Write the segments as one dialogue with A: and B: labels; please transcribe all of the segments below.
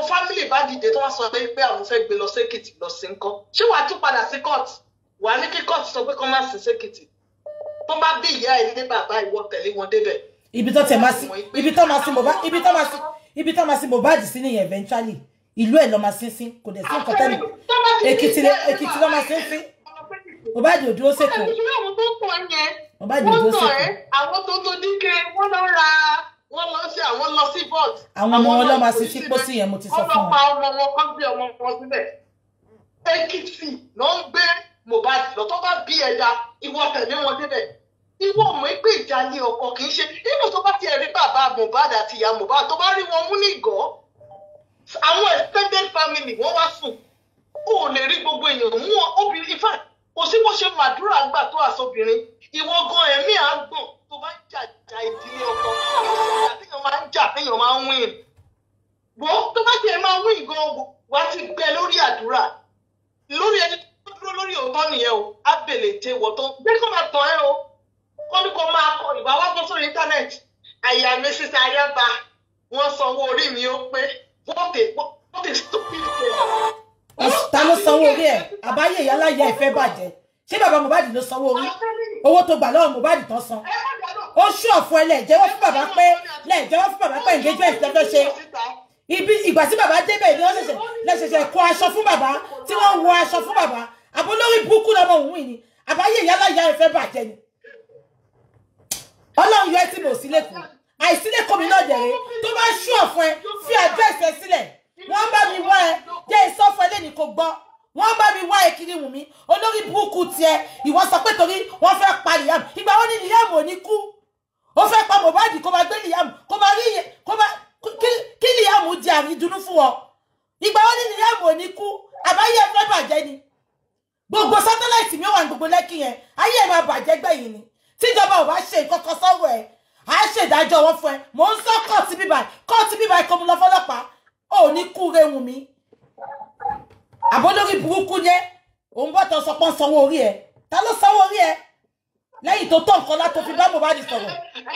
A: fámìlì bá dìde tó wá sọ pé pé àwọn fẹ́ gbé lọ sékìtì lọ sí nǹkan ṣé wàá tún padà sí court wàá ní kí court sọ pé kó má sí sékìtì tó bá bí ìyá ẹ ní bàbá ìwọ tẹ̀lé wọn débẹ̀.
B: ibi tó tẹ máa sí ibi tó máa sí Mohbad ibi tó máa sí ibi tó máa sí Mohbad sí nìyẹn eventually ìlú ẹ̀ lọ máa sí sí kò dẹ̀ sí nǹkan tẹ́lẹ̀ Èkìtì lẹ- Èkìtì lọ máa sí sí Mohbad ò dúró sèkó
A: ìṣúná àwọn tó pọ̀ yẹn
B: Mohbad ò
A: wọ́n
B: dúró
A: tọ̀
B: sèkó
A: ẹ́ àwọn tó tó dínkẹ́ wọ́n lọ ra wọ́n lọ sí àwọn lọ sí bọ́ọ̀d.
B: Àwọn ọmọ wọn lọ máa sí sí pósí yẹn, mo ti sọ fún
A: wọ́n
B: wọn.
A: lọ pa ọmọ wọn kọ́ gbé ọmọ wọn síbẹ̀. Èkìtì ló ń gbé Mohbad lọ tó bá bí ẹja ìwọ tẹ̀lé wọn débẹ̀. Ìwọ mọ̀ pé ìjà ní ọkọ kì í ṣe nínú tó bá tiẹ̀ rí bàbá Mohbad àti ìyá Mohbad tó bá rí wọn mú ní ìgọ́. Àwọn extended family wọ́n wá sùn. O ò lè rí gbogbo èèyàn mú ọ- obìnrin in fact kò sí bó ṣe màdúrà gbà tó àsobìnrin ìwọ gan ẹ̀mí àgbọ̀n tó bá ń jà jà ìdílé ọkọ ìjà téèyàn máa ń jà téèyàn máa ń win wo tó bá tiẹ̀ máa win gan wá ti gbẹ lórí àdúrà lórí ẹni tó dúró lórí òótọ́ nìyẹn o á bèlè tẹ wọ́ tó gbé kó máa tàn ẹ́ o kọ́ ní kó máa kọ ìwà wá bọ́ sórí íńtánẹ́ẹ̀tì àyà mi sísẹ ayába wọ́n sanwó orí mi ó pé wọ́n tè wọ́n tè stupid pay
B: ta ló sanwó orí ẹ̀ àbáyé ìyá láyé ẹ̀ fẹ́ bàjẹ́ ṣé bàbá Mohbad ló sanwó orí owó tó gbà lọ́wọ́ Mohbad tán san ó ṣú ọ̀fọ̀ ẹ lẹ́ẹ̀jẹ́wọ́ fún bàbá pé lẹ́ẹ̀jẹ́wọ́ fún bàbá pé engagement lọ́jọ́ ṣe ibi ìgbà tí bàbá débẹ̀ ni wọ́n ṣẹ̀ṣẹ̀ lẹ́ṣẹ̀ṣẹ̀ kó aṣọ fún bàbá tí wọ́n wọ aṣọ fún bàbá àbó lórí burúkú lọ́mọ òun yìí ni àbáyé ìyá láyé ẹ̀ fẹ́ bàjẹ́ ni ọlọ́run yọ ẹ́ tí mo sí lẹ́kọ̀ọ́ àìsílẹ̀kọ̀ mi náà dẹ̀rẹ́ tó bá ṣú ọ̀fọ̀ ẹ fi àdírẹ́sì ẹ sílẹ̀ wọ́n bá mi wá ẹ jẹ́ ìsọ́fọ̀ ẹlẹ́ni kò gbọ́ wọ́n bá mi wá ẹ kiri wù mí olórí burúkú tiẹ̀ ìwọ sọ pé torí wọ́n fẹ́ pa Liam ìgbà wo ni Liam ò ní kú ó fẹ́ pa Mohbad kó máa gbé Liam kó máa rí iye kó máa kí- kí Liam di àrídùnnú fún ọ ìgbà wo ni Liam ò ní kú àbáyé ẹ fẹ́ bàjẹ́ ni gbogbo sátáláìtì mi wà ní gbogbo lẹ́kì yẹn ayé ẹ̀ máa bàjẹ́ gbẹ̀yìn ni tíjọba ò bá ṣe nǹkan kan sọ́wọ́ ẹ̀ á ṣèdájọ́ wọn fún ẹ mò ń sọ kóòtù bíbá kóòtù bíbá kó mu lọ fọlọ́pàá ò ní kú rehun mi àbólórí burúkú yẹn òun bọ́tọ̀ sọ pé ń sanwó orí ẹ ta ló sanwó orí ẹ lẹ́yìn tó tọ́ nǹkan látó fi bá Mohbad sọ̀rọ̀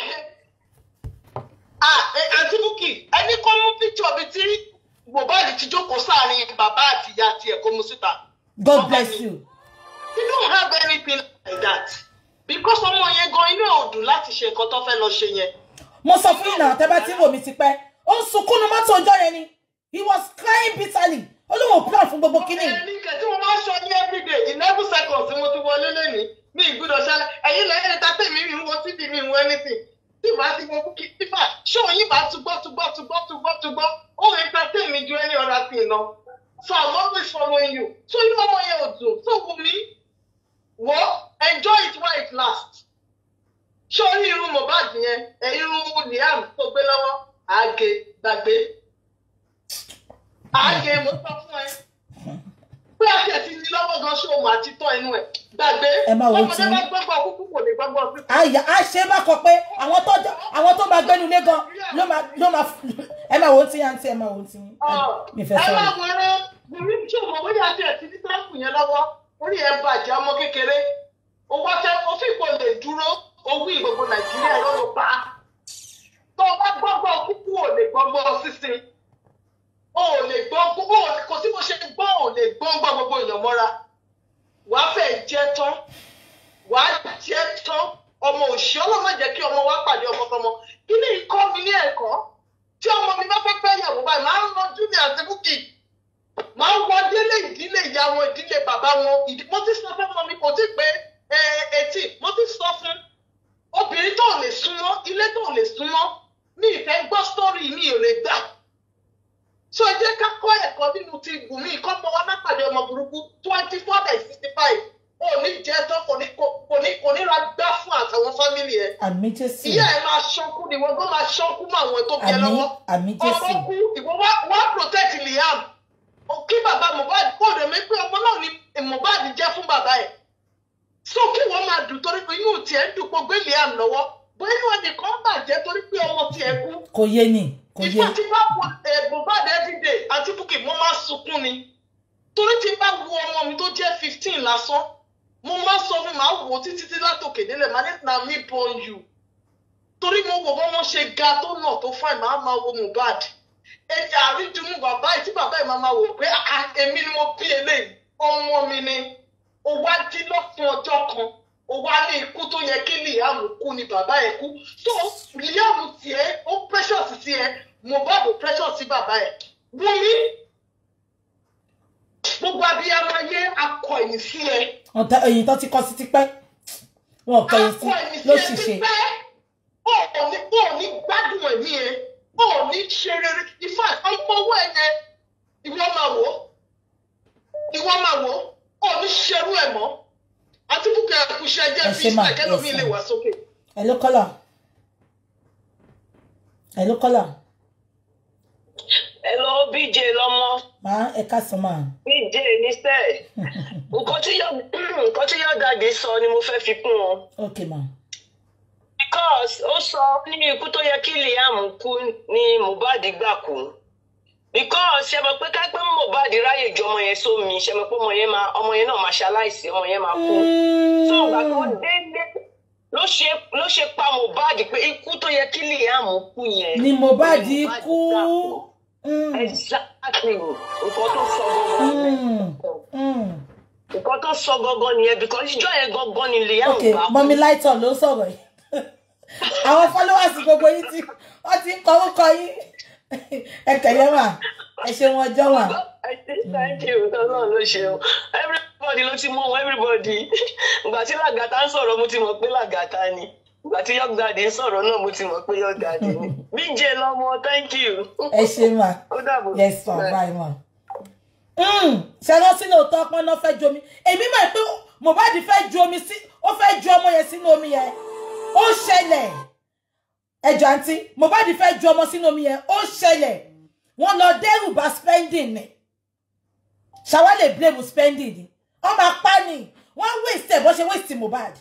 A: Ah, eh, àǹtí Bukky ẹni kọ́ mú píkṣọ̀ bíi tí Mohbad ti jókòó sáàrin bàbá àti ìyá tiẹ̀ kó mú síta.
B: God bless you
A: You don't have anything like that. Because ọmọ yẹn gan inú ẹ̀ ò dùn láti ṣe nǹkan tó fẹ́ lọ ṣe yẹn.
B: mo sọ fún ìnáwó tẹ́ bá tí ń wò mí ti pẹ́ ó ń sunkún ní mọ́tò ọjọ́ yẹn ni he was crying bitterly olóhùn plan fún gbogbo kíní yìí.
A: Ẹni kẹ̀ tí mo máa ń sọ ní everyday eleven seconds tí mo ti wọlé lẹ́nìí ní ìgbúdọ̀ ṣẹlẹ̀ ẹ̀yin lẹ́yìn ẹ̀ta tèmi mi ń wo tv mi ń wo anything tí màá ti wo Bukky tífà ṣé òyìn bá túgbọ́ túgbọ́ túgbọ́ túgbọ́ túgbọ́ ó ń entertain mi ju any other thing lọ. So I'm always following you. So inú ọmọ yẹn ò dùn. So wù mí wọ́ enjoy it while it lasts. Ṣé orí irun Mohbad yẹn ẹ̀ irun Liam tó gbé lọ́wọ́ àgè gbàgbé àgè mo sọ fún ẹ pé àti ẹ̀ ti ní lọ́wọ́ gan ṣé òun àti tọ́ inú ẹ̀ gbàgbé
B: Ẹ máa wo
A: ọmọdé
B: tí-
A: bá gbọ́gbọ́ kúkú kò lè gbọ́gbọ́ sí.
B: àyà á ṣe má kọ pé àwọn tó jọ- àwọn tó máa gbẹnu lé gan ló máa ló máa ẹ máa wo ohun tí yá ń tí ẹ máa wo ohun tí mi fẹ́
A: ẹ máa
B: sọ̀rọ̀.
A: wọ̀rọ̀ bùrú tí òun òwe àti ẹ̀ ti ní sáàpù yẹn lọ́wọ́ orí ẹ̀ bàjẹ́ ọmọ kékeré owó tẹ òfin kò lè dúró owó ìgbogbo nàìjíríà lọ́wọ́ pa tó o bá gbọ́gbọ́ kúkú ò lè gbọ́gbọ́ sísìn o ò lè gbọ́ gbogbo kò sí bó ṣe gbọ́ ò lè gbọ́ngbọ́ gbogbo èèyàn mọ́ra wàá fẹ́ jẹ́ tán wàá jẹ́ tán ọmọ òṣì ọlọ́mọ jẹ́ kí ọmọ wa pàdé ọmọ tọmọ kí ni ìkọ́ mi ní ẹ̀kọ́ tí ọmọ mi bá fẹ́ fẹ́ yàwó báyìí máa ń rọjú ní àti Bukky máa ń wọ délé ìdílé ìyá wọn ìdílé bàbá wọn ìdí mo ti sọ fún ọmọ mi kò tí pé etí mo ti sọ fún obìnrin tó lè súnmọ́ ilé tó lè súnmọ́ mi ìfẹ́ gbọ́ sítórì mi ò lè gbà so ẹ jẹ́ ká kọ́ ẹ̀kọ́ nínú ti gùn mí kọ́ mọ wọn lápàdé ọmọ burúkú twenty four by sixty five ò ní jẹ́ tán kò ní kò ní kò ní ra gbá fún àtàwọn fámìlì ẹ̀
B: àmì jésù
A: ìyá ẹ̀ máa ṣọ́kú ni wọ́n gbọ́ máa ṣọ́kú mọ́ àwọn tó bí ẹ
B: àmì
A: lọ́wọ́
B: àmì
A: ọmọ
B: jésù
A: kú ìwọ wá wá protect Liam O- kí bàbá Mohbad kó rẹ̀ mí pé ọmọ náà ni Mohbad jẹ́ fún bàbá ẹ̀ so kí wọ́n máa dùn torí pé inú tiẹ̀ ń dùn pé gbé Liam lọ́wọ́ bó inú ẹnìkan bàjẹ́ torí pé ọmọ tiẹ̀ kú
B: kò yé ni kò yé
A: ìfà tí bá wọ ẹ Mohbad everyday àti Bukky mo máa sunkún ni torí tí bá wo ọmọ mi tó jẹ́ fifteen lásán mo máa sọ fún màá wò ó títí tí látòkè délẹ̀ màá ní na me born you torí mo wò bọ́ wọ́n ṣe ga tó nà tó fine màá máa wo Mohbad ẹ̀jẹ̀ àrídùnú bàbá ẹ̀ tí máa máa wò pé "Ah, èmi ni mo bí eléyìí ọmọ mi ni ó wá jí lọ́sàn ọjọ́ kan ó wá ní ikú tó yẹ kí Liam kú ni bàbá ẹ̀ kú so Liam tiẹ̀ ó precious sí ẹ Mohbad ó precious sí bàbá ẹ̀ Wunmi gbogbo abiyamọ ayé akọ ẹ̀yìn sí ẹ
B: ọ̀tá èyí tó ti kọ́ sí tipẹ́ wọn ò kẹ́yìn sí
A: akọ ẹ̀yìn sí
B: ló
A: ẹ
B: sì
A: ti
B: ṣe
A: pẹ́ ó ní ó ní gbádùn ẹ̀mí ẹ ó ní ṣe rere ifá ọmọ owó ẹ yẹn ìwọ máa wò ó ìwọ máa wò ó ò ní ṣerú ẹ mọ́ àti bùkẹ́ ẹ̀kúṣẹ́ jẹ́
B: Ẹ
A: fi
B: ṣe mà,
A: ìsìlẹ̀ kẹ́lómi
B: yes,
A: lè
B: mà.
A: wá sókè.
B: ẹ ló kọ́là ẹ ló kọ́là
C: Hello, BJ lọmọ.
B: máa ẹ ká sọ máa
C: BJ ní sẹ́ẹ̀. Nǹkan tí yọ nǹkan tí yọ dàdé sọ ni mo fẹ́ fi kún wọn.
B: ok ma
C: Because ó sọ ní ikú tó yẹ kí Liam kú ni Mohbad gbà kú. Because ṣe mọ̀ pé ká pé Mohbad ráyè ju ọmọ yẹn sómi ṣe mọ̀ pé ọmọ yẹn máa ọmọ yẹn náà máa ṣaláìsí ọmọ yẹn máa kú. So ìgbà tó délé ló ṣe ló ṣe pa Mohbad pé ikú tó yẹ kí Liam kú yẹn.
B: ni Mohbad
C: ni
B: kú
C: gbà kú.
B: Mm,
C: Exactly nǹkan tó sọ gbogbo
B: mm, mm.
C: nǹkan tó sọ gangan nìyẹn because ìjọ yẹn gangan ni Liam
B: ok
C: bá kú.
B: mọ́mí láìtọ̀ ló sọ̀rọ̀ yìí àwọn followers gbogbo yìí ti wọ́n ti ń kọ orúkọ yín ẹ kẹ̀lẹ́ mà ẹ ṣe wọn ọjọ́ mà
C: I say thank you tọ́lọ́ ló ṣeun everybody ló ti mú wọn everybody ìgbà tí làgàtà ń sọ̀rọ̀ mo ti mọ̀ pé làgàtà ni ìgbà tí Young Daddy ń sọ̀rọ̀ náà mo ti mọ̀ pé Young Daddy ni BJ lọ́mọ thank you
B: ẹ ṣe mà
C: ó dàbọ̀.
B: yes ma bye ma. ṣe lọ sínú òótọ́ ọpọ́n náà fẹ́ ju omi èmi mọ̀ pé Mohbad fẹ́ ju omi sí ó fẹ́ ju ọmọ yẹn sínú omi yẹn ó ṣẹlẹ̀ ẹjọ́ àǹtí Mohbad fẹ́ ju ọmọ sínú omi yẹn ó ṣẹlẹ̀ wọ́n lọ dẹ́rù bá spending ni ṣàwa lè blame spending ni wọ́n máa pa ni wọ́n waste ẹ̀ bó ṣe waste Mohbad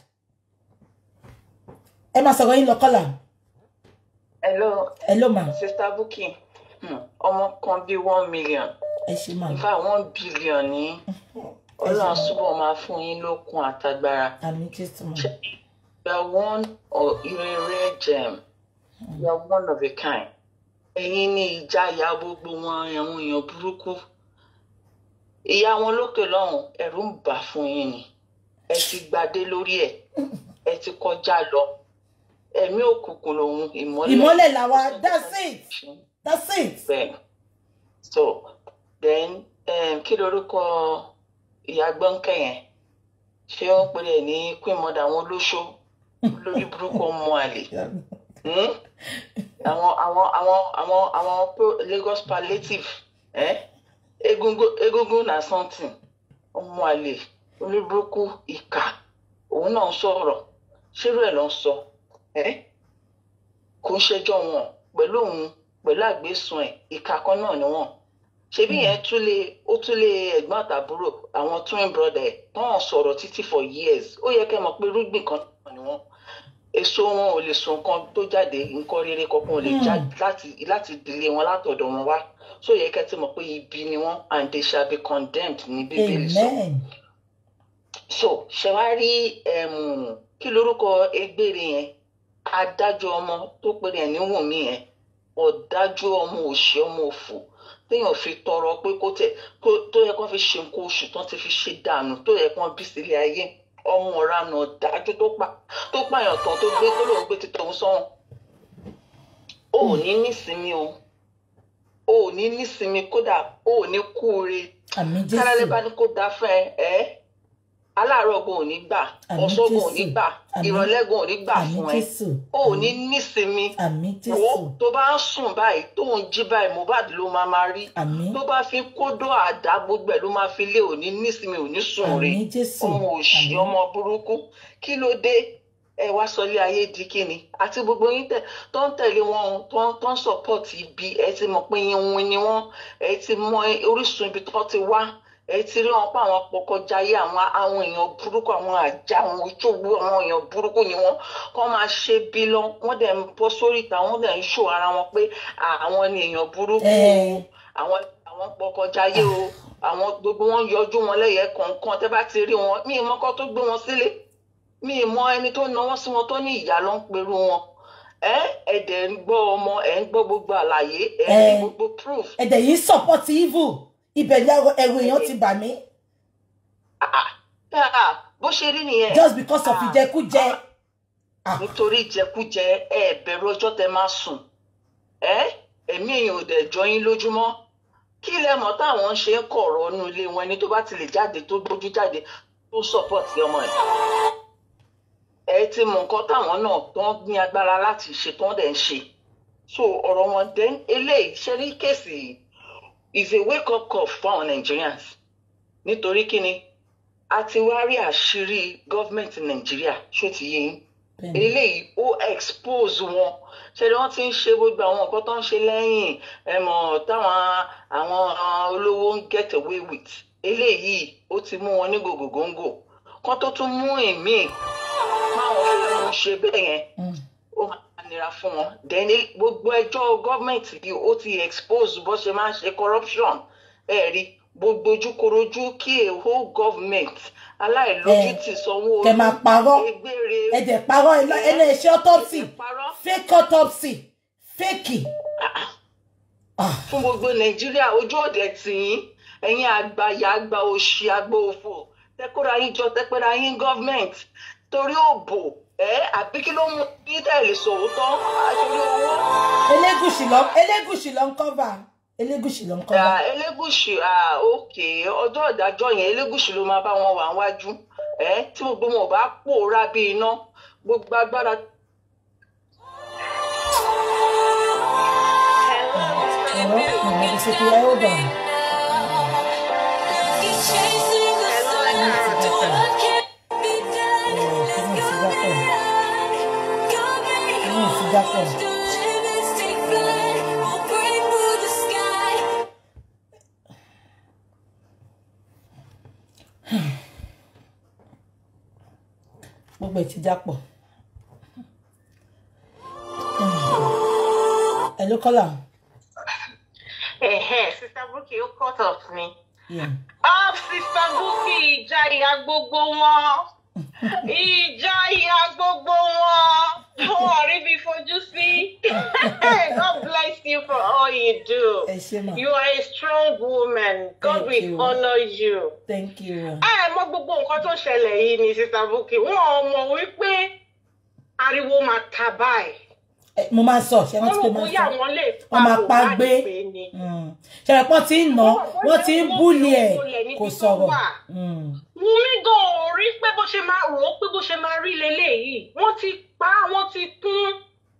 B: ẹ máa sọ̀rọ̀ yín lọ kọ́là
C: hello
B: ẹ ló mà
C: sister Bukky hmm, ọmọ kan bíi one million
B: ẹ ṣe mà
C: in fact one billion ní ọlọ́run túbọ̀ máa fún yín lókun àtagbára.
B: àmì Jésù mà
C: You are one or you're a rare gem. You are one of a kind. Ẹ̀yin ni ìjáyà gbogbo wọn àwọn èèyàn burúkú. Ìyá wọn lókè lọ́hùn ẹ̀rù ń bà fún yín ni. Ẹ ti gbadé lórí ẹ̀. Ẹ ti kọjá lọ. Ẹ̀mí òkùnkùn lòun ìmọ́lẹ̀.
B: ìmọ́lẹ̀ làwa that's it that's it.
C: Bẹ́ẹ̀. So then um, kí lorúkọ ìyá gbọ́nkẹ́ yẹn? Ṣé wọ́n pè é ní queen mother àwọn olóṣó? Lórí burúkú ọmọ àlè. Hmm? àwọn àwọn àwọn àwọn àwọn pro- Lagos palliative eh? egungun egungun na something ọmọ àlè oníburúkú ìkà òun náà ń sọ̀rọ̀ ṣérú ẹ̀ ló ń sọ eh? kò ń ṣẹjọ́ wọn pẹ̀lú òun pẹ̀lú àgbésùn ẹ̀ ìkà kan náà ni wọ́n ṣebí yẹn tún lè ó tún lè ẹ̀gbọ́n àtàbúrò àwọn twin brother ẹ̀ tán sọ̀rọ̀ títí for years ó yẹ kẹ́ mọ̀ pé irúgbìn kan náà ni wọ́n èso wọn ò lè so nǹkan tó jáde nǹkan rere kankan ò lè jáde láti láti ìdílé wọn látọ̀dọ̀ wọn wá so yẹ kẹ́ ti mọ̀ pé ibi ni wọ́n and they shall be condemned ní bíbélì sọ
B: amen
C: so ṣe wá rí um, kí lorúkọ egbére yẹn adájọ́ ọmọ tó péré ẹ̀ ní Wùnmí yẹn ọ̀dájú ọmọ òṣì ọmọ òfò téèyàn fi tọrọ pé kó tẹ kó- tó yẹ kó fi ṣe nǹkan oṣù tán ti fi ṣe dànù tó yẹ kó bí sílé ayé ọmọ ọ̀ranà ọ̀dájú tó pa tó pààyàn tán tó gbé tó lóun gbé ti tòun sọ́wọ́n o ò ní nísinmi o o ò ní nísinmi kódà o ò ní kúure
B: àmì
C: kárálẹ́
B: Jésù
C: bá ní kó da fún ẹ ẹ́ aláàárọ̀ gan ò ní gbà
B: Àmín
C: ọ̀sán gan ò ní
B: Jésù.
C: gbà
B: Àmín.
C: ìrọ̀lẹ́ gan ò ní gbà
B: àmì
C: fún ẹ
B: Jésù
C: o ò ní nísinmi
B: àmì
C: wo
B: Jésù
C: tó bá ń sùn báyìí tó ń jí báyìí Mohbad ló máa máa rí
B: àmì
C: tó bá fi kódó àdá gbogbo ẹ̀ ló máa fi lé òní nísinmi òní sùn rè
B: àmì Jésù
C: ọmọ òṣì
B: àmì
C: ọmọ burúkú kí ló dé ẹ wá sọlé ayé di kíni àti gbogbo yín tẹ tó ń tẹ̀lé wọn o, tó ń tó ń support ibi ẹ ti mọ̀ pé yín win ni wọ́n ẹ ti mọ orísun ibi tó ti wá ẹ ti rí wọn pa àwọn pọkọjáyé àwọn àwọn èèyàn burúkú àwọn àjà àwọn ìṣòwò àwọn èèyàn burúkú ni wọ́n kọ́ máa ṣe bí lọ wọ́n dẹ̀ ń bọ́ sórí ìta wọ́n dẹ̀ ń ṣò ara wọn pé àwọn ni èèyàn burúkú o
B: ẹ
C: àwọn àwọn pọkọjáyé o àwọn gbogbo wọn yọjú wọn lẹ́yẹ kọ̀ọ̀kan tẹ́ bá ti rí wọn mí ìmọ̀ kan tó gbé wọn sílé mí ìmọ̀ ẹni tó náwó sí wọn tó ní ìyá ló ń perú wọn ẹ ẹdẹ ń gbọ́ ọmọ ẹ ń gbọ́ gbogbo àlàyé ẹ ń rí
B: Ẹ.
C: gbogbo proof
B: ẹ̀dẹ̀ yìí support evil ibẹ̀ ni ẹrù èèyàn ti bà mí
C: Ah, ah, bó ṣe rí nìyẹn
B: just because of
C: Ah.
B: ìjẹkújẹ Ah.
C: nítorí ìjẹkújẹ ẹ bẹ̀rù ọjọ́ tẹ máa sùn ẹ ẹ̀mí èèyàn ò dẹ̀ jọ yín lójúmọ́ kí lẹ mọ̀ táwọn ṣe ń kọ̀rọ̀ nínú ilé wọn ẹni tó bá ti lè jáde tó gbójú jáde tó support ọmọ ẹ̀ ẹ ti mọ nǹkan táwọn náà tó ń ní agbára láti ṣe tó ń dẹ̀ ń ṣe so ọ̀rọ̀ wọn dẹ̀ eléyìí ṣe rí kéèsì yìí is a wake up call fún àwọn Nigerians nítorí kíni a ti wá rí àṣírí gọ́fìmẹ̀ntì Nàìjíríà ṣó ti yé yín
B: Bẹ́ẹ̀ni.
C: eléyìí ó expose wọn ṣe ni wọ́n ti ń ṣe gbogbo àwọn nǹkan tó ń ṣe lẹ́yìn ẹ̀mọ̀ táwọn àwọn olówó ń get away with eléyìí ó ti mú wọn ní gògògóńgò kán tó tún mú ìmíì máwọn fẹ́ ń ṣe bẹ́ẹ̀ yẹn
B: Mm.
C: ó máa nira fún wọn then gbogbo ẹjọ́ gọ́ọ̀mẹ̀ntì yìí ó ti expose bó ṣe máa ń ṣe corruption ẹ rí gbogbo ojúkorojú kí a whole government aláìlójútì sanwó
B: kẹ máa parọ́
C: egbére
B: ẹ̀jẹ̀ parọ́ ilé- iléeṣẹ́ autopsy
C: parọ́
B: fake autopsy fake Ah.
C: fún gbogbo nàìjíríà ojú òde tìyín ẹ̀yin àgbàyà àgbà òṣì àgbà òfò tẹkọra yín jọ tẹpẹra yín gọọmenti torí òbò ẹ àbí kí ló mú bí tẹ̀lé sòótọ́ àṣírí owó.
B: elégùsì lọ elégùsì lọ ń kọ́va elégùsì lọ ń kọ́va
C: Ah, elégùsì ah, òkè ọjọ́ ìdájọ́ yẹn elégùsì ló máa bá wọn wà wájú ẹ tí gbogbo wọn ò bá pòórá bí iná gbogbo agbára.
B: ọ̀rọ̀ ọ̀rọ̀ ìṣètò ẹ̀ ó bọ̀ inú ìfijápọ̀ gbogbo ẹ̀ ti jápọ̀ ẹ̀ ló kọ́là
A: Ẹ̀hẹ́, Sister Bukky ó cut off mi.
B: Yeah.
A: Up Sister Bukky ìjà ìyá gbogbo wọn. Ìjà ìyá gbogbo wọn. Wọ́n rí bí fojú sí. God bless you for all you do.
B: ẹ ṣe mà
A: You are a strong woman. God
B: Thank
A: will
B: you.
A: honour you.
B: thank you
A: Ẹ mọ gbogbo nǹkan tó ṣẹlẹ̀ yìí ni Sister Bukky. Wọ́n mọ̀ wípé ariwo máa ta báyìí.
B: Ẹ, mo máa ń sọ ṣe
A: Wọ́n
B: rántí
A: rò
B: pé máa ń
A: bóyá
B: sọ
A: àwọn lè pa
B: wọ́n máa pa
A: Mohbad
B: gbé
A: pé ni.
B: ṣe rẹ̀ pọ́n ti ń nà wọ́n ti ń búlì ẹ̀ kò sọ̀rọ̀
A: wà.
B: Mm.
A: Wúnmí gan ò rí pé bó ṣe máa rò ó pé bó ṣe máa rí leléyìí. Wọ́n ti pa á, wọ́n ti kún.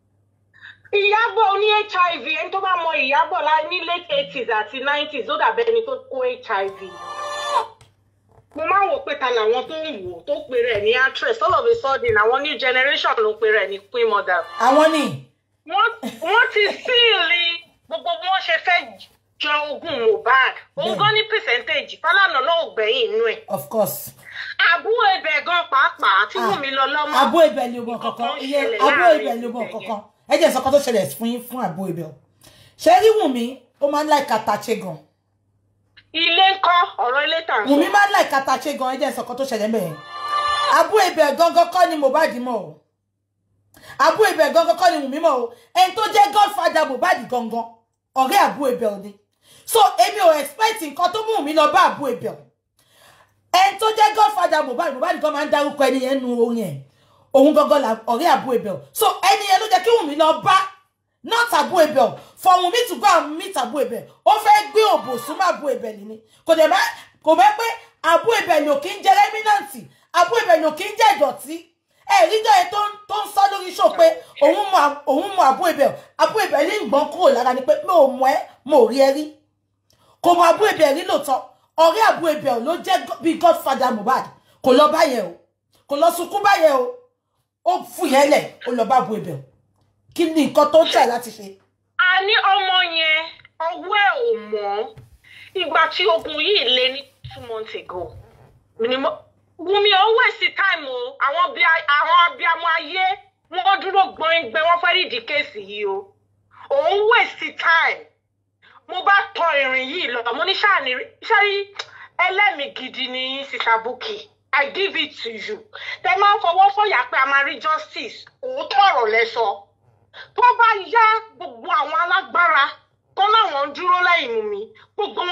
A: Ìyábọ̀ ní HIV ẹni tó bá mọ Ìyábọ̀ láì ní late eighties àti nineties ó dàbẹ́ ẹni tó kó HIV. Mo máa ń wò pé ta làwọn tó ń wò tó pe rẹ̀ ní actress all of a sudden àwọn new generation ló pe rẹ̀ ní queen mother.
B: àwọn ni
A: Wọ́n wọ́n ti síìlì gbogbo bí wọ́n ṣe fẹ́ jọ ogún Mohbad. Òun
B: Bẹ́ẹ̀ni.
A: gan ní percentage Fálànà náà ò gbẹ̀yìn inú ẹ̀
B: of course
A: àbúrò ibẹ̀ gan pàápàá tí
B: Ah,
A: Wùnmí lọ lọ́mọ.
B: abo ibẹ̀ ni ogun kankan
A: Nǹkan
B: iye
A: ṣẹlẹ̀
B: abo
A: láàrin
B: ibẹ̀ ni ogun
A: ibẹ̀
B: kankan ẹ jẹ́ ìsọ̀kan tó ṣẹlẹ̀ fún yín fún abo ibẹ̀ o ṣe rí Wùnmí ó máa ń láì kàtàṣe gan
A: ilé ń kọ́ ọ̀rọ̀ ilé tà ń
B: Wùnmí
A: sọ.
B: máa ń láì kàtàṣe gan ẹ jẹ́ ìsọ̀kan tó ṣẹlẹ̀ mẹ́rin abo ibẹ̀ gangan kọ́ ni Mohbad mọ̀ o abo ibẹ̀ gangan kọ́ ni Wùnmí mọ̀ o ẹni tó jẹ́ godfather Mohbad gangan ọ̀rẹ́ abo ibẹ̀ ò ní so èmi ò expect nǹkan tó mú Wùnmí lọ bá abo ibẹ̀ o ẹni tó jẹ́ godfather Mohbad Mohbad gan máa ń dárúkọ ẹni yẹn nu orin ẹ̀ òun gangan la ọ̀rẹ́ àbú ebel so ẹni yẹn ló jẹ́ kí Wùnmí lọ bá not àbú ebel for Wùnmí to go and meet àbú ebel ó fẹ́ gbé òbò súnmọ́ àbú ebel ni kò dẹ̀ má kò mẹ́ pé àbú ebel ò kí ń jẹ́ rẹ́mínàǹtì àbú ebel ò kí ń jẹ́ ìdọ̀tí ẹ̀rí jẹ́ ẹ tó ń tó ń sọ lórí show pé òun mọ òun mọ àbú ebel àbú ebel ní ìgbọ́n kúrò lára ni pé mo ò mọ ẹ mo ò rí ẹ rí kò mọ àbú ebel rí lóòótọ́ ọ̀rẹ́ àbú ebel ló jẹ́ bíi godfather Mohbad kò lọ báyẹn o kò lọ sunkún báyẹn o ó fúyẹ́ lẹ̀ ó lọ bá bu ibẹ̀ kí ni nǹkan tó ń tẹ̀ láti ṣe.
A: a ní ọmọ yẹn ọwọ́ ẹ̀ ò mọ́ ìgbà tí ogun yìí lé ní two months ago ni mo Wùnmí ò waste time o àwọn bí àwọn abiyamọ ayé wọ́n dúró gbọ̀ngbẹ wọ́n fẹ́ rí ìdí kéèsì yìí o òun waste time mo bá tọ ìrìn yìí lọ mo ní ṣáà ní ṣáà ẹlẹ́mìí gidi ni yín Sister Bukky I give it to you tẹ máa ń fọwọ́ sọ̀yà pé a máa rí justice òótọ́ ọ̀rọ̀ lẹ sọ tó bá yá gbogbo àwọn alágbára tó láwọn ń dúró lẹ́yìn mú mi gbogbo wọn ló máa máa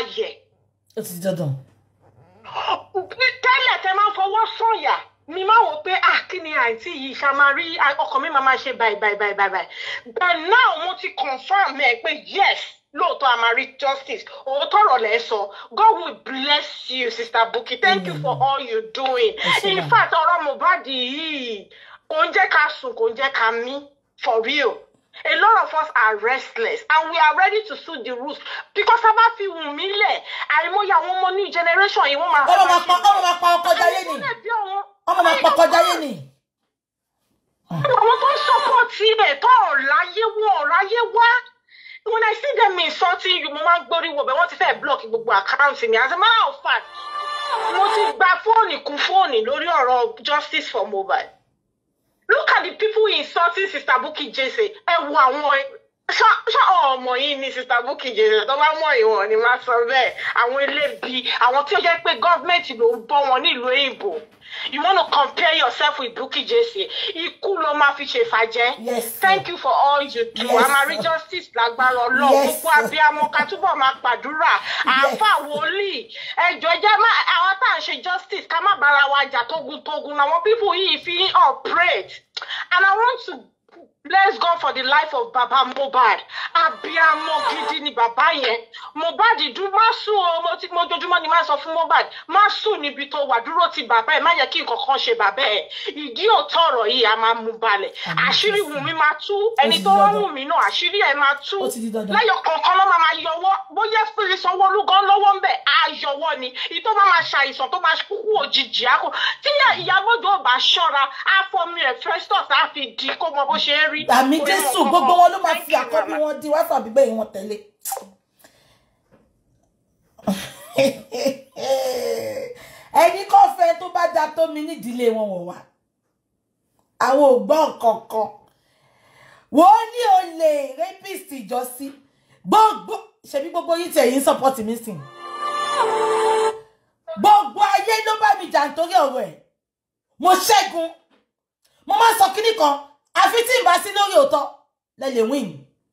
A: yẹ̀
B: ó ti di dandan.
A: tẹ́lẹ̀ tẹ́ máa ń fọwọ́ sọ̀yà mi máa wò pé ah kí ni àǹtí yìí ṣá máa rí ah, ọkàn mi máa máa ṣe báyìí báyìí báyìí báyìí báyìí but now mo ti confirm ẹ pé yes lóòótọ́ a máa rí justice òótọ́ ọ̀rọ̀ lẹ́ sọ God will bless you sister Bukky thank you for all you doing
B: ṣé
A: in
B: màá.
A: fact ọ̀rọ̀ Mohbad yìí kò ń jẹ́ ká sùn kò ń jẹ́ ká mí for real a lot of us are restless and we are ready to sue the rules because a bá fi wù mí lẹ̀ àìmọye àwọn ọmọ new generation yìí wọ́n máa
B: ọmọ máa pa ọmọ máa pa ọkọ jayé ni ọmọ máa pa ọkọ jayé ni.
A: àwọn tó ń sọpọ́ọ̀tì ẹ̀ tó ọ̀ráyé wọ ọ̀ráyé wá when I see them insulting you mo máa ń gbórí wo bẹ́ẹ̀ wọ́n ti fẹ́ block gbogbo àkáǹtì mi as a matter of fact mo ti gba fóònù kún fóònù lórí ọ̀rọ̀ justice for mobile look at the people insulting sister Bukky Jesse ẹ wo àwọn ṣá ṣá ọmọ yìí ni sister Bukky Jesse tó bá mọ ìwọ̀n ni máa sọ bẹ́ẹ̀ àwọn elébi àwọn tí ó jẹ́ pé gọ́ọ̀mẹ̀ntì ló ń bọ́ wọn nílùú èèbò you want to compare yourself with Bukky Jesse ikú ló máa fi ṣèfàjẹ́
B: Yes,
A: thank you for all you do
B: Yes,
A: a máa rí
B: sir.
A: justice lágbára Ọlọ́run
B: Yes,
A: gbogbo abiyamọ ká túbọ̀ máa pàdúrà àáfà wòlíì ẹjọ́ jẹ́ má àwọn tá à ń ṣe justice ká má bára wa jà tógun-tógun àwọn people yìí fi ń operate and I want to bless God for the life of Baba Mohbad abiyamọ gidi ni bàbá yẹn Mohbad dún má sùn o mo ti mo jojúmọ́ ni máa sọ fún Mohbad má sùn níbi tó wà dúró ti bàbá ẹ̀ má yẹ kí nǹkan kan ṣe bàbá ẹ̀ ìdí òótọ́ ọ̀rọ̀ yìí a máa mú balẹ̀
B: Àmín,
A: àṣírí
B: Jésù.
A: Wùnmí máa tú ẹni
B: ti
A: tó
B: di
A: rán
B: dandan.
A: Wùnmí náà àṣírí ẹ̀ máa tú
B: Ó ti di dandan.
A: lẹ́yọ̀ kọ̀ọ̀kan ló máa máa yọwọ́ bóyá fèrè sanwó-olú gan lọ́wọ́ ń bẹ̀ á yọwọ́ ni ìtò máa máa ṣàìsàn tó máa kúkú òjijì á kò tí ìyàgbọ́dọ̀ ò bá ṣọ́ra á fọmi ẹ̀ festus á fi di kó mọ bó ṣe ń rí.
B: àmì
A: Kò ní mọ
B: jésù
A: nǹkan
B: gbogbo
A: kan.
B: wọn ló máa
A: Thank
B: fi
A: you,
B: àkọ́bí
A: mama.
B: wọn di wáfà gbígbé yìí wọn tẹ̀lé. ẹni kò fẹ́ tó bá da tó mi nídìílé wọn wọ̀ wá àwọn ò gbọ́ kankan wọ́n ní olè rapist ìjọsí gbogbo ṣebí gbogbo yìí tẹ̀ yín support mi sìn gbogbo ayé ló bá mi jà nítorí ọ̀rọ̀ ẹ̀ mo ṣẹ́gun mo máa ń sọ kíní kan àfi tí n bá sí lórí òótọ́ lẹ lè win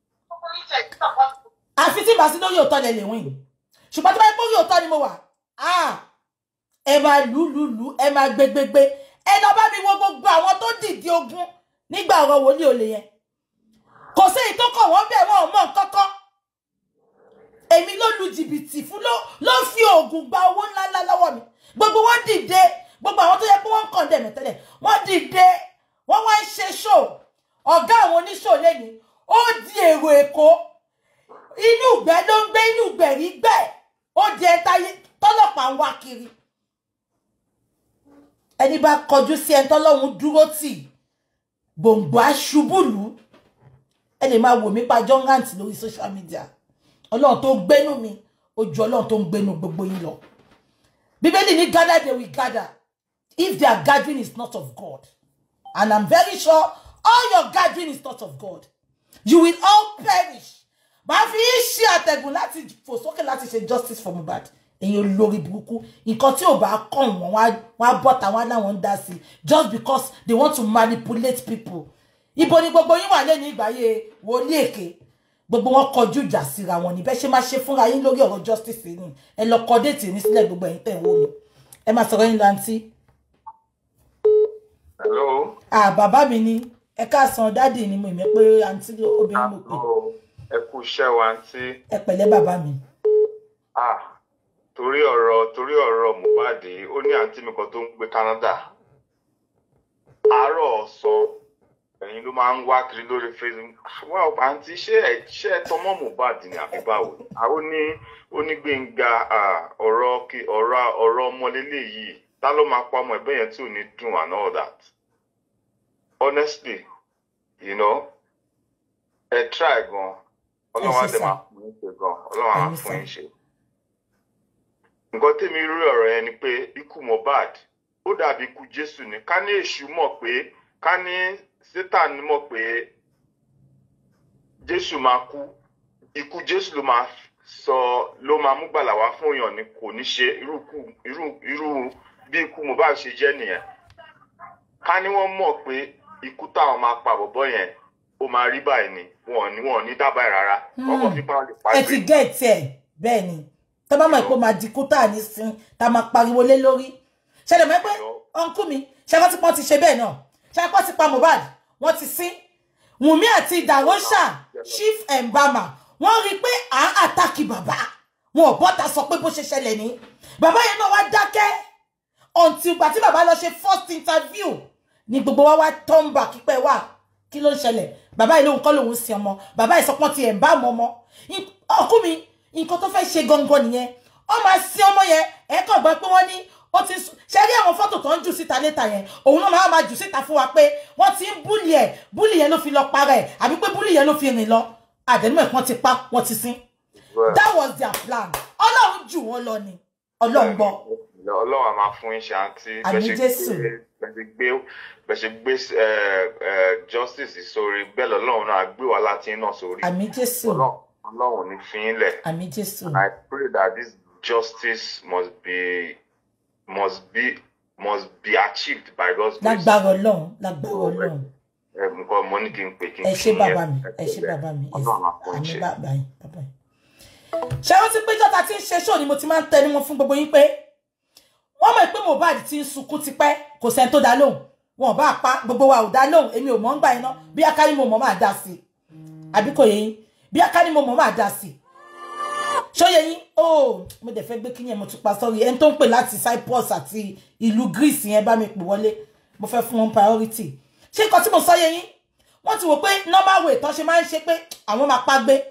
B: àfi tí n bá sí lórí òótọ́ lẹ lè win ṣùgbọ́n tí wọ́n bá gbórí òótọ́ ni mo wà ah, ẹ máa lù lù lù ẹ máa gbé gbé gbé ẹ lọ bá mi wo gbogbo àwọn tó dìde ogun nígbà ọ̀rọ̀ wòlíì olè yẹn kò sí èyí tó kàn wọ́n bẹ̀ wọ́n ò mọ̀ kọ́kọ́ èmi ló lu jìbìtì fún ló ló fi oògùn gba owó ńláńlá lọ́wọ́ mi gbogbo wọn dìde gbogbo àwọn tó yẹ pé wọ́n ń kàn dẹ̀mẹ̀ tẹ́lẹ̀ wọ́n dìde wọ́n wá ń ṣe ṣò ọ̀gá àwọn oníṣò lẹ́ni ó di èrò èkó inú ìgbẹ́ ló ń gbé inú ìgbẹ̀rí gbẹ̀ ó di ẹta tọ́lọ́pàá ń wá kiri ẹni bá kọjú sí ẹni tọ́lọ́hún dúró tì gbòǹgbò aṣubúlù ẹ lè máa wò mí pa jọ́ngàǹtì lórí social media ọlọ́run tó ń gbénú mi ó ju ọlọ́run tó ń gbénú gbogbo yín lọ bíbélì ní gather they will gather if their gathering is not of God and i'm very sure all your gathering is not of God you will all perish màá fi yín ṣe àtẹ̀gùn láti fò sókè láti ṣe justice for Mohbad èyàn olórí burúkú nǹkan tí ò bá kàn wọ́n wọ́n á bọ́ tàwọn aláwọn ń dá sí just because they want to manipulate people ibo ni gbogbo yín wà lẹ́nu ìgbàyè wòlíì èké gbogbo wọn kọjú ìjà síra wọn ní bẹ́ẹ̀ ṣe máa ṣe fúnra yín lórí ọ̀rọ̀ justice yìí ẹ lọ kọ déètì ní sílẹ̀ gbogbo ẹ̀yin tẹ̀ ń wò mí ẹ máa sọ̀rọ̀ yín láǹtí.
D: Hello.
B: à bàbá mi ni ẹ káàsán dáàdì ni mo ìmọ̀ pé àǹtí obìnrin mo pè
D: Hello. Ẹ kú iṣẹ́ wa àǹtí.
B: ẹ pẹ̀lẹ́ bàbá mi.
D: Ah, torí ọ̀rọ̀ torí ọ̀rọ̀ Mohbad ó ní àǹtí mi kan tó ń gbé Canada. Àárọ̀ ọ̀sán ẹ̀yin ló máa ń wá kiri lórí Facebook. Wá o àǹtí ṣé ẹ ṣé ẹ tọmọ Mohbad ni àbí báwo? Àwọn ní onígbẹ̀ngà ọ̀rọ̀ kí ọ̀rọ̀ ọ̀rọ̀ ọmọlélẹ̀ yìí ta ló máa pa ọmọ ẹ̀bẹ̀ yẹn tí ò ní dùn and all that. Honestly, you know, ẹ try gan. Ọlọ́run á
B: ṣé
D: dẹ̀
B: sà.
D: máa fún yín ṣe gan. Ọlọ́run á
B: Àmín
D: fún
B: sà.
D: yín ṣe nǹkan tèmi rí ọ̀rọ̀ yẹn ni pé ikú Mohbad ó dàbí ikú Jésù ni ká ní èṣù mọ̀ pé ká ní Sátánì mọ̀ pé Jésù máa kú ikú Jésù ló máa sọ ló máa mú gbàlà wá fún èèyàn ni kò ní ṣe irú ikú- irú irú bí ikú Mohbad ṣe jẹ́ nìyẹn ká ní wọ́n mọ̀ pé ikú táwọn máa pa bọ̀bọ́ yẹn ó máa rí báyìí ni wọn ò ní wọn ò ní dábàá ẹ̀ rárá
B: Hmm.
D: ọkọ̀ fipá lè pa
B: ẹ ti gẹ̀ẹ́tì ẹ̀ bẹ́ẹ̀ ni tá bá mọ̀ pé ó máa di kú tá à ní sin tá a máa pariwo lé lórí ṣẹlẹ̀ mọ́ pé ọ̀nkú mi ṣẹ́kọ́ tí wọ́n ti ṣe bẹ́ẹ̀ náà ṣẹ́kọ́ ti pa Mohbad wọ́n ti sin Wùmí àti Darosha chief embama wọ́n rí i pé à ń àtàkì bàbá wọn ò bọ́ta sọ pé bó ṣe ṣẹlẹ̀ ní bàbá yẹn náà wá dákẹ́ until ìgbà tí bàbá lọ ṣe first interview ni gbogbo wa wá turn back pípẹ́ wà kí ló ń ṣẹlẹ̀ bàbá yìí lóhun kọ́ lòun sin ọmọ bàbá yìí sọpọ́n ti ẹ̀ ń bá ọmọ ọmọ ọkú mi nǹkan tó fẹ́ ṣe gangan nìyẹn ọ máa sin ọmọ yẹn ẹ kàn gbọ́ pé wọ́n ní ó ti sùn ṣe rí àwọn fọ́tò tó ń jù síta létà yẹn òun náà máa máa jù síta fún wa pé wọ́n ti ń búlì ẹ̀ búlì yẹn ló fi lọ para ẹ̀ àbí pé búlì yẹn ló fi rìn lọ àdẹnumọ̀ ẹ̀ wọ́n ti pa wọ́n ti sin that was their plan ọlọ́run jù wọ́n lọ ni ọlọ́run gbọ́
D: ọlọ́run a máa fún iṣẹ́ àǹtí
B: Àmín Jésù.
D: bẹ́ẹ̀ gbé bẹ́ẹ̀ ṣe gbé justice sórí bẹ́ẹ̀ lọ́lọ́run náà gbé wa láti iná sórí
B: àmì jésù
D: Ọlọ́run- ọlọ́run ní fi í lẹ̀.
B: àmì jésù
D: And I pray that this justice must be must be must be achieved by God's grace.
B: lágbára ọlọ́run lágbára ọlọ́run
D: Ẹ, Nǹkan mo ní kí n pè kí n
B: ẹ
D: kí
B: ṣé
D: n
B: bàbá
D: yẹn.
B: mi ẹ ṣé bàbá mi ẹ
D: Ọlọ́run á fún
B: àmì
D: iṣẹ́.
B: bàbá yín bàbá yín. ṣé wọ́n ti péjọ́ ta ti ń ṣe ṣó ni mo ti máa ń tẹnu wọn fún gbogbo yín pé wọ́n mọ̀ pé Mohbad ti ń sunkún tipẹ́ kò sẹ́ni tó dá lóhùn wọn ò bá pa gbogbo wa ò dá lóhùn èmi ò mọ̀ ń gbà iná bí akárí mo mọ̀ máa dá sí i àbí kò yé yín bí akárí mo mọ̀ máa dá sí i ṣóyè yín ó mo dẹ̀ fẹ́ gbé kí yẹn mo tún pa sọ́rí ẹni tó ń pè láti Cyprus àti ìlú Greece yẹn bá mi pè wọlé mo fẹ́ fún wọn priority ṣé nǹkan tí mo sọ yé yín wọ́n ti wò pé normal way tán ṣe máa ń ṣe pé àwọn máa pa gbé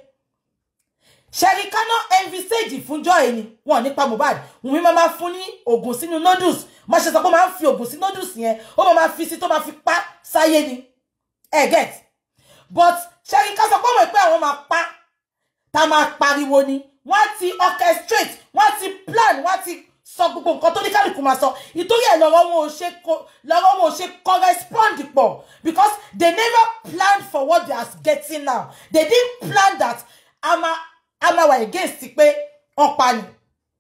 B: ṣẹ́rí káná envisage fúnjọ́ ẹ̀ ni wọn nípa Mohbad Wùmí máa máa fún ní oògùn sínú noodles má ṣe sọ pé ó máa ń fi oògùn sí noodles yẹn ó máa máa fi sí tó máa fi pa sáyé ni ẹ get but ṣẹ́rí ká sọ pé ọmọ ìpẹ́ àwọn máa pa tá a máa pariwo ni wọ́n á ti orchestrate wọ́n á ti plan wọ́n á ti sọ gbogbo nǹkan tó ní kálukú máa sọ ìtorí ẹ̀ lọ́rọ̀ wọn ò ṣe co- lọ́rọ̀ wọn ò ṣe correspond pọ̀ because they never planned for what they are getting now they didn't plan that ama ama wà against pé wọ́n pa ni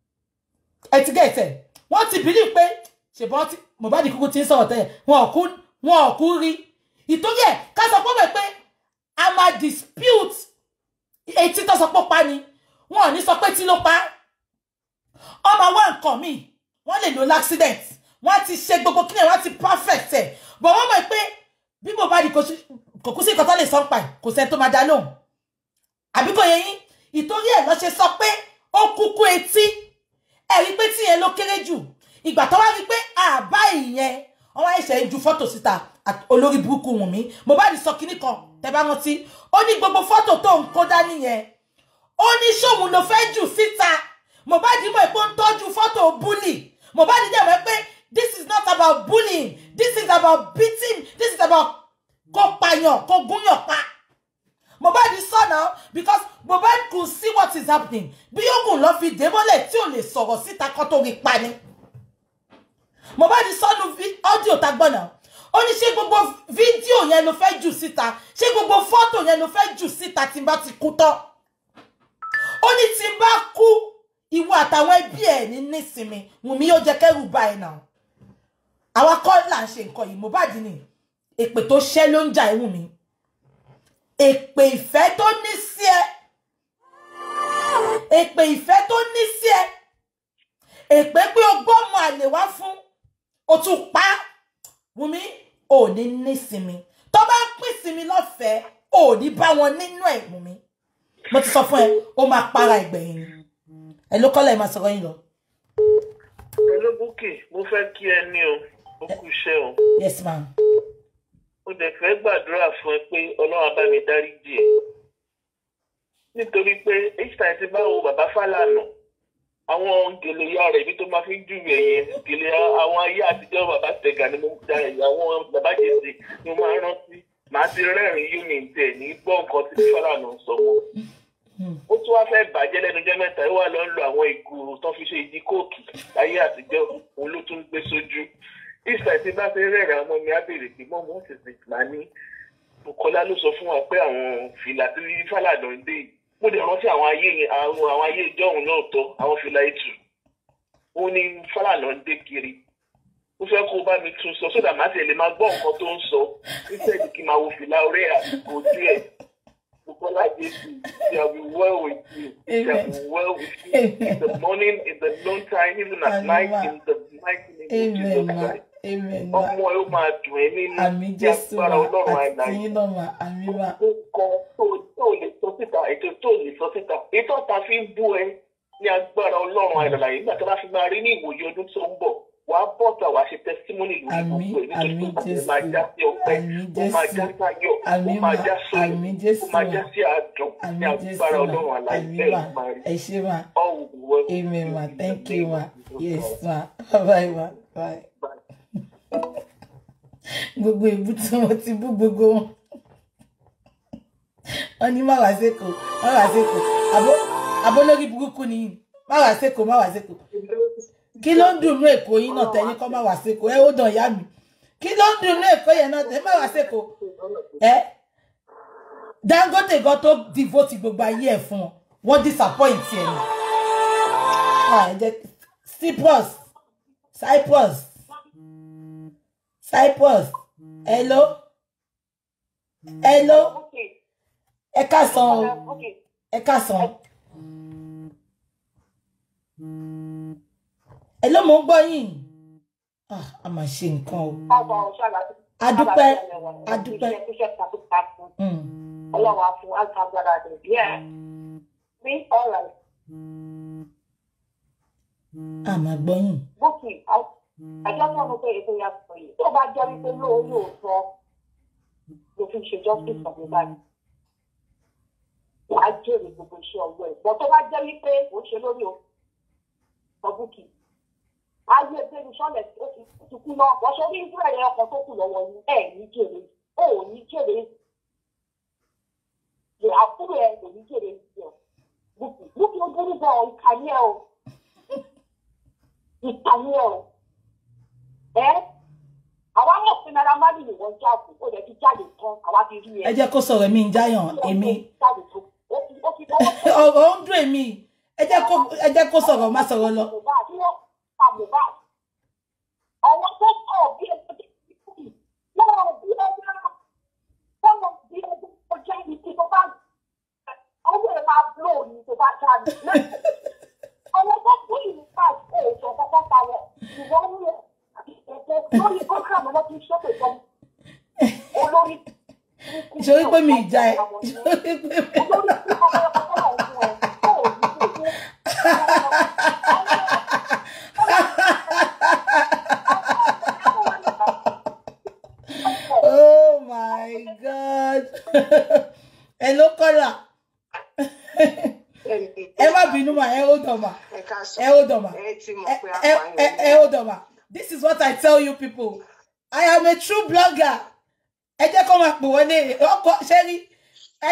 B: ẹ ti gẹ̀ẹ́tẹ̀ wọ́n ti believe pé ṣèbọn tí Mohbad kúkú ti ń sọ̀rọ̀ tẹ́lẹ̀ wọn ò kú wọn ò kú rí ìtorí ẹ̀ ká sọ pé wọ́n pé a máa dispute etí tó sọ pé ó pa ni wọn ò ní sọ pé tí ló pa ọmọ wa nǹkan míì wọ́n lè lo l'accident wọ́n á ti ṣe gbogbo kíni wọ́n á ti perfect ẹ̀ but wọ́n mọ̀ pé bí Mohbad kò sí- kò kú sí nǹkan tó lè sọ ń pa ẹ̀ kò sẹ́ni tó máa dá lóhùn àbí kò yẹ yín ìtorí ẹ̀ lọ ṣe sọ pé ó kúkú etí ẹ rí pé tí yẹn ló kéré jù ìgbà tó wá rí pé àbá ìyẹn wọn wá ẹsẹ̀ ń ju fọ́tò síta àti olórí burúkú Wùnmí Mohbad sọ kinní kan tẹ́ bá rántí ó ní gbogbo fọ́tò tó ń kó dání yẹn ó ní ṣòun ló fẹ́ jù síta Mohbad mọ̀ pé ó ń tọ́jú fọ́tò búlì Mohbad dẹ̀ mọ̀ pé this is not about bullying this is about beating this is about kó pààyàn kó gúnyàn pa. Mohbad sọ now because Mohbad could see what is happening bí ogun lọ fi dé mọ́lẹ̀ tí ò lè sọ̀rọ̀ síta kan tó rí pa ni. Mohbad sọnù ọ́díò tá gbọ́ náà ó ní ṣé gbogbo fídíò yẹn ló fẹ́ jù síta ṣé gbogbo fọ́tò yẹn ló fẹ́ jù síta tí n bá ti kú tán. ó ní tí n bá kú ìwọ àtàwọn ẹbí ẹ̀ ní nísinmi Wùnmí yóò jẹ́ kẹ́rù bá ẹ̀ náà. àwa kọ́ là ń ṣe nǹkan yìí Mohbad ni èpè tó ṣẹ́ ló ń jà ẹ̀ Wùnmí èpè ìfẹ́ tó ní sí ẹ èpè ìfẹ́ tó ní sí ẹ èpè pé o gbọ́mọ àlè wá fún o tún pa á. Wùmí ò ní nísinmi tó bá ń pín sinmi lọ́fẹ̀ẹ́ ò ní bá wọn nínú ẹ̀ Wùmí mo ti sọ fún ẹ ó máa para ìgbẹ̀yìn ni ẹ ló kọ́lẹ̀ máa sọ̀rọ̀ yín lọ
E: Hello Bukky, mo fẹ́ kí ẹ ní o, ó kú iṣẹ́ o.
B: yes ma
E: Mo dẹ̀ fẹ́ gbàdúrà fún ẹ pé Ọlọ́run á bá mi dáríjì ẹ́. Nítorí pé each time tí bá wo bàbá Fálànà, àwọn gèlè ya rẹ̀ ibi tó máa fi ń júwe yẹn, gèlè àwọn ayé àtijọ́ bàbá Tẹ̀gà ni mo da ẹ̀yà àwọn bàbá Jèsè ni mo máa ń rántí. Màá ti rẹ́rìn-ín yóò ní tẹ̀ ní gbọ́ nǹkan tí Fálànà sọ mọ́. Ó tún wá fẹ́ bàjẹ́ lẹ́nu jẹ́ mẹ́ta, ó wà lọ ń lo àwọn ìgò tó fi ṣe ìdí kóòkì láyé àtijọ́, òun ló tún gbé sójú ìfẹ́ tí bá fẹ́ rẹ̀rẹ̀ àwọn ọmọ mi á béèrè pé mọ́ mọ́ tètè máa ní Bùkọ́lá ló sọ fún wa pé àwọn fìlà tí Fálànà ń dé yìí mo dẹ̀ rántí àwọn ayé yẹn àwọn àwọn ayé ìjọ́hun náà tọ́ àwọn fìlà ètù ó ní Fálànà ń dé kiri ó fẹ́ kó bá mi tún sọ sódà má tẹ̀lé máa gbọ́ nǹkan tó ń sọ níṣẹ́ kí n máa wo fìlà orí àsìkò díẹ̀ Bukola Jesu, shall be well with you. Shall
B: Amen.
E: be well with you. In the morning, in the noon time, even at
B: Amen.
E: night, in the mighty name of
B: amen
E: Jesus
B: ma
E: Christ.
B: amen ma
E: Ọmọ ẹ ó máa dùn ẹ́ nínú
B: àmì
E: ní
B: jésù ma
E: agbára Ọlọ́run
B: àti
E: àìláyé.
B: tiyín náà ma àmì ma
E: Gbogbo kan tó tó lè sọ síta, ètò tó lè sọ síta. Ètò ọ̀tá fi ń bú ẹ ní agbára Ọlọ́run àìláyé. Nígbà tí wọ́n bá fi máa rí ní ìwòye ọdún tó ń bọ̀, wàá bọ̀tà wàá ṣe testimony lórí
B: àmì
E: gbogbo ẹ̀ nítorí
B: àmì
E: pé ó
B: jésù
E: máa já sí ọpẹ́,
B: àmì
E: ó máa já
B: jésù
E: sáyọ̀, ó
B: àmì
E: máa
B: ma
E: já sóyè,
B: àmì
E: ó
B: jésù
E: máa
B: ma
E: já sí àdùn ní
B: àmì jésù
E: agbára
B: ma
E: Ọlọ́run àìláyé.
B: àmì
E: Bẹ́ẹ̀
B: ma
E: ni máa rí.
B: ẹ ṣé ma
E: All will be well.
B: amen ma
E: In the
B: thank you
E: name
B: ma
E: of Jesus
B: yes
E: Christ.
B: ma bye ma bye. gbogbo ìbú tí wọn ti bú gbogbo wọn wọn ní má wá sékò má wá sékò àbó àbó lórí burúkú ni má wá sékò má wá sékò kí ló ń dùn ní èkó yín náà tẹ̀yìn kọ́ má wá sékò ẹ ó dàn ìyá mi kí ló ń dùn ní èkó yẹn náà tẹ̀yìn má wá sékò ẹ Dangote gan tó devote gbogbo ayé ẹ fún wọn wọn disappoint ẹ ni Ah, ẹ jẹ́ Cyprus Cyprus Cyprus hello hello ẹ káàsán o ẹ káàsán hello mo ń gbọ́ yín ah a máa ṣe nǹkan o adúpẹ́ adúpẹ́ Mm.
F: Ọlọ́run á fún àgbàgbára rẹ̀ díẹ̀. Bí ọ̀rọ̀
B: a máa gbọ́ yín
F: bókì àjọ tó ń pè ètò yàtọ̀ yìí tó bá jẹ́ wípé lóòótọ́ òótọ́ ló fi ṣe justice for the body. Wàá jèrè gbogbo iṣẹ́ ọwọ́ ẹ̀. Bọ̀ tó bá jẹ́ wípé kò ṣe lórí òótọ́ bókì. Ayé Bẹ́ni Sọ́lẹ̀ ó ti ó ti kú náà. Bọ̀ ṣe orí ìdúrà yẹn ọkọ̀ tó kù lọ́wọ́ yín. Ẹ̀ ní jèrè. Ó ò ní jèrè. Lè àbúrò ẹ̀ kò ní jèrè ìṣẹ́. Bókì Bókì ó burú gan ìkànnì ẹ̀ o ìtàní ẹ o ẹ àwa mọ̀ pé náírà málì ni wọ́n jáde ó lè fi jáde tán àwa ti rí ẹ.
B: ẹ jẹ́ kó sọ̀rọ̀ èmi ń jáyàn èmi
F: jáde tó ó fi ó fi lọ́wọ́ tó
B: ọ̀rọ̀ ń dùn èmi ẹ jẹ́ kó ẹ jẹ́ kó sọ̀rọ̀ má sọ̀rọ̀ lọ
F: Mohbad tí wọ́n pa Mohbad ọwọ́ tó kọ̀ bí ẹgbẹ́ tó ti kú yìí lọ́wọ́ bí ẹgbẹ́ lọ́wọ́ bí ẹgbẹ́ tó jẹ́ ní tí tó bá ọwọ́ ẹ̀ máa bló ní tó bá jáde ọwọ́ tó kú yìí ní káàdì ó sọ kọ́kọ́ pa wọ́n ìwọ́n ní ẹ̀jẹ̀ lórí program ọmọ tí ń ṣọ́pẹ̀ tán olórí
B: ìṣòrí pé mi ìjà ẹ ìṣòrí pé mi.
F: olórí tí ọmọ ẹ̀kọ́ tó wà fún ẹ tó ò ní kò tó
B: oh my god hello kọ́là ẹ má bínú mà ẹ ó dàn mà
G: ẹ ká sọ
B: ẹ ó dàn mà
G: ẹ ti mọ̀
B: ẹ
G: pé
B: ẹ
G: apààyàn
B: ẹ ẹ ó dàn mà this is what i tell you people i am a true blogger ẹ jẹ́ kó máa pè wọlé ọkọ ṣẹ́rí ẹ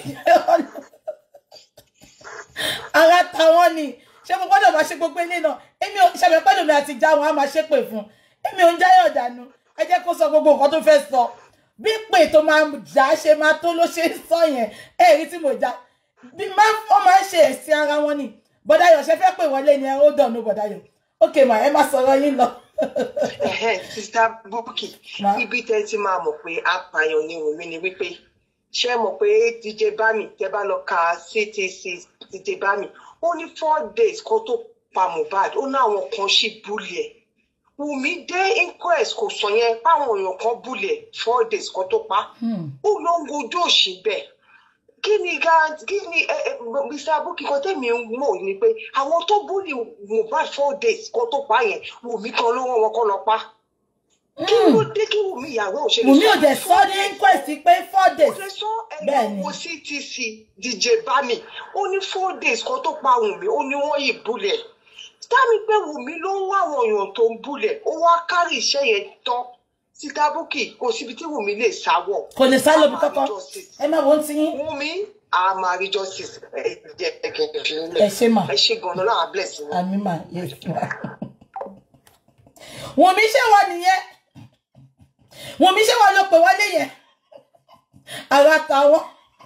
B: ara tàwọn ni ṣé mo gbọ́dọ̀ máa ṣe gbogbo ilé náà èmi ò ṣàbẹ̀ pẹ́lú mi àti ìjà wọn á máa ṣépè fún èmi ò ń jáyọ̀ dànù ẹ jẹ́ kó sọ gbogbo nǹkan tó fẹ́ sọ bí pè tó máa jà á ṣe máa tó ló ṣe ń sọ yẹn ẹ rí tí mo jà bí má wọ́n máa ń ṣe ẹ̀sìn ara wọn ni bọ́dáyọ̀ ṣe fẹ́ pè wọlé ni ẹ ó dànù bọ́dáyọ̀ ok mà ẹ má sọ̀rọ̀ yín lọ.
G: Ẹ̀hẹ́n, sista Bukky
B: Ma.
G: ibi tẹ́ ti máa mọ̀ pé apààyàn ni Wùmí ni wípé ṣé ẹ mọ̀ pé DJ Bami tẹ́ bá lọ ka CTC DJ Bami ó ní four days kó tó pa Mohbad ó ní àwọn kan ṣì búlì ẹ̀ Wùmí dé inquest kò sọ yẹn páwọn èèyàn kan búlì ẹ̀ four days kó tó pa
B: Hmm.
G: ó ló ń gojú òṣì bẹ́ẹ̀ kí ni ga kí ni ẹ ẹ Mr. Bukky kan tẹ̀mí ń mọ̀ ni pé àwọn tó búlì Mohbad four days kó tó pa yẹn Wùmí kan ló wọ́n wọn kọ́ lọ pa kí ló dé kí Wùmí ìyàwó ò ṣe lè
B: Wùmí ò dẹ̀
G: fún
B: sọ ní inquest pé four days
G: kò lè sọ
B: Bẹ́ẹ̀ni.
G: ẹni owó CTC DJ Bami ó ní four days kan tó pa Wùmí ó ní wọ́n yìí búlẹ̀ táàmì pé Wùmí ló ń wá àwọn èèyàn tó ń búlẹ̀ ó wá kárì iṣẹ́ yẹn tán Sita Bukky kò síbi tí Wùmí lè sáwọ̀
B: kò lè sá lóbi
G: A máa rí
B: kankan
G: justice.
B: ẹ má wọ́n ti yín
G: Wùmí a máa rí justice ẹ jẹ́ ẹ kì í fi
B: ẹ
G: lẹ̀
B: ṣe mà.
G: ẹ ṣe gan-an láwọn bless yín.
B: àmì mà yes ma. Wùmí ṣé wà nìyẹn Wùmí ṣé wà ló pè wọlé yẹn ara tàwọn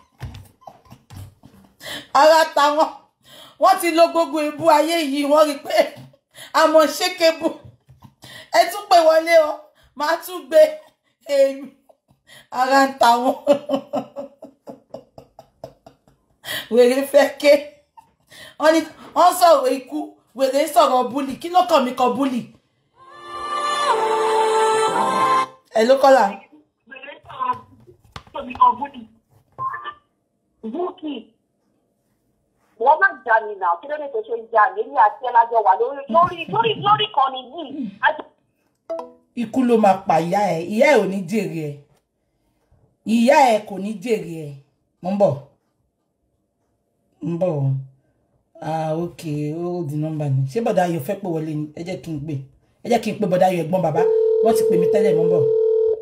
B: ara tàwọn wọ́n ti lo gbogbo ìbú ayé yìí wọ́n rí i pé àmọ́ ṣékébù ẹ tún pè wọlé o máa tún gbé èmi ara ń tàwọn wèrè fẹ́ ké wọ́n ní wọ́n sọ̀rọ̀ ikú wèrè sọ̀rọ̀ búlì kí ló kàn mí kan búlì. ẹ ló kọ́là
F: Búkì, wọ́n máa jà mí náà, kí ló dé tó ṣe ń jà mí ní àti ẹlájọ wà lórí lórí lórí lórí kan ní yìí.
B: ikú ló máa pa ìyá ẹ ìyá ẹ ò ní jèrè ẹ ìyá ẹ kò ní jèrè ẹ mo ń bọ̀ ń bọ̀ o ah ok ó di nọ́mbà ni ṣé bọ̀dá ayọ̀ fẹ́ pè wọlé ni ẹ jẹ́ kí n pè ẹ jẹ́ kí n pè bọ̀dá ayọ̀ ẹ̀gbọ́n bàbá wọ́n ti pè mí tẹ́lẹ̀ mo ń bọ̀.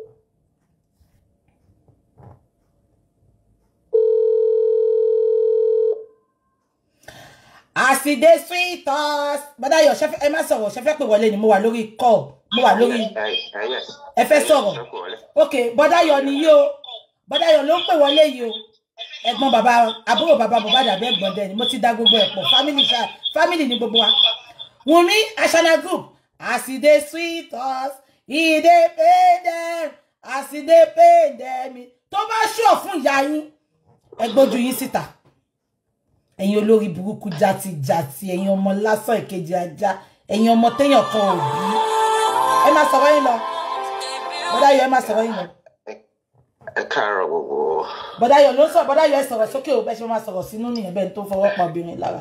B: àsìdé sweet us bọ̀dá ayọ̀ ṣẹ́fẹ́ ẹ má sọ̀rọ̀ ṣẹ́fẹ́ pè wọlé ni mo wà lórí call mo wà lórí ẹ fẹ́ sọ̀rọ̀ ok bọ́dá yọ ni yìí o bọ́dá yọ ló ń pè wọlé yìí o ẹ̀gbọ́n bàbá àbúrò bàbá bàbá dàbí ẹ̀gbọ́n dẹ̀ ni mo ti da gbogbo ẹ̀ pọ̀ family ṣá family ni gbogbo wa Wunmi Ashana group as e dey sweet us e dey pay dem as e dey pay dem tó bá ṣọ̀ fún ìyá yín ẹ gbójú yín síta ẹ̀yin olórí burúkú játijàti ẹ̀yin ọmọ lásán ìkejì ajá ẹ̀yin ọmọ téèyàn kan ò bí ẹ máa sọ̀rọ̀ yín lọ bọ́dá yọ ẹ máa sọ̀rọ̀ yín lọ
H: ẹ káàárọ̀ gbogbo
B: bọ́dá yọ ló ń sọ bọ́dá yọ ẹ sọ̀rọ̀ sókè ò bẹ́ẹ̀ ṣe máa sọ̀rọ̀ sínú nìyẹn bẹ́ẹ̀ tó fọwọ́ pa obìnrin lára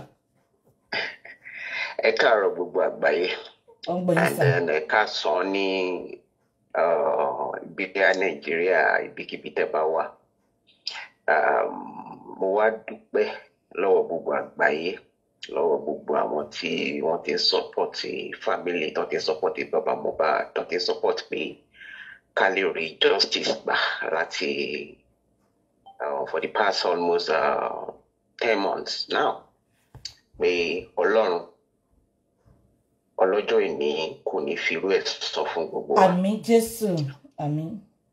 H: ẹ káàárọ̀ gbogbo àgbáyé
B: ó ń gbẹ̀yìn
H: and
B: sá
H: then ẹ káàsán ní uh, ibi tí a nàìjíríà ibikíbi tẹ́ bá wà Um, mo wá dúpẹ́ lọ́wọ́ gbogbo àgbáyé lọ́wọ́ gbogbo àwọn tí wọ́n ti ń sọ́pọ̀tì family tó ti ń sọ́pọ̀tì bàbá Mohbad tó ti ń sọ́pọ̀tì pé ká lè rí justice gbà láti uh, for the past almost uh, ten months now pé ọlọ́run ọlọ́jọ́ ìní kò ní fi irú ẹ̀ sọ fún gbogbo wa.
B: àmín jésù àmín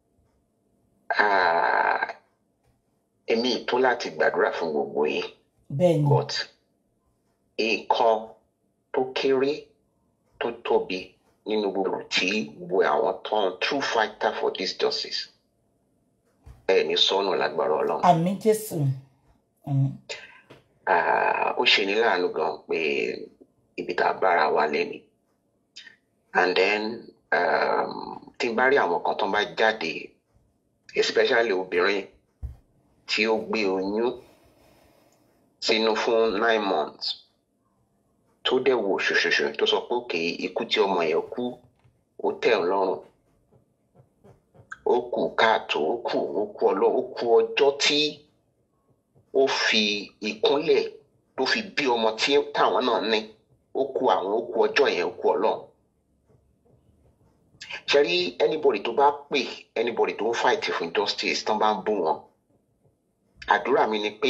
H: Ah, èmi ìtún láti gbàdúrà fún gbogbo yín
B: bẹ́ẹ̀ ni
H: but nǹkan tó kéré tó tóbi nínú gbogbo tí gbogbo àwọn tán true fighter for this justice ẹ ní sọnù lágbára Ọlọ́run.
B: àmín jésù àmín
H: Ah, ó ṣe ní láàánú gan pé ibi tá a bára wa lẹ́ni and then um, tí n bá rí àwọn kan tó ń bá jáde especially obìnrin tí ó gbé oyún sínú fún nine months tó dẹ̀ wò ṣoṣoṣo tó sọ pé òkè ikú tí ọmọ yẹn kú ó tẹ̀ ọ́ lọ́rùn ó kù káàtó ó kù ó kù ọlọ́ ó kù ọjọ́ tí ó fi ìkúnlẹ̀ tó fi bí ọmọ tí táwọn náà ní ó kù àwọn ó kù ọjọ́ yẹn ó kù ọlọ́run ṣe rí anybody tó bá pè anybody tó ń fight fún justice tán bá ń bú wọn àdúrà mi ni pé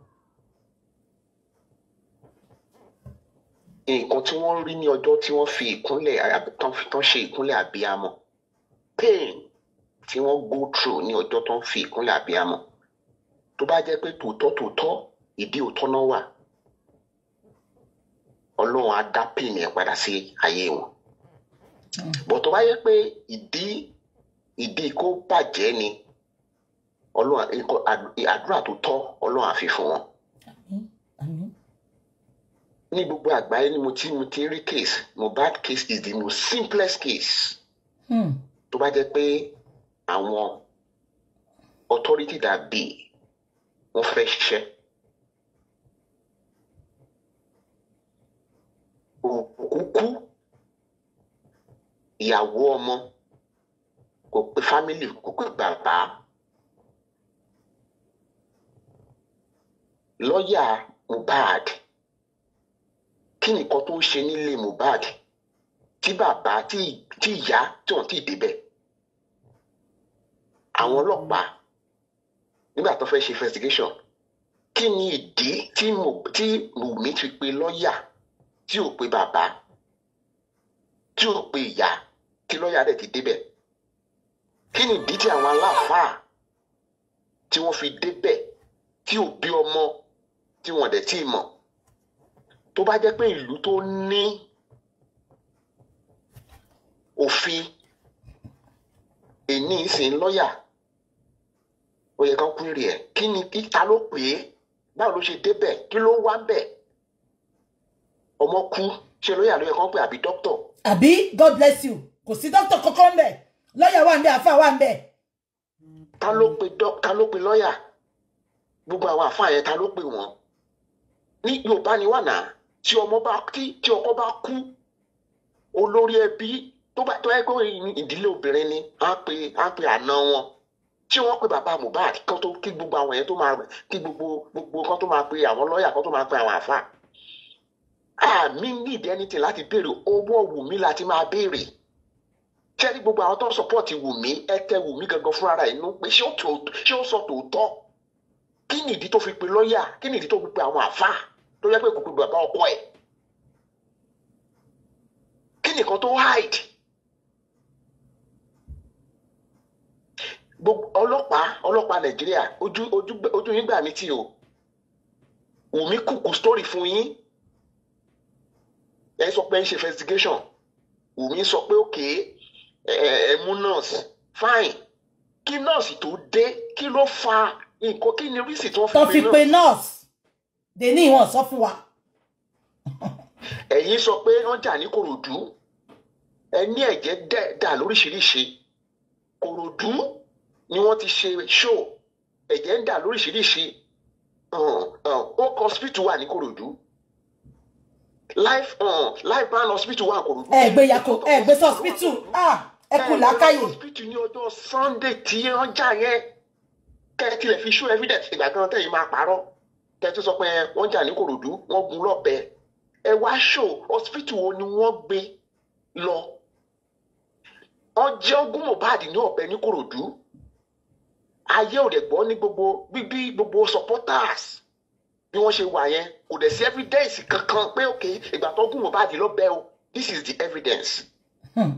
H: nǹkan tí wọ́n rí ní ọjọ́ tí wọ́n fi ìkúnlẹ̀ àbí- tán fi- tán ṣe ìkúnlẹ̀ àbíamọ pain tí wọ́n go through ní ọjọ́ tán fi ìkúnlẹ̀ àbíamọ tó bá jẹ́ pé tòótọ́ tòótọ́ ìdí òótọ́ náà wà ọlọ́run á dá pain yẹn padà sí ayé wọn bọ̀ tó bá yẹ pé ìdí ìdí kó bàjẹ́ ni ọlọ́run nǹkan- àd- àdúrà tó tọ́ ọlọ́run á fi fún wọn
B: àmín àmín
H: ní gbogbo àgbáyé ni mo ti mo ti rí case Mohbad case is the most simplest case
B: Hmm.
H: tó bá jẹ́ pé àwọn authority that be wọ́n fẹ́ ṣiṣẹ́ òkú kú ìyàwó ọmọ kò pé family kò pé bàbá lọ́ọ̀yà Mohbad kí nìkan tó ń ṣe nílé Mohbad tí bàbá tí tí ìyá tí wọn ti débẹ̀ àwọn ọlọ́pàá nígbà tó fẹ́ ṣe investigation kí ni ìdí tí mo tí Wùmí ti pe lọ́ọ̀yà tí ò pe bàbá tí ò pe ìyá tí lọ́ọ̀yà rẹ̀ ti débẹ̀ kí ni ìdí tí àwọn aláàfáà tí wọ́n fi débẹ̀ tí ò bí ọmọ tí wọ́n dẹ̀ tí ì mọ̀ tó bá jẹ́ pé ìlú tó ní òfin èní ìsìn lọ́ọ̀yà ó yẹ ká kúrè ẹ̀ kí ni kí ta ló pè é báwo ló ṣe débẹ̀ kí ló ń wá ń bẹ̀ ọmọ kú ṣe lóyà lóyè kan pé àbí dókítọ̀
B: àbí god bless you kò sí dókítà kankan ń bẹ̀ lọ́ọ̀yà wà ń bẹ̀ àfà wà ń bẹ̀
H: ta ló pe dó- ta ló pe lọ́yà gbogbo àwọn àfáà yẹn ta ló pe wọ́n ní yorùbá ni wà náà tí ọmọ bá tí tí ọkọ bá kú olórí ẹbí tó bá tó ẹ kó ìdílé obìnrin ni á pe á pe àna wọn tí wọ́n pe bàbá Mohbad kan tó kí gbogbo àwọn yẹn tó máa kí gbogbo gbogbo kan tó máa pe àwọn lọ́yà kan tó máa pe àwọn àfáà àmì need anything láti béèrè owó Wùmí láti máa béèrè ṣé ní gbogbo àwọn tó ń sọpọ́ọ̀tì Wùmí ẹ tẹ Wùmí gangan fúnra rẹ̀ inú pé ṣé ó tó- ṣé ó sọ tòótọ́ kí ni ìdí tó fi pe lọ́ọ̀yà kí ni ìdí tó fi pe àwọn àfáà tó yẹ pé kò pe bàbá ọkọ ẹ̀ kí nìkan tó hide gbogbo ọlọ́pàá ọlọ́pàá Nàìjíríà ojú ojú ojú yín gbà mí tì o Wùmí kùkù story fún yín ẹ sọ pé ẹ ń ṣe investigation Wùmí sọ pé òkè ẹ ẹ mú nurse fine kí nurse tó dé kí ló fa nǹkan kí ni rísì tí wọ́n
B: tó
H: fi
B: fi
H: pe
B: pe
H: nurse
B: nurse dèní ìwọ̀n sọ fún wa
H: ẹ̀yin sọ pé wọ́n jà ní Kòròdú ẹ ní ẹ̀jẹ̀ dẹ̀ dà lóríṣiríṣi Kòròdú ni wọ́n ti ṣe show ẹ̀jẹ̀ ń dà lóríṣiríṣi um, um, Oak hospital wà ní Kòròdú life um, life ban hospital wà ní Kòròdú.
B: ẹ gbé yako ẹ gbé hospital ah ẹ kú làákàyè
H: hospital ní ọjọ́ Sunday tí wọ́n jà yẹn kẹ́ ẹ tilẹ̀ fi show evidence ìgbà kan tẹ̀yìn máa parọ́ kẹ́ ẹ tó sọ pé wọ́n jà ní Kòròdú wọ́n gun lọ́bẹ ẹ wá show hospital wo ni wọ́n gbé lọ wọ́n jẹ́ ogún Mohbad ní ọ̀bẹ ní Kòròdú ayé ò dẹ̀ gbọ́ ní gbogbo bíbí gbogbo supporters bí wọ́n ṣe wà yẹn kò dẹ̀ sí evidence kankan pé ok ìgbà tó gún Mohbad lọ́bẹ o this is the evidence
B: Hmm.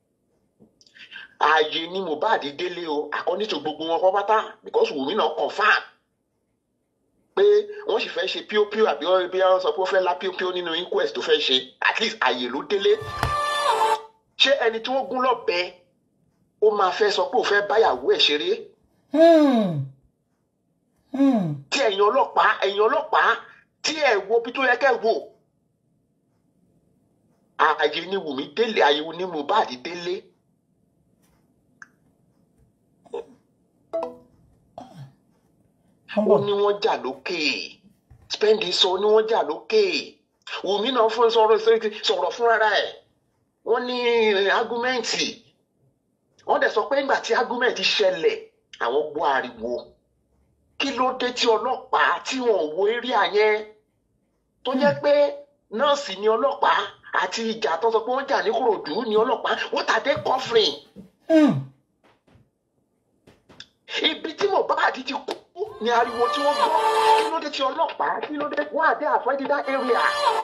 H: ààyè ni Mohbad délé o according to gbogbo wọn kọ́ pátá because Wùmí náà confam pé wọ́n sì fẹ́ ṣe píópíó àbí wọ́n bí wọ́n sọ pé ó fẹ́ lá píópíó nínú inquest tó fẹ́ ṣe at least ààyè ló délé ṣé ẹni tí wọ́n gún lọ́bẹ ó máa fẹ́ sọ pé ó fẹ́ báyàwó ẹ̀ ṣeré
B: Hmm. Hmm.
H: tí ẹ̀yin ọlọ́pàá ẹ̀yin ọlọ́pàá tí ẹ̀ wo bí tó yẹ kẹ́ wò ààyè ni Wùmí délé ààyè ni Mohbad délé
B: Wọ́n
H: ó
B: bọ̀.
H: ní wọ́n jà lókè spendi sọ ó ní wọ́n jà lókè Wùmí náà fún sọ̀rọ̀ sọ̀rọ̀ fúnra ẹ̀ wọ́n ní argumenti wọ́n dẹ̀ sọ pé nígbà tí argumenti ṣẹlẹ̀ àwọn gbọ́ ariwo kí ló dé tí ọlọ́pàá tí wọ́n wo area yẹn tó jẹ́ pé nọ́ọ̀sì ni ọlọ́pàá àti ìjà tó sọ pé wọ́n jà ní Kòròdú ni ọlọ́pàá what are they covering
B: Hmm.
H: ibi tí Mohbad ti kú ni ariwo tí wọ́n gbọ́ kí ló dé tí ọlọ́pàá kí ló dé wọ́n àdé avoid that area.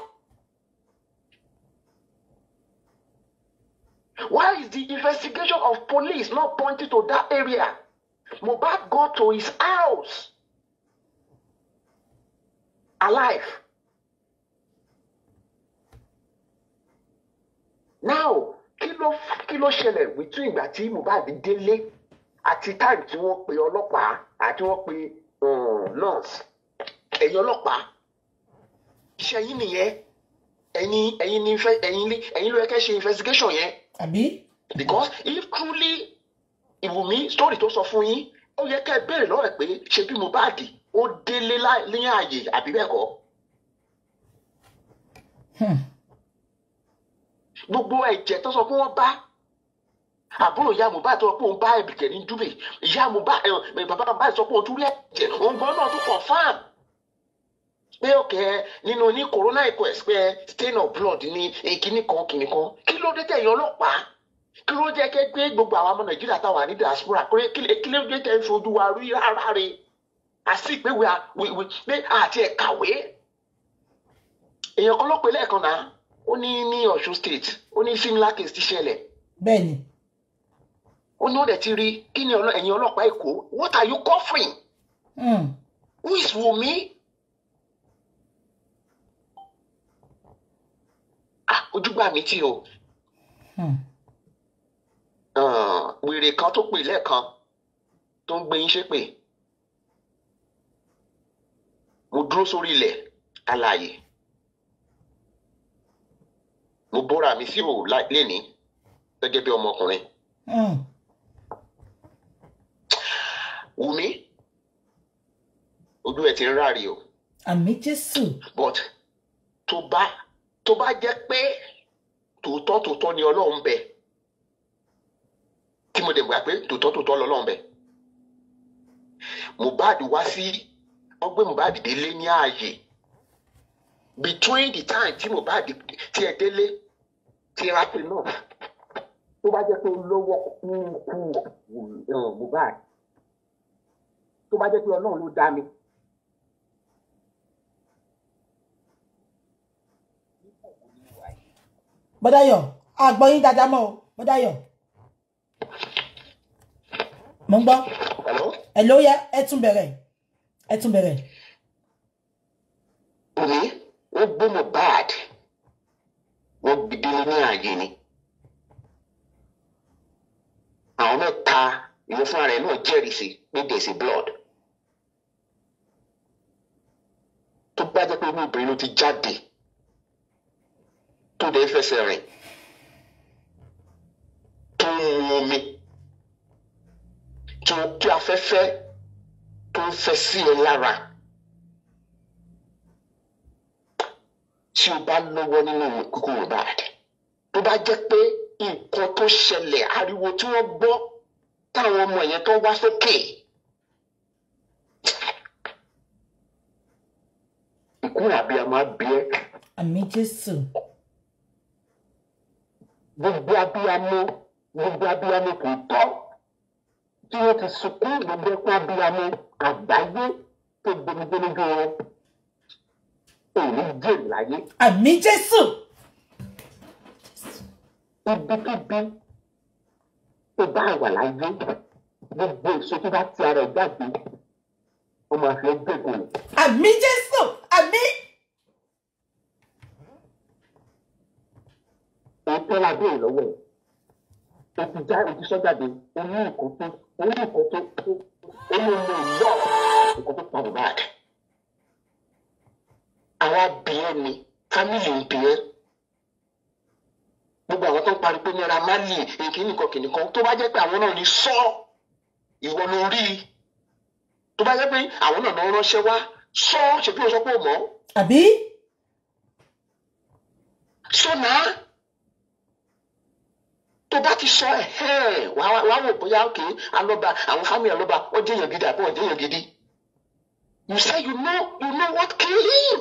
H: Why is the investigation of police not pointing to that area? Mohbad go to his house alive. Now kí ló kí ló ṣẹlẹ̀ between ìgbà tí Mohbad délé àti time tí wọ́n pe ọlọ́pàá àti wọ́n pe um, nurse ẹ̀yin ọlọ́pàá iṣẹ́ yín nìyẹn ẹ̀yin ẹ̀yin ní fẹ́ ẹ̀yin lé ẹ̀yin ló yẹ kẹ́ ṣe investigation yẹn
B: àbí
H: because if truly Ìwùmí story tó sọ fún yín ó yẹ kẹ́ ẹ béèrè lọ́wọ́ ẹ̀ pé ṣe bí Mohbad ó délé lá- ní ààyè àbí bẹ́ẹ̀ kọ́
B: Hmm.
H: gbogbo ẹ̀jẹ̀ tó sọ pé wọ́n bá àbúrò ìyá Mohbad tó sọ pé òun bá ẹ̀bìkẹ́ ní dúbẹ̀ ìyá Mohbad ẹ̀ bàbá Mohbad sọ pé òun tún rí ẹ̀jẹ̀ òun gan náà tún confam pé òkè nínú ní corona inquest pé stain of blood ní kíní kan kíní kan kí ló dé tẹ̀yìn ọlọ́pàá kí ló jẹ́ kẹ́ gbé gbogbo àwọn ọmọ Nàìjíríà táwa ní diaspora kí ló- kí ló kí ló dé tẹ̀ ń fojú wa rí rárá re àti pé we are we we pé àti ẹ̀ kàwé èèyàn kan ló pe lẹ́ẹ̀kan náà ó ní ní Ọ̀ṣun state ó ní similar case ti ṣẹlẹ̀
B: bẹ́ẹ̀ ni
H: ó ní ó dẹ̀ ti rí kí ni ọlọ́- ẹ̀yin ọlọ́pàá Èkó what are you covering
B: Hmm.
H: who is Wunmi ah ojúgbà mi tí o
B: Hmm.
H: Ah, wèrè kan tó pè lẹ́ẹ̀kan tó ń gbé yín ṣépè mo dúró sórí ilẹ̀ alààyè mo bóra mi sí òwò lénìí gẹ́gẹ́ bí ọmọkùnrin
B: Hmm.
H: Wùmí ojú ẹ ti ń ráre o
B: àmì jésù
H: but tó bá tó bá jẹ́ pé tòótọ́ tòótọ́ ni ọlọ́run bẹ tí mo dẹ̀ gbà pé tòótọ́ tòótọ́ lọ́lọ́run bẹ Mohbad wá sí wọ́n gbé Mohbad délé ní ààyè between the time tí Mohbad tí ẹ délé tí rápẹ́ náà tó bá jẹ́ pé lọ́wọ́ kú kú Mohbad tó bá jẹ́ pé ọlọ́run ló dá mi.
B: bọ́dáyọ̀ àgbọ̀yìn dáadáa mọ́ o bọ́dáyọ̀ mo ń gbọ́
H: Hello?
B: ẹ ló yẹ ẹ tún bẹ̀rẹ̀ ẹ tún bẹ̀rẹ̀
H: Wùmí wọ́n gbé Mohbad wọ́n gbìdé ní ààyè ni. àwọn mẹ́ta ìwọ fúnra rẹ̀ náà jẹ́rìí sí pé there is a blood. tó bá jẹ́ pé inú obìnrin ló ti jáde tó dẹ̀ fẹsẹ̀ rìn tó ń mu omi tó tí afẹ́fẹ́ tó ń fẹ́ sí ẹ lára. tí o bá lọ́wọ́ nínú kúkú Mohbad tó bá jẹ́ pé nǹkan tó ṣẹlẹ̀ ariwo tí wọ́n gbọ́ táwọn ọmọ yẹn tó wá sókè ikú abiyamọ abiyẹ
B: àmì jésù
H: gbogbo abiyamọ gbogbo abiyamọ kò tọ́ tí wọ́n ti sunkún gbogbo ẹkún abiyamọ àgbáyé tó gbẹmígbẹ lójú wọn òní jèrè láyé.
B: àmì jésù
H: ibikíbi tó bá wà láyé gbogbo èso tó bá ti ara ẹ̀ jáde ọmọ àfi ẹgbẹ́ kò ní.
B: àmì jésù àmì
H: òótọ́ la béèrè lọ́wọ́ ẹ̀ o ti já o ti sọ jáde o ní nǹkan tó o ní nǹkan tó tó o ní ọmọ ìlọ nǹkan tó pa Mohbad. àwa bìíẹ́ ni fámìlì ń bìíẹ́ gbogbo àwọn tó ń parí pé Naira Marley nkíní kan kìnìún kan tó bá jẹ́ pé àwọn náà ní sọ ìwọ ló rí i tó bá jẹ́ pé àwọn náà náà ránṣẹ́ wá sọ ṣèbí o sọ pé o mọ̀
B: àbí
H: sọ náà tó bá ti sọ ẹ̀ ẹ̀ wàá wàá wò bóyá òkè alọ́ba àwọn fámìlì alọ́ba ó jẹ́ èèyàn gidi àbí wọ́n jẹ́ èèyàn gidi you say you know you know what kill him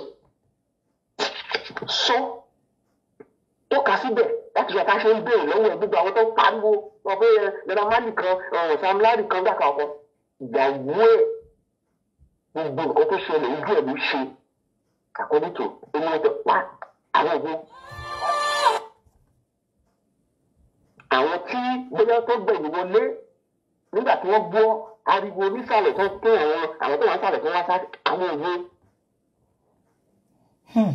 H: sọ tó kà síbẹ̀ láti ṣe ká ṣe ń béèrè lọ́wọ́ ẹ̀ gbogbo àwọn tó ń pariwo wọn pé Naira Marley kan ọ̀hún Sam Larry kan gbàkà ọkọ ìyàwó ẹ̀ gbogbo nǹkan tó ṣẹlẹ̀ ojú ẹ̀ ló ṣe àkọ́nítò ẹni wọ́n ti pa àwọn òun. àwọn tí bóyá tó gbẹ̀yìn wọlé nígbà tí wọ́n gbọ́ ariwo nísàlẹ̀ tó tó àwọn àwọn tó wà nísàlẹ̀ tó wá sá àwọn òun.
B: Hmm.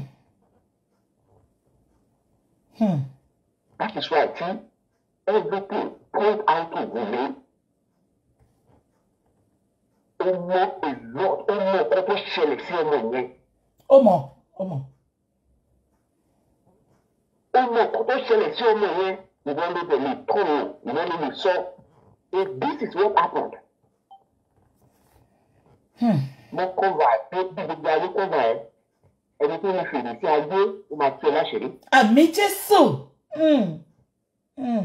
B: Hmm.
H: That is why tí everything point out to women. ó mọ èlò ó mọ ọkọ tó ṣẹlẹ̀ sí ọmọ yẹn.
B: ó mọ̀ ó mọ̀
H: ó mọ ọkọ tó ṣẹlẹ̀ sí ọmọ yẹn ìwọ ló dẹ̀ lè tọ̀nù ìwọ ló lè sọ if this is what happened
B: Hmm.
H: mo kọ́ra pé bí gbogbo ayé kọ́ra ẹ ẹni tó ní fèrè sí ayé ó máa tú ẹ láṣìírí.
B: àmì jésù Hmm. Hmm.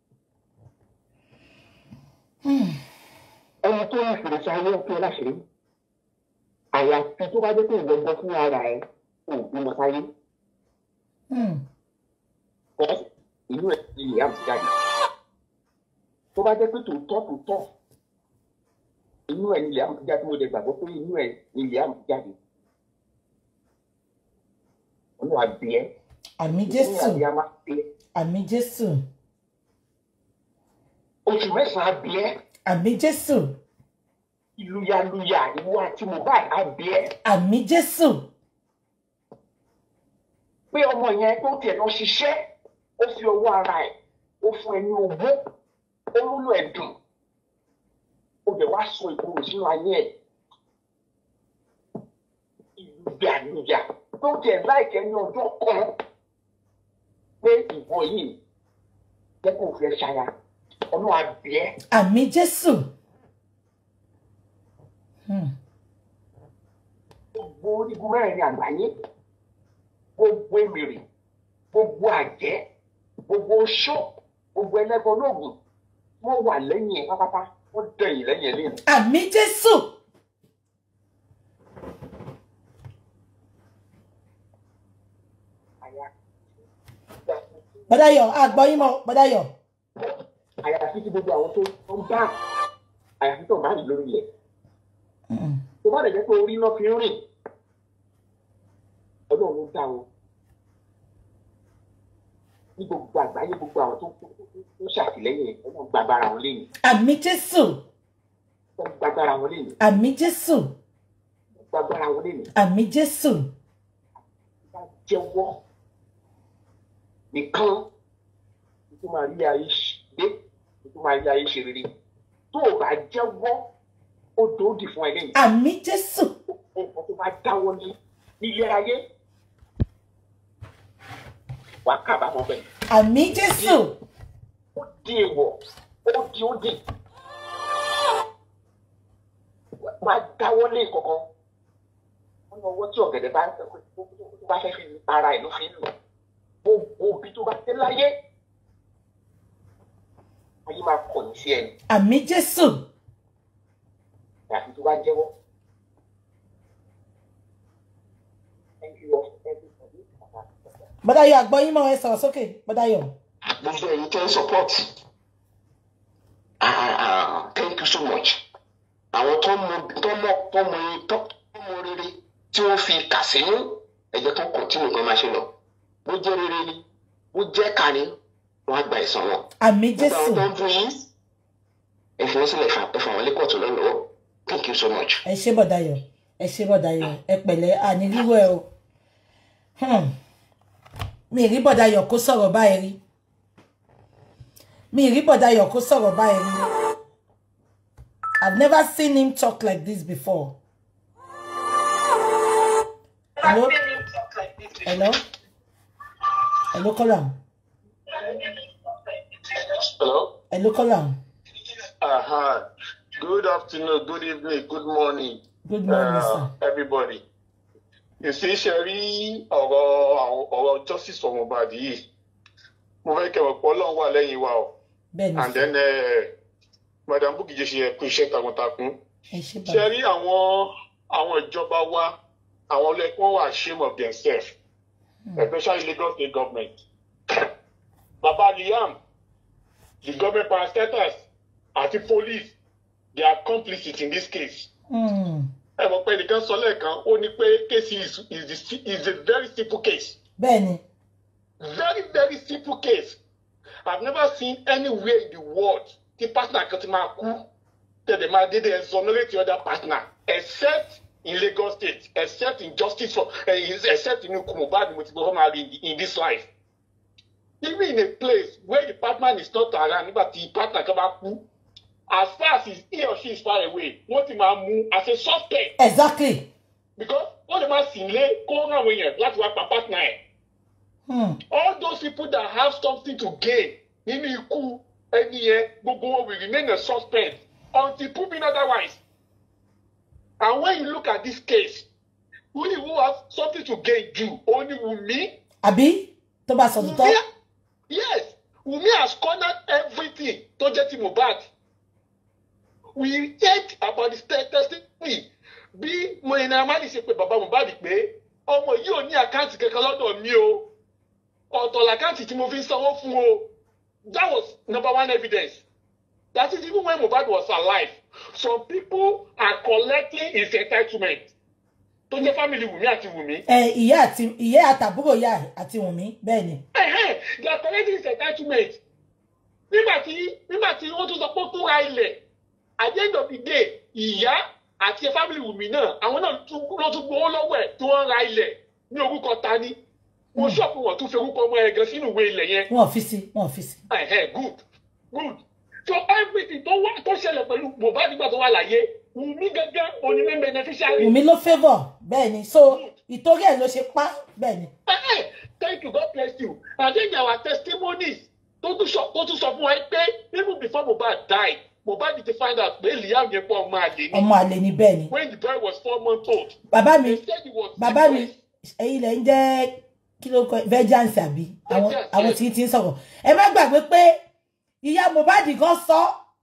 B: Hmm.
H: ẹni tó ní fèrè sí ayé ó tú ẹ láṣìírí. àyàfi tó bá jẹ́ pé ìwọ gbọ́ fún ara ẹ ò bímọ sáyé
B: Hmm.
H: kọ́ inú ẹ̀ ní ìyá mi jáde. tó bá jẹ́ pé tòótọ́ tòótọ́ inú ẹ̀ ní ìyá mi jáde mo dẹ̀ gbàgbọ́ pé inú ẹ̀ ní ìyá mi jáde. olúwa bí ẹ
B: àmì
H: inú
B: jésù
H: àbí a máa bí ẹ
B: àmì jésù
H: oṣù mẹ́sàn-án bí ẹ
B: àmì jésù
H: ìlúyàlúyà ìwọ àti Mohbad á bí ẹ
B: àmì jésù
H: pé ọmọ yẹn tó tiẹ̀ lọ ṣiṣẹ́ ó fi owó ara ẹ̀ ó fún ẹ ní owó ó múlò ẹ̀ dùn ó dẹ̀ wá sọ ìkorò sínú ayé ẹ̀
I: jẹ àníyà tó jẹ láìkẹ́ ní ọjọ́ kan pé ìwọ yìí jẹ́ kó fẹ́ ṣaya ọ̀nà àbíẹ́
B: àmì jésù Hmm.
I: gbogbo orígun mẹ́rin àgbáyé gbogbo èmìrì gbogbo àjẹ́ gbogbo oṣó gbogbo ẹlẹ́gbọ́n olóògùn wọ́n wà lẹ́yìn ẹ̀ pátápátá wọ́n dẹ̀yìn lẹ́yìn ẹ̀ lẹ́nu.
B: àmì jésù
I: àyà
B: bọ́dáyọ̀ àgbọ̀yìn mọ́ bọ́dáyọ̀
I: àyàfi tí gbogbo àwọn tó ń bá àyàfi tó ń bá rìn lórí ilẹ̀ tó bá dẹ̀ jẹ́ pé orí náà fi ń rìn ọlọ́run ló dá wọn ní gbogbo àgbáyé gbogbo àwọn tó tó ṣàtìlẹ́yìn ẹ̀ ọlọ́run gbàgbára wọn lẹ́yìn
B: àmì jésù
I: wọ́n gbàgbára wọn lẹ́yìn
B: àmì jésù
I: wọ́n gbàgbára wọn lẹ́yìn
B: àmì jésù
I: bá jẹ́wọ́ nìkan tó máa rí ayé dé tó máa rí ayé ṣe rere tó o bá jẹ́wọ́ ó dòódì fún ẹ lẹ́yìn
B: àmì jésù
I: nǹkan tó bá dáwọ́ ní nílé ayé wàá kábàámọ̀ bẹ́ẹ̀
B: àmì jésù
I: ó di èèwọ̀ ó di ó dì máa dáwọ́ lé kankan wọ́n ní ọwọ́ tí ọ̀gẹ̀dẹ̀ bá tó bá fẹ́ fi ara ẹ̀ ló fi ń lò gbogbo òbí tó bá dé láyé ayé máa kọ̀yìn sí ẹni
B: àmì jésù
I: àfi tó bá jẹ́wọ́. Thank you all, everybody.
B: bọ́dáyọ̀ àgbọ̀yìn mọ́ ẹ sọ̀rọ̀ sókè bọ́dáyọ̀
H: gbogbo ẹ̀yin tẹ́ ń support ah ah ah thank you so much àwọn tó mọ tó mọ tó mọ tó tó mọ rere tí wọ́n fi kà sínú ẹ̀jẹ̀ tó kọ̀tínú kan máa ṣe lọ bó jẹ́ rere ni bó jẹ́ kà ni wọ́n á gba ẹ̀san wọn.
B: àmì
H: gbogbo
B: jésù
H: àwọn tó ń fún yín ẹ fi wọ́n sílẹ̀ fà- ẹ fà wọ́n lé kóòtù lọ́lọ́wọ́ thank you so much.
B: ẹ ṣé bọ́dáyọ̀ ẹ ṣé bọ́dáyọ̀ ẹ pẹ̀lẹ́ àní rírọ̀ ẹ o Hmm. mi ì rí bọ́dáyọ̀ kó sọ̀rọ̀ báyìí rí mi ì rí bọ́dáyọ̀ kó sọ̀rọ̀ báyìí rí I've never seen him talk like this before. Hello? Hello? Hello, Kolam.
J: Hello.
B: Hello, Kolam.
J: Uh-huh. Good afternoon, good evening, good morning,
B: Good morning,
J: uh,
B: sir.
J: everybody. You see, ṣe rí ọ̀rọ̀ àwọn- ọ̀rọ̀ justice for Mohbad yìí. Mo fẹ́ kẹ́ mọ̀ pé Ọlọ́run wà lẹ́yìn wa o.
B: Bẹ́ẹ̀ni,
J: And then uh, Madam Bukky ṣe ẹ̀kú iṣẹ́ takuntakun.
B: ẹ ṣé
J: Ṣe
B: bàbá.
J: rí àwọn àwọn ìjọba wa, àwọn ọlọ́ẹ̀kọ́ wà ashamed of themselves, especially Lagos state government. Baba Liam, the government parastatals àti police they are complicit in this case.
B: Hmm.
J: ẹ mọ̀ pé ẹnìkan sọ lẹ́ẹ̀kan ó ní pé case is is, the, si- is a very simple case
B: Bẹ́ẹ̀ni,
J: very very simple case I've never seen anywhere in the world tí partner kan ti máa kú tẹ̀lé máa dédé exonerate the other partner except in Lagos state except in justice for uh, except in Mohbad ni mo ti gbọ́ máa rí in, in this life even in a place where the partner is not around nígbà tí partner kan bá kú as far as he or she is far away wọ́n ti máa mú as a suspect
B: exactly.
J: because wọ́n lè máa sìn lé kó rán àwọn èèyàn láti wá pa partner ẹ̀.
B: Hmm.
J: all those people that have something to gain nínú ikú ẹni yẹn gbogbo wọn will remain a suspect until proven otherwise. and when you look at this case who who have something to gain jù òun ni Wunmi.
B: Àbí tó bá sọ
J: Wunmi
B: tòótọ́.
J: yes Wunmi has cornered everything tó jẹ́ ti Mohbad. we heard about the te- testimony bí Naira Marley ṣe pé bàbá Mohbad pé ọmọ yìí ò ní àkáǹtì kankan lọ́dọ̀ mi o ọ̀tọ̀ làkáǹtì tí mo fi ń sanwó fún o that was number one evidence that is even when Mohbad was alive some people are collecting his entitlement tó jẹ́ family Wunmi àti Wunmi
B: Ẹ ìyá àti ìyá àtàbúrò ìyá àti Wùnmí bẹ́ẹ̀ni.
J: Ẹ̀hẹ́n, they are collecting his entitlement nígbà tí nígbà tí wọ́n tún sọ pé ó tún ra ilẹ̀ at the end of the day ìyá àti family Wùmí náà àwọn náà tún ló tún gbowó lọ́wọ́ ẹ̀ tí wọ́n ra ilẹ̀ ní orúkọ ta ni wọ́n ṣọ́ọ̀pù wọn tún fi orúkọ ọmọ ẹ̀ gan sínú ìwé ilẹ̀ yẹn
B: Wọ́n ò fi sí, wọ́n ò fi sí.
J: Ẹ̀hẹ́n, good good so everything tó wá tó ṣẹlẹ̀ pẹ̀lú Mohbad nígbà tó wà láyé Wùmí gẹ́gẹ́ òní ní beneficiary
B: Wùnmí ló favour bẹ́ẹ̀ni. So
J: good
B: ìtorí ẹ̀ ló ṣe pa bẹ́ẹ̀ ni.
J: Eh, thank you god bless you and then there were testimonies tó tún sọ tó tún sọ fún wa pé even before mohbad die mohbad ti find out pé liam yẹn pọ̀ ọmọ àlè ni
B: ọmọ àlè ni bẹ́ẹ̀ ni.
J: when the boy was four months old
B: bàbá mi
J: they said he was
B: bàbá mi
J: depressed.
B: ẹ̀yin lẹ ń jẹ́ kí ló kọ vengeance àbí àwọn
J: Vengeance,
B: àwọn
J: yes.
B: tí tí ń sọ̀rọ̀ ẹ má gbàgbé pé ìyá mohbad gan sọ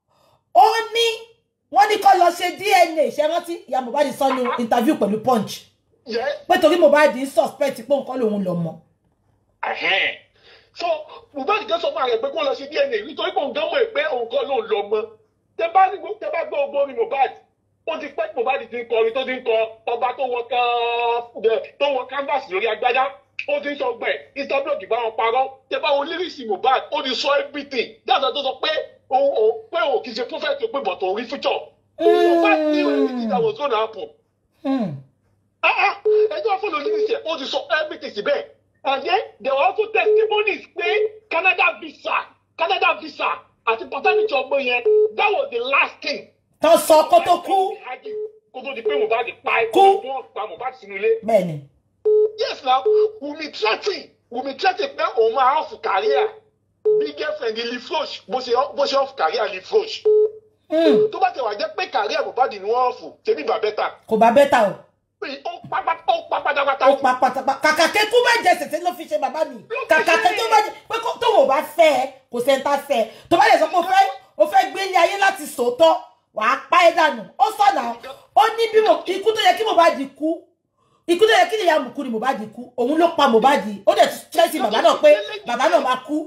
B: ó ní wọ́n ní kó lọ ṣe dna ṣe rántí ìyá mohbad sọ ní interview pẹ̀lú punch
J: yes
B: pé torí mohbad ń suspect pé nǹkan lòun lọ mọ.
J: Ẹhẹ́n. so mohbad kan sọ fún ààrẹ pé kó lọ sí dna nítorí pé òun gan mọ̀ pé òun kan ló ń lọ mọ́ tẹ bá ní tẹ bá gbọ́ ogbó orin mohbad ó ti pẹ́ tí mohbad ti ń kọrin tó ti ń kọ ọba tó wọ ká- tó wọ canvas lórí agbádá ó ti ń sọ gbẹ instablog bá wọn parọ́ tẹ bá wọn lírìsì mohbad ó ti sọ everything dáadáa tó sọ pé òun òun pé òun kì í ṣe prophet pé bọ̀tọ̀ orí future mohbad knew everything that was gonna happen
B: Hmm.
J: ah ah ẹjọ́ fún lóyún ó ti sọ everything síbẹ̀ and then there were also testimonies pé Canada visa Canada visa àti paternity ọmọ yẹn that was the last thing.
B: tó sọ kó tó kú
J: kó tó di pé Mohbad pa ẹ
B: Kú.
J: kó tó pa Mohbad sínú ilé.
B: bẹ́ẹ̀ ni.
J: yes na Wunmi threatening Wunmi threatening pé òun máa off career bí girlfriend Lee Frosh bó ṣe bó ṣe off career Lee Frosh.
B: Hmm.
J: tó bá tẹ̀ wá jẹ́ pé career Mohbad ni wọ́n off ṣebí bàbá bẹ́tà
B: kò bá bẹ́tà o
J: ó pa pátá ó pa pátápátá.
B: ó pa pátápátá kàkà kékú má jẹ sèse ló fi ṣe bàbá mi kàkà kékú má jẹ pé kó- tóun ò bá fẹ́ ẹ kò sẹ́ńtà fẹ́ ẹ tó bá lè sọ pé o fẹ́ o fẹ́ gbé ilé ayé láti sòótọ́ wàá pa ẹ́ dànù ó sọ̀nà ó ní bí mo ikú tó yẹ kí Mohbad kú ikú tó yẹ kí nìyá mùkú ni Mohbad kú òun ló pa Mohbad ó dẹ̀ tẹ́sí bàbá náà pé bàbá náà máa kú.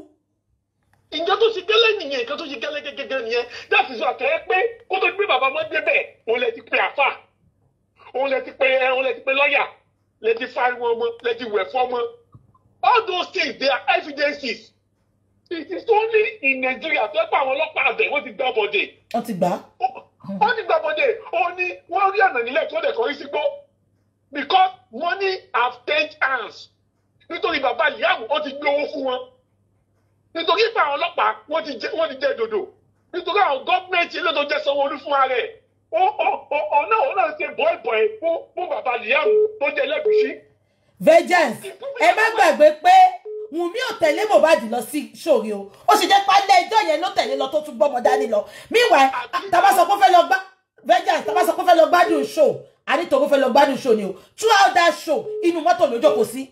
J: ìjọ tó ṣe gẹ́lẹ́ nìyẹn nǹkan tó ṣe gẹ́lẹ́ gẹ́gẹ́ nìyẹn láti sọ àtẹ̀yẹ pé kó tó gbé bàbá wọn débẹ̀ òun lè ti pe àfà òun lè ti pe ẹ òun lè ti pe lọ́ọ̀yà lè ti fariwo ọmọ lè ti wẹ̀ fọ́mọ all those things they are evidences it is only in Nigeria tó pa àwọn ọlọ́pàá àbẹ̀ wọ́n ti gbá bọ̀dẹ̀
B: wọ́n ti gbà á.
J: wọ́n ti gbá bọ̀dẹ̀ ó ní wọ́n rí ọ̀nà nílẹ̀ tó dẹ̀ kọrí sí gbó because money have changed hands nítorí bàbá ìyáàmù ó ti gbé owó fún wọn nítorí pé àwọn ọlọ́pàá wọ́n ti jẹ́ wọ́n ti jẹ́ dòdò nítorí àwọn gọ́ọ̀mẹ̀ntì ilé tó jẹ́ sanwó-olú fún ara ẹ̀ ó ó ó ọ̀nà òun náà ṣe bọ́ẹ̀bọ̀ẹ̀ fún fún bàbá ìyáàmù tó jẹ́ lẹ́gùsí.
B: vengeance ẹ má gbàgbé pé Wùnmí ò tẹ̀lé Mohbad lọ sí sórí o ó sì jẹ́ pálẹ̀ ẹjọ́ yẹn ló tẹ̀lé lọ tó tún gbọ́mọ dání lọ meanwhile tàbá sọ pé ó fẹ́ lọ gbá vengeance tàbá sọ pé ó fẹ́ lọ gbádùn show ànítorí ó fẹ́ lọ gbádùn show ni o throughout that show inú mọ́tò ló jókòó sí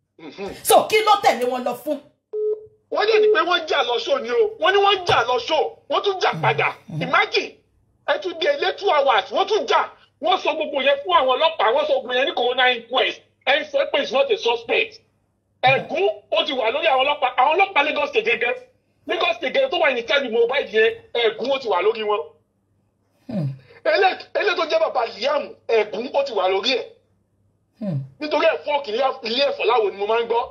B: so kí ló tẹ̀lé wọn lọ fún.
J: wọ́n dẹ̀ ní pé wọ́n jà lọ ṣó ni o wọ́n ní wọ́n jà lọ ṣó wọ́n tún jà padà imagine ẹ tún di ilé two hours wọ́n tún jà wọ́n sọ gbogbo yẹn fún àwọn ọlọ́pàá wọ́n sọ gbogbo yẹn ní corona inquest ẹ ń sọ pé it's not a suspect ẹ̀gún ó ti wà lórí àwọn ọlọ́pàá àwọn ọlọ́pàá Lagos state gẹ́gẹ́ Lagos state gẹ́gẹ́ tó wà ní tẹ́lẹ̀ Mohbad yẹn ẹ̀gún ó ti wà lórí wọn ẹlẹ́ tó jẹ́ bàbá Liam ẹ̀gún ó ti wà lórí ẹ̀ nítorí ẹ̀fọ́ ilé ẹ̀fọ́ láwo ni mo máa ń gbọ́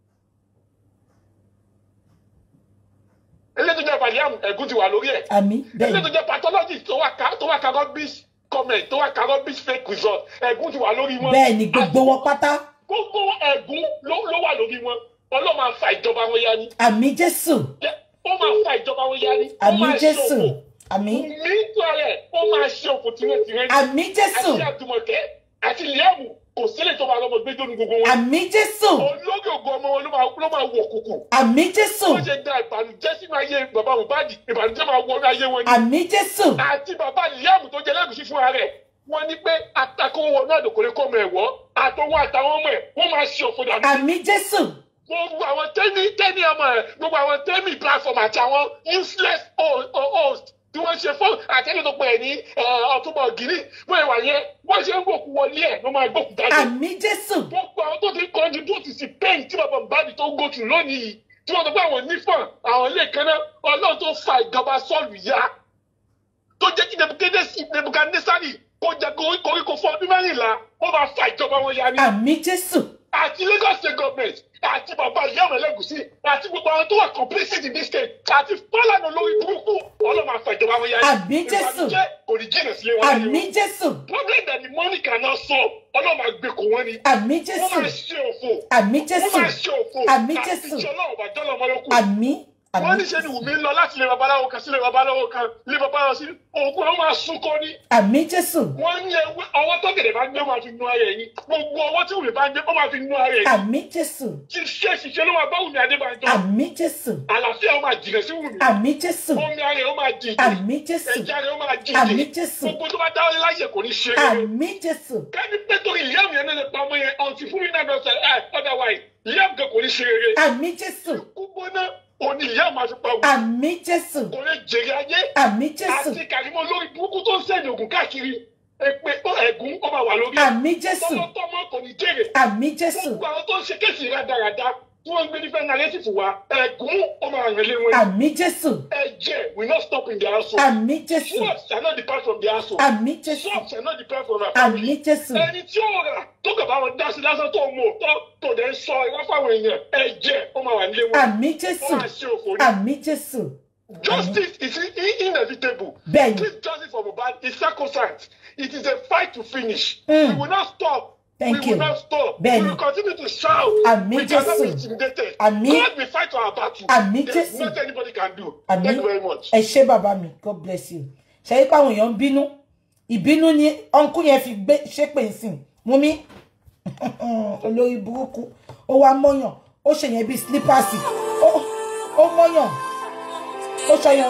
J: ilé tó jẹ́ Liam ẹ̀gún ti wà lórí ẹ̀
B: àmì
J: ilé
B: bẹ́ẹ̀
J: tó jẹ́ pathologist tó wà ká tó wà ká rubbish comment tó wà ká rubbish fake result ẹ̀gún ti wà lórí wọn.
B: bẹ́ẹ̀ ni gbogbo wọn pátá
J: gbogbo ẹ̀gún ló ló wà lórí wọn ọlọ́run máa fa ìjọba wọn yá ni
B: àmì Jésù
J: ó máa fa ìjọba wọn yá ni ó
B: àmì
J: máa ṣe
B: Jésù
J: òfò
B: àmì
J: mi tó rẹ̀ ó máa ṣe òfò tìrẹ̀tìrẹ̀
B: àmì Jésù
J: àti àdùmọ̀kẹ́ àti Liam kò sílẹ̀ tó máa lọ́mọ gbẹ́jọ́ ní gbogbo wọn
B: àmì Jésù
J: olórí ògo ọmọ wọn ló máa ló máa wọ̀ kùkù
B: àmì Jésù
J: wọ́n ṣe da ìbànújẹ́ sínú ayé bàbá Mohbad ìbànújẹ́ máa wọnú ayé wọn ni
B: àmì Jésù
J: àti bàbá Liam tó jẹ lẹ́gùsí fúnra rẹ̀ wọ́n ní pé atakó wọnú àdòkòlé kọ́ ọmọ ẹ̀wọ́ àtọwọ́ àtàwọn ọmọ ẹ̀ wọ́n máa ṣe òfò dànù.
B: àmì Jésù
J: gbogbo àwọn tẹ́ni tẹ́ni ọmọ ẹ̀ gbogbo àwọn tẹ́mi platform àti àwọn useless ho- ho- host tí wọ́n ṣe fún àtẹ́lẹ̀ tó pẹ̀ ní ọ̀túnbọ̀ gírí wọ́n ìwà yẹn wọ́n ṣe ń gbòkú wọlé ẹ̀ ló máa gbòkú jáde.
B: àmì Jésù
J: gbogbo àwọn tó ti contribute sí pain tí bàbá Mohbad tó ń go through lónìí yìí tí wọ́n sọ pé àwọn onífọ̀n àwọn ilé kan náà ọlọ́run tó fa ìjọba sọ́ọ̀lù yá tó jẹ́ kí Nebukadnesari kó jẹ koríko fún ọdún mẹ́rìnlá ó máa fa ìjọba wọn yá ni.
B: àmì Jésù
J: àti Lagos state government àti bàbá Liam Elegushi àti gbogbo àwọn tó wà complicit in this state àti Fọlànà lórí burúkú ọlọ́run máa fa ìjọba wọn yá ni.
B: Àmín Jésù.
J: ìbànújẹ́ kò ní jìnnà sílé wọn.
B: àmì Jésù
J: problem that the money cannot solve ọlọ́run máa gbé kó wọn ni.
B: àmì
J: wọ́n
B: Jésù
J: máa ṣe òfò.
B: àmì
J: wọ́n
B: Jésù
J: máa ṣe òfò.
B: Àmín Jésù.
J: àti ìṣọ́lá ọ̀bàjọ́ lọ́mọ yókù.
B: àmì
J: wọ́n ní ṣe ni wùmí ń lọ láti ilé babaláwo kan sí ilé babaláwo kan ilé babaláwo sí òògùn àwọn máa sunkún ní.
B: àmì jésù
J: wọ́n ní ewé ọwọ́ tó gèdè bá gbé ó máa fi nu ara ẹ̀yìn gbogbo ọwọ́ tí wùmí bá gbé ó máa fi nu ara ẹ̀yìn.
B: àmì jésù
J: ṣiṣẹ́ ṣiṣẹ́ ló máa bá wùmí adébánjọ.
B: àmì jésù
J: àlàáfíà ó máa jìnà sí wùmí.
B: àmì jésù
J: omi ara ẹ̀ ó máa dìde.
B: àmì jésù
J: ẹ̀jẹ̀ rẹ̀ ó máa
B: àmì
J: dìde.
B: jésù
J: gbogbo tó bá dáwọ́ láyè kò ní ṣe é.
B: àmì jésù
J: kẹ́ni pé torí ìyá mi yẹn lè pa ọmọ yẹn ọ̀ntì fún mi náà lọ sẹ́ ẹ̀ otherwise ìyá mi kan kò ní ṣe eré.
B: àmì jésù
J: gbígbóná òní ìyá máa fi pa wù.
B: àmì jésù
J: kò lè jèrè ayé.
B: àmì jésù
J: àti kàrímọ́ lórí burúkú tó ń sẹ́ni ògùn káàkiri èpè ẹ̀gún ó máa wà lórí.
B: àmì jésù
J: tọmọtọmọ kò ní jèrè.
B: àmì jésù
J: gbogbo àwọn tó ń ṣe kéèsì rádaràda tí wọ́n ń gbé nífẹ̀ẹ́ nàrẹ́tìfù wa ẹ̀gún ó máa rìn lé wọn.
B: àmì jésù
J: ẹ̀jẹ̀ will not stop in their household.
B: àmì jésù
J: Swords shall not depart from their household.
B: àmì jésù
J: Swords shall not depart from their family.
B: àmì jésù
J: ẹni tí ó rà tó kàn bá wọn dá sí lásán tó mú tó tó dẹ̀ ń sọ irọ́ fáwọn èèyàn ẹ̀jẹ̀ ó máa wà nílé wọn.
B: àmì jésù
J: wọ́n máa ṣe òfò ní.
B: àmì jésù
J: Justice is in- inevitable.
B: Bẹ́ẹ̀ni.
J: This justice for Mohbad is sacrosanct. It is a fight to finish.
B: Mm.
J: We will not stop.
B: Thank
J: we
B: you.
J: will not stop.
B: Bẹ́ẹ̀ni.
J: We will continue to shout.
B: Àmì
J: we cannot be
B: Jésù.
J: intimidated.
B: Àmì.
J: God will fight our battle.
B: Àmì
J: There's
B: Jésù.
J: nothing anybody can do.
B: àmì
J: Thank you very much.
B: ẹ ṣé bàbá mi god bless you ṣe é pé àwọn èèyàn ń bínú ìbínú ni ọ̀nkú yẹn fi gbé ṣépè nsìn mú mi olórí burúkú ó wá mọ́yàn ó ṣe yẹn bíi slippers ó ó mọ́yàn ó ṣọyàn.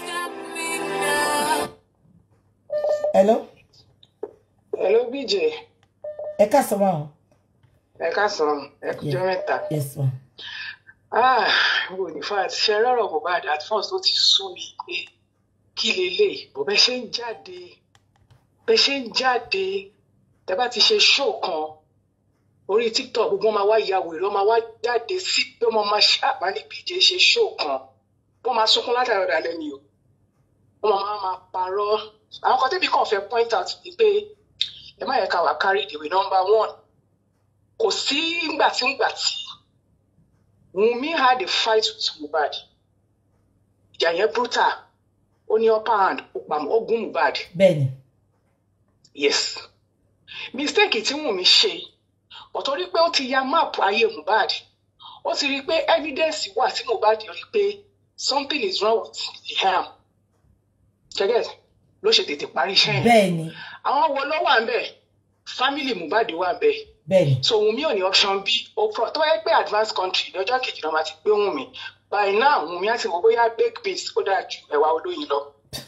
B: hello
G: hello bj
B: ẹ káàsán wa o.
G: ẹ káàsán ẹ kújọ mẹ́ta
B: yes ma.
G: ah wo in fact ṣe rọrọ mohbad at first ó ti sú mi pé kí lélẹ̀ bó bẹ ṣe ń jáde bẹ ṣe ń jáde tẹ bá ti ṣe show kan orí tiktok gbogbo wọn máa wá ya wèrè wọn máa wá jáde sí pé wọn máa ṣàbá ní bj ṣe show kan wọn máa sunkún látàrí ọ̀dà lẹ́ni o wọn máa máa parọ́ àwọn kan tẹ́bi kàn fẹ́ point out ni pé ẹ má yẹ ká wà carry the way number one kò sí ngbà tí ngbà tí Wunmi had a fight with Mohbad ìjà yẹn brutal ó ní upper hand ó pa ó gún Mohbad
B: bẹ́ẹ̀ni
G: yes mistake tí Wunmi ṣe ọ̀tọ̀ rí pé ó ti ya map ayé Mohbad ó ti rí i pé evidence wà tí Mohbad rí i pé something is wrong with the arm gẹ́gẹ́ ló ṣe tètè parí iṣẹ́ yẹn
B: bẹ́ẹ̀ni
G: àwọn wo ló wà ń bẹ̀ family Mohbad wà ń bẹ̀
B: bẹ́ẹ̀ni
G: so Wunmi ò ní option b ó pro tó wáyé pé advanced country lọ́jọ́ kejì náà máa ti gbé Wunmi by now Wunmi á ti wọ bóyá baked beans ó dáa ju ẹ̀wà olóyin lọ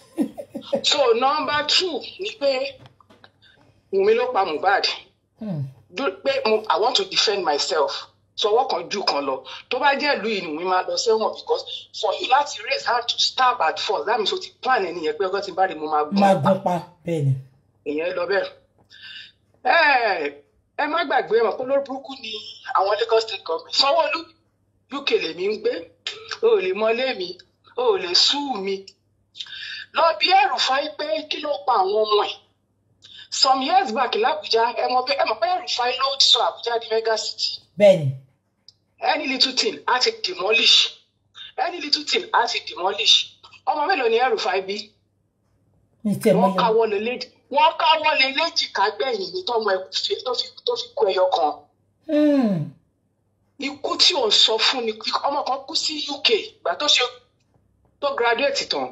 G: so number two ni pé Wunmi ló pa Mohbad
B: Hmm.
G: dú- pé mo i want to defend myself so ọwọ́ kan jù kan lọ tó bá jẹ́ ìlú yìí ni Wunmi máa lọ sẹ́wọ̀n because for you láti raise hand to stab at first that means o ti plan ẹni yẹn pé ọgọ́ ti bá rí mo máa gún
B: máa gún pa bẹ́ẹ̀ni
G: ìyẹn lọ bẹ́ẹ̀. ẹ ẹ má gbàgbé ẹ mọ̀ pé lórí burúkú ni àwọn Lagos state government Sanwó-Olú UK lèmi ń gbé o ò lè mọlé mi o ò lè sú mi lọ bí ẹrù fáyé pé kí ló pa àwọn ọmọ ẹ̀ some years back l'Abuja ẹ mọ̀ pé ẹ mọ̀ pé ẹrù fáyé ló sọ Abuja di mega city
B: bẹ́ẹ̀ni
G: any little thing á ti demolish any little thing á ti demolish ọmọ mélòó ni ẹrù fáyé bí
B: ní tiẹ̀ mọ́
G: wọ́n
B: yẹn
G: káwọ́ lé léjì wọ́n káwọ́ lé léjìká gbẹ̀yìn ní tọ́mọ ẹ̀ fi tó fi tó fi kú ẹyọ kan
B: Hmm.
G: ikú tí ò ń sọ fún ni ọmọ kan kú sí UK ìgbà tó ṣe tó graduate tán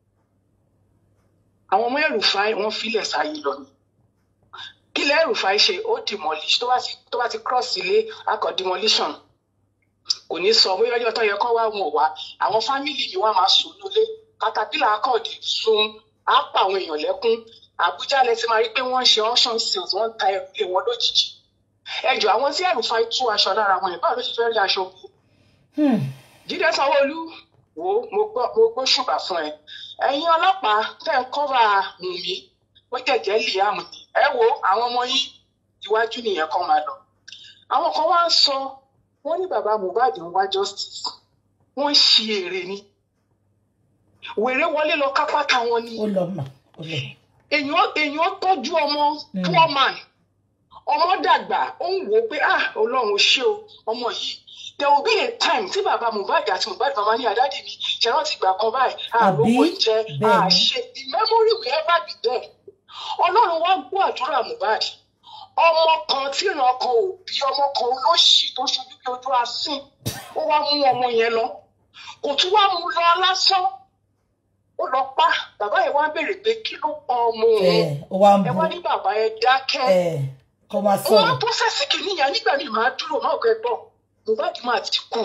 G: àwọn ọmọ ẹrùfáì wọ́n filẹ̀ sáyé lọ ni kí lẹ ẹrùfáì ṣe ó demolish tó bá ti tó bá ti cross ilé akọ demolition kò ní sọ bóyá ọjọ́ tó yẹ kó wá wọn ò wá àwọn fámìlì ni wọ́n máa sùn lólé katapila akọọdì sun á pa àwọn èèyàn lẹ́kún Àbújá lẹ ti máa rí pé wọ́n ń ṣe auction sales wọ́n ń ta ẹrù lé wọn lójijì ẹjọ àwọn tí ẹrùfáì tú aṣọ lára wọn yẹn báwo ló ṣe fẹ́ rí aṣọ kù
B: Hmm.
G: Jídé Sanwó-Olú wo mo gbọ́ mo gbọ́ ṣùgbà fún ẹ ẹ̀yin ọlọ́pàá tẹ́ ń kọ́ra Wùnmí ó jẹ̀jẹ̀ Liam ni ẹ wo àwọn ọmọ yín iwájú nìyẹn kan máa lọ àwọn kan wá ń sọ wọ́n ní bàbá Mohbad ń wá justice wọ́n ń ṣi èrè ni wèrè wọlé lọ kápátá wọn ni
B: ó lọ mà ó lọ
G: èèyàn èèyàn tọ́jú ọmọ poor man ọmọ dàgbà ó ń wò ó pé ah Ọlọ́run ó ṣé o ọmọ yìí there will be a time tí bàbá Mohbad àti Mohbad bàbá ní àdáde mi ṣe rántí ìgbà kan báyìí àròwọ
B: Àbí?
G: ìjẹ
B: Bẹ́ẹ̀ni.
G: àṣe the memory will ever be there Ọlọ́run wá gbọ́ àdúrà Mohbad ọmọ kan tí ìran kan ò bí ọmọ kan olóṣì tó ṣojú bí ojú asín ó wá mú ọmọ yẹn lọ
F: kò tún wá mú lọ lásán ó lọ pa bàbá yẹn wá ń béèrè pé kí ló pa ọmọ òun
B: ẹ ó wá ń
F: ẹ
B: bu
F: wá ní bàbá yẹn dákẹ́
B: ẹ kó máa
F: wọn
B: sọ̀rọ̀
F: tó fẹsẹ̀ kìíní yẹn nígbà míì máa dúró náà kẹ́ gbọ́ Mohbad máa ti kú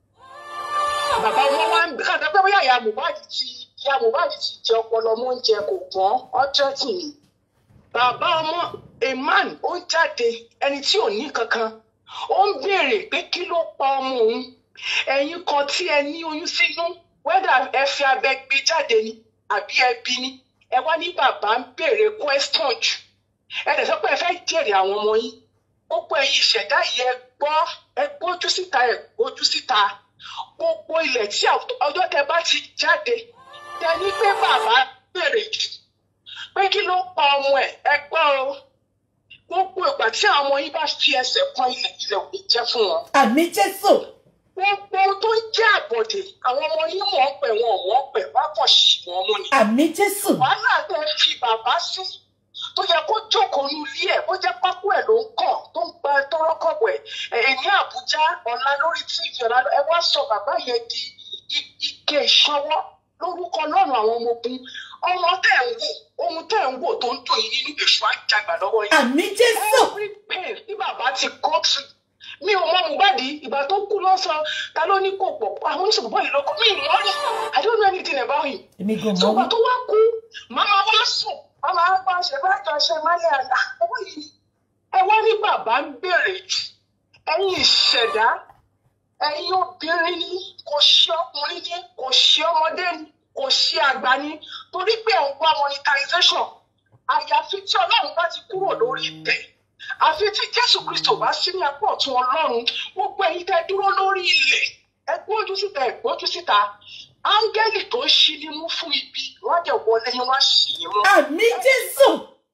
F: bàbá wọn wá ń kàdé pé bóyá ìyá Mohbad ti ìyá Mohbad ti jẹ ọpọlọ ọmọ oúnjẹ kò gbọ́n ọjọ́ tì ní bàbá ọmọ emman ó ń jáde ẹni tí ò ní kankan ó ń béèrè pé kí ló pa ọmọ òun ẹ̀yin kan tí ẹ ní oyún sínú wẹ́dà ẹ fi abẹ gbé jáde ni àbí ẹ bí ni ẹ wá ní bàbá ń béèrè question jù ẹ dẹ̀ sọ pé ẹ fẹ́ jèrè àwọn ọmọ yín gbogbo ẹ̀yin ìṣẹ̀dá yìí ẹ gbọ́ ẹ gbójú síta ẹ gbójú síta gbogbo ilẹ̀ tí àwọn- ọjọ́ tẹ bá ti jáde tẹ ní pé bàbá béèrè jù pé kí ló pa ọmọ ẹ ẹ gbọ́ o gbogbo ìgbà tí àwọn ọmọ yín bá fi ẹsẹ̀ kan ilẹ̀ ilẹ̀ ò ní jẹ́ fún wọn
B: àmì jésù
F: gbogbo ohun tó ń jẹ́ àbọ̀dè àwọn ọmọ yín mọ̀ ọ́ pẹ̀ wọn ò mọ̀ ọ́ pẹ̀ wá kàn sí wọn mú ni
B: àmì jésù
F: wàhálà tẹ fi bàbá sí tó yẹ kó jókòó nu ilé ẹ bó jẹ pákó ẹ ló ń kàn tó ń gba tọrọkọbọ ẹ ẹ ní àbújá ọ̀la lórí tv ọ̀la ẹ wá sọ bàbá yẹn di i- ike ìṣọwọ́ lórúkọ lọ́rùn àwọn ọmọ ogun ọmọ tẹ̀ ń wò ohun tẹ̀ ń wò tó ń dùn yín nínú èṣù àjàgbà lọ́wọ́ yín
B: àmì jésù
F: every pain tí bàbá ti kọ́ sí mi ò mọ Mohbad ìgbà tó kú lọ́sàn ta ló ní kò pọ̀ àwọn oníṣègùn bọ́ọ̀lù ló kọ́ mi ì mọ́ rí I don't know anything about him
B: èmi kò mọ̀
F: ṣùgbọ́n
B: wí
F: tó wá kú màmá wá sùn màmá wá pa ṣe bá jọ ṣe mọ́lẹ̀ àná owó yìí ẹ wá ní bàbá ń béèrè jù ẹ̀yin ìṣẹ̀dá ẹ̀yin obìnrin ní kò ṣe ọkùnrin ní kò ṣe ọmọdé ní kò ṣe àgbà ní torí pé ẹ̀ ń wá monetization àyàfi tí ọlọ́run bá ti kúrò lórí ibẹ̀ àfi tí jésù kristo bá sí ní apá ọ̀tún ọlọ́run gbogbo ẹ̀yin tẹ́ dúró lórí ilẹ̀ ẹ gbójú síta ẹ gbójú síta áńgẹ́lì tó ń ṣí ní mú fún ibi wọ́n jẹ́ wọlé yín wá sí yín mú.
B: àmì jésù.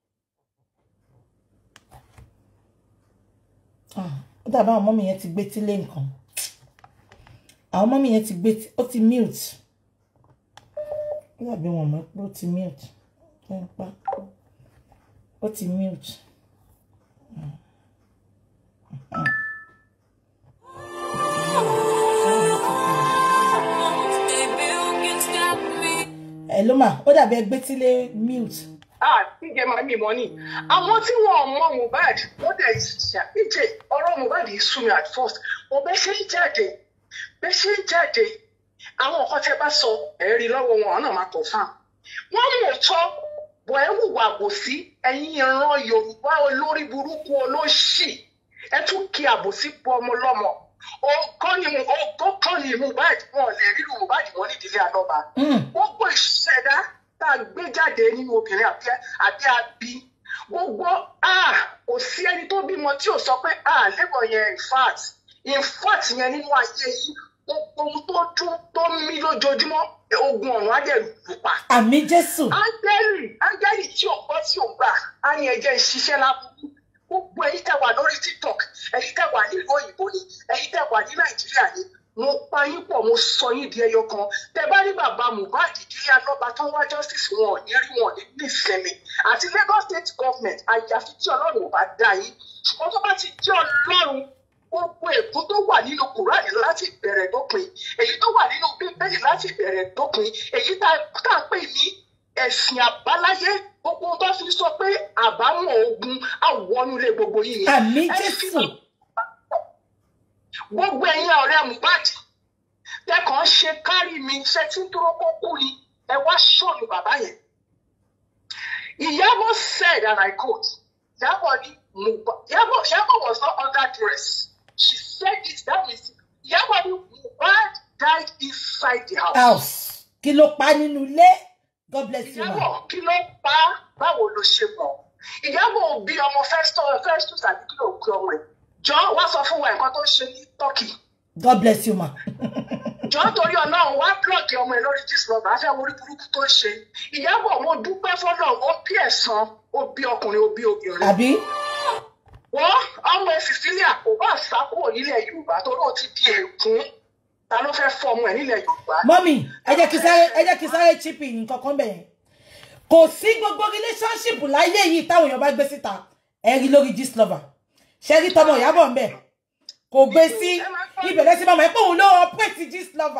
B: Ah, ó dàbí àwọn mọ́mí yẹn ti gbé tílé nǹkan àwọn mọ́mí yẹn ti gbé tí ó ti mute ó dàbí wọn mọ̀ pé ó ti mute ó ń pa ó ti mute. ẹ ló mà ó dàbí ẹgbẹ́ tílé mute.
F: ah ìjẹ máa mi mọ ni àwọn tí wọn ò mọ mohbad wọn dẹ ṣà ìjẹ ọ̀rọ̀ mohbad yìí sú mi at first mo bẹ ṣe ń jáde bẹ ṣe ń jáde àwọn nǹkan tẹ́ bá sọ ẹ rí lọ́wọ́ wọn àwọn náà máa tọ fáwọn wọn mú òótọ́ bọ ẹ hùwà àbòsí ẹ̀yin ìran yorùbá olórí burúkú olóṣì ẹ tún kí àbòsí pọ ọmọ lọ́mọ ọgọ́ ni mo ọgọ́ kan ni mohbad wọn ò lè rí mohbad wọn nídìílé àdọ́ba gbogbo ìṣẹ̀dá tá a gbé jáde nínú obìnrin àbí àbí àbí gbogbo ah kò sí ẹni tó bímọ tí ò sọ pé ah labour yẹn in fact in fact yẹn nínú ayé yìí gbogbo ohun tó dún tó mí lójoojúmọ́ ogun ọ̀run á dẹ̀ lù pa.
B: àmì jésù.
F: áńgẹ́lì áńgẹ́lì tí ò gbọ́ tí ò gbà á ní ẹjẹ́ ìṣiṣẹ́ lábúrú gbogbo ẹ̀yin tẹ́ wà lórí tiktok ẹ̀yin tẹ́ wà nílùú òyìnbó ni ẹ̀yin tẹ́ wà ní nàìjíríà ni mo pa yín pọ̀ mo sọ yín di ẹyọ kan tẹ́ bá rí bàbá mohbad ìdílé alọ́ba tó ń wá justice wọn ò ní rí wọn ní ní ìsinmi àti lagos state government àyàfi tí ọlọ́run ò bá dá yín ṣùgbọ́n tó bá ti jẹ́ ọlọ́run gbogbo ègún tó wà nínú kùránì láti bẹ̀rẹ̀ dópin èyí tó wà nínú bíbélì láti bẹ̀rẹ̀ dópin èyí tá tá a pè ní ẹ̀sìn àbáláyé gbogbo tó fi sọ pé àbámọ̀ ogun àwọnulẹ̀ gbogbo yìí ni.
B: àmì
F: Ẹ fi
B: jésù.
F: gbogbo ẹ̀yin ọ̀rẹ́ mohbad tẹkàn ṣe kárí mi ṣe tí ń dúró kó kú ni ẹ wá ṣọ́ọ̀nù bàbá yẹn. ìyábọ̀ said and i quote ìyábọ̀ ní Mohbad ìyábọ̀ ìyábọ̀ was not under dress she said it that means ìyábọ̀ ní mohbad died inside the house.
B: house kí ló pa nínú ilé god bless you ma.
F: ìyábọ̀ kí ló pa á? báwo ló ṣe mọ̀ ìyábọ̀ ò bí ọmọ festus festus àbí kí ló gbé ọmọ ẹ̀ jọ wá sọ fún wa nǹkan tó ṣe ní turkey
B: god bless you ma.
F: jọ torí ọlọ́run wá blọọkì ọmọ ẹ lórí disney afẹ́ orí burúkú tó ń ṣe ìyábọ̀ mo dúpẹ́ fọ́lọ́run ó bí ẹ̀san ó bí ọkùnrin ó bí obìnrin
B: àbí
F: wọ́n ọmọ ẹ cecilia kò bá sá kúrò nílẹ̀ yorùbá torí ó ti di ègún ta ló fẹ́ fọ́ ọmọ ẹ nílẹ̀ yorùbá.
B: mọ́mì ẹ jẹ́ kí sáré ẹ jẹ́ kí sáré chipi nǹkan kan bẹ̀yẹn kò sí gbogbo relationship láyé yìí táwọn èèyàn bá gbé síta ẹ rí lórí gist lover ṣe rí tọmọ ìyábọ̀ ń bẹ̀ kò gbé sí ibẹ̀ lẹ́sìn máa mọ̀ ẹ́ pé òun ló operate gist lover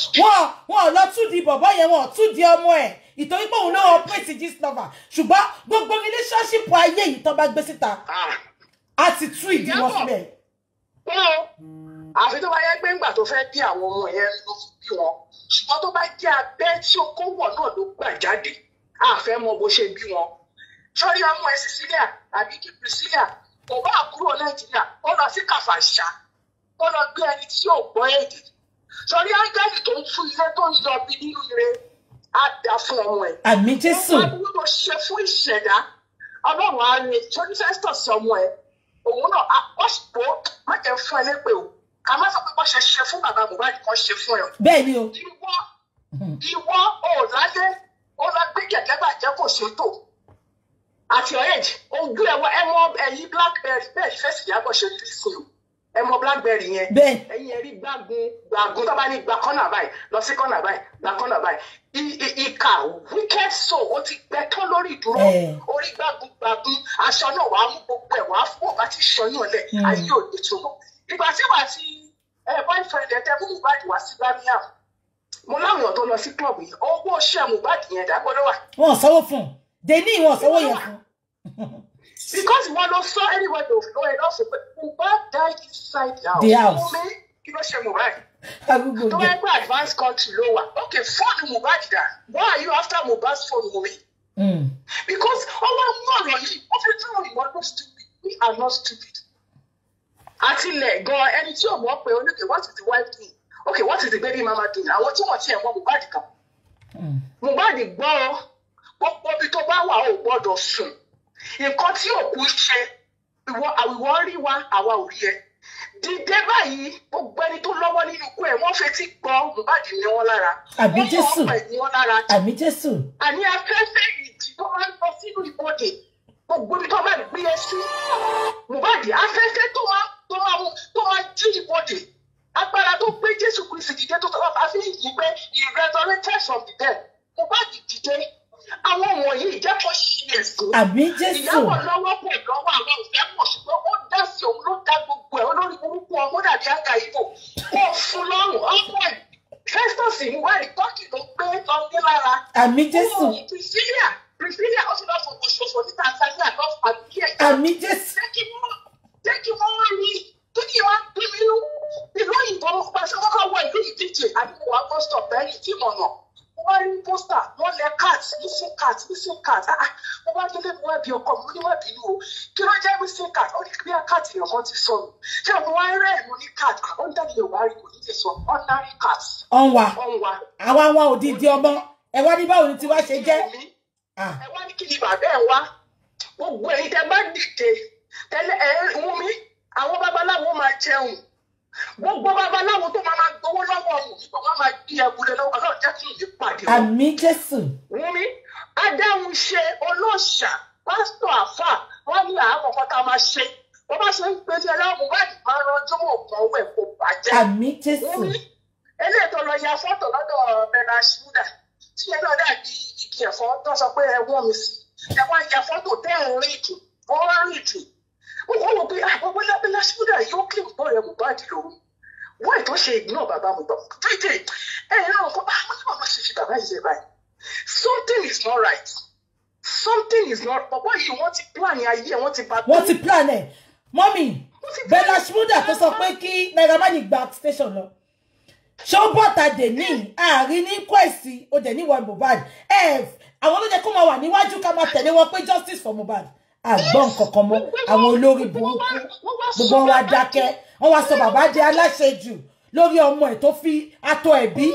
B: wọn wọn ò lọ tún di bọ̀bọ̀ yẹn wọn ò tún di ọmọ ẹ̀ ìtorí pé òun ló operate gist lover ṣùgbọ́n gbogbo relationship ayé yìí tó bá gbé síta á ti tú ìdí wọn sílẹ̀.
F: pé o àfi tó bá yẹ pé ńgbà tó fẹ́ bí àwọn ọmọ yẹn ló fi bí wọn ṣùgbọ́n tó bá jẹ́ abẹ́ tí okòwò náà ló gbà jáde àfẹ́ mọ bó ṣe bí wọn. sọ́rí ọmọ ẹ̀ Cecilia àbí kí Priscilla kò bá kúrò Nàìjíríà ó lọ sí Kàfàṣà ó lọ gbé ẹni tí yóò gbọ́ èdè sọ́rí ángẹ́lì tó ń fún ilé tó ń yọ bí nínú ire á dá fún ọmọ ẹ̀.
B: àmì Jésù
F: Wọ́n máa ń ṣe fún ìṣẹ̀dá ọlọ́run á rè torí festus ọmọ ẹ̀ òun náà á wọ́n sì bó má jẹ́ fún ẹ lépè o ká má sọ pé wọ́n ṣe ṣe fún bàbá Mohbad kan ṣe fún ẹ o.
B: bẹ́ẹ̀ ni o
F: ìwọ ìwọ ò lálẹ́ ó lọ gbé gẹ̀gẹ́ bàjẹ́ kò ṣètò àti ọ̀rẹ́jì ojú ẹ̀wọ̀ ẹ mọ ẹ̀yìn blackberry bẹ́ẹ̀ ni fẹ́sì yàgò ṣe rí sí o ẹ mọ blackberry yẹn
B: bẹ́ẹ̀
F: ẹ̀yin ẹ̀rí gbàgùn gbàgùn tó bá ní gba kọ́nà báyìí lọ sí kọ́nà báyìí gba kọ́nà báyìí I- i- ìkà wicked soul ó ti gbẹ tán lórí ìdúró
B: Eh.
F: orí gbàgùn gbàgùn aṣọ náà wàá mú gbogbo ẹ̀ wàá fún ọ̀gá tí ṣọyún ọ̀lẹ̀
B: Mm.
F: ayé ò ní túnú ìgbà tí wàá ti ẹ boyfriend ẹ tẹ fún Mohbad wá sí Birmingham mo láwọn èèyàn tó lọ sí club yìí owó ṣẹ́ Mohbad yẹn dágbọ́dọ̀ wà
B: wọn ò sanwó fún un dèní wọn ò sanwó yẹn fún un.
F: because wọn lọ sọ anywhere to flow ẹ lọ́sọ̀ pé Mohbad died inside the house.
B: The house.
F: Fún mi, kí ló ṣe Mohbad?
B: arúgbó
F: tó
B: jẹ
F: wáá pé advanced country ló wà ok fóònù Mohbad dà why are you after Mohbad's phone Wunmi
B: Mm.
F: because ọwọ́ mú ọ̀rọ̀ yìí ó fi tún ìwọ ló stupid we are not stupid àtìlẹ̀ gan ẹni tí ò mọ̀ pé oníkè what is the wife doing ok what is the baby mama doing àwọn tí wọ́n ti ẹ̀ mọ̀ Mohbad kan
B: Mm.
F: Mohbad gbọ́ ọ gbogbo ibi tó bá wà ó gbọ́dọ̀ sùn nǹkan tí òkú ṣe ìwọ àwìwọ́ rí wa àwa ò rí ẹ dìde báyìí gbogbo ẹni tó lọ́wọ́ nínú ikú ẹ̀ wọ́n fetí gbọ́ Mohbad ní wọn lára
B: Àbí
F: wọ́n mọ̀
B: Jésù.
F: ọ́pẹ̀ ní wọn lára
B: àmì Jésù
F: àní afẹ́fẹ́ ìdí tó máa ń lọ sínú ìbodè gbogbo ibi tó máa gbé e sí Mohbad afẹ́fẹ́ tó máa tó máa mú tó máa jí ìbodè agbára tó gbé Jésù Kristi dìde tó tọ́lá bá fi yìí pé he resurrected from the dead Mohbad dìde àwọn wọ̀nyí ìjẹ́kọ̀ ṣí ẹ̀sìn
B: àmì Jésù
F: ìyàwó lọ́wọ́ pọ̀ lọ́wọ́ àwọn òfẹ́ pọ̀ ṣùgbọ́n ó dá sí òun ló dá gbogbo ẹ̀ olórí burúkú ọmọ dàbí àga ìbò ó fún lọ́rùn ọmọ ẹ̀ Festus ìwádìí tọ́kì ló gbé lọ ní lára
B: àmì Jésù
F: Oh, Priscilla Priscilla ó ti lọ fọwọ́ ṣòfò ní Tanzania lọ fàbí ẹ̀
B: àmì Jésù
F: jẹ́ kí wọ́n jẹ́ kí wọ́n rí kí kí wọ́n gbé nínú ìlú òyìnbó pàṣẹ kọ́kọ́ wọ ìlú ìdíje àdúgbò wa bus stop bẹ́ẹ̀ni tí mo nà mo bá rí pósítà wọ́n lẹ cat missing cat missing cat ah ah, mo bá délé mo wá bí ọkọ mi mo ní wá bínú o kí ló jẹ́ missing cat ó ní kí bíyà cat èèyàn kan ti sọnù ṣé mo wá rẹ̀ mo ní cat ó ń dàbí yorùbá rí kò ní lè sọ ordinary cat
B: ọ̀nwà
F: ọ̀hún wa
B: àwa wa òdìdí ọmọ ẹ wá ní báwo ni tiwa ṣe jẹ́ Ah,
F: ẹ wá ní kí ni bàbá ẹ wá gbogbo ẹ̀yin tẹ́ bá dìde tẹ́lẹ̀ ẹ wú mi àwọn babaláwo máa jẹun gbogbo babaláwo tó máa máa gbowó lọ́wọ́ ọ̀hún nípa wọn máa gbé ẹgbùrẹ́ lọ́wọ́ Ọlọ́run jẹ́ kí ìlú pàdé wọn.
B: àmì Jésù
F: wú mi adáhùn ṣe olóòṣà pásítọ̀ àfà wọn ní àwọn kan tá a máa ṣe wọn bá ṣe ń pèsè ẹlẹ́wọ̀n wáìdì máa ń rọjò mọ̀ kan owó ẹ̀ kó bàjẹ́
B: àmì Jésù
F: wú mi eléyìí tó lọ ya fọ́tò lọ́dọ̀ bẹ́ẹ̀rẹ̀ ṣúdà tí ẹ náà dàbí igi ẹ̀fọ́ tó sọ pé ẹ wọ́n mi sí ẹ wá ya fọ́tò tẹ́ ẹ̀ ń rìn jù wọ́n rìn jù wọ́n wò pé àwọn bẹ́lá ṣúdà yóò kí nǹkan rẹ̀ Mohbad lòun wọ́n ètò ṣe ìgbìmọ̀ bàbá Mohbad tètè ẹ ẹ náà kọ́ àwọn ní bàbá ṣe fi bàbá yìí ṣe báyìí something is not right something is not bàbá yìí wọ́n ti plan ayé wọ́n ti bá
B: wọ́n ti plan ẹ̀ mọ́mì Bella Shmurda tó sọ pé kí Naira Marley gba station lọ ṣé ó bọ́ta dèní àárín ní kwẹ́sì ó dẹ̀ ní ìwà Mohbad ẹ̀ àwọn ló jẹ́ kó máa wà níwájú ká máa tẹ̀lé wọn pé justice for Mohbad àgbọ̀n kankan mọ́ àwọn olórí burúkú gbogbo wọn wá dákẹ́ wọ́n wá sọ bàbá di aláṣejù lórí ọmọ ẹ̀ tó fi atọ ẹ̀bí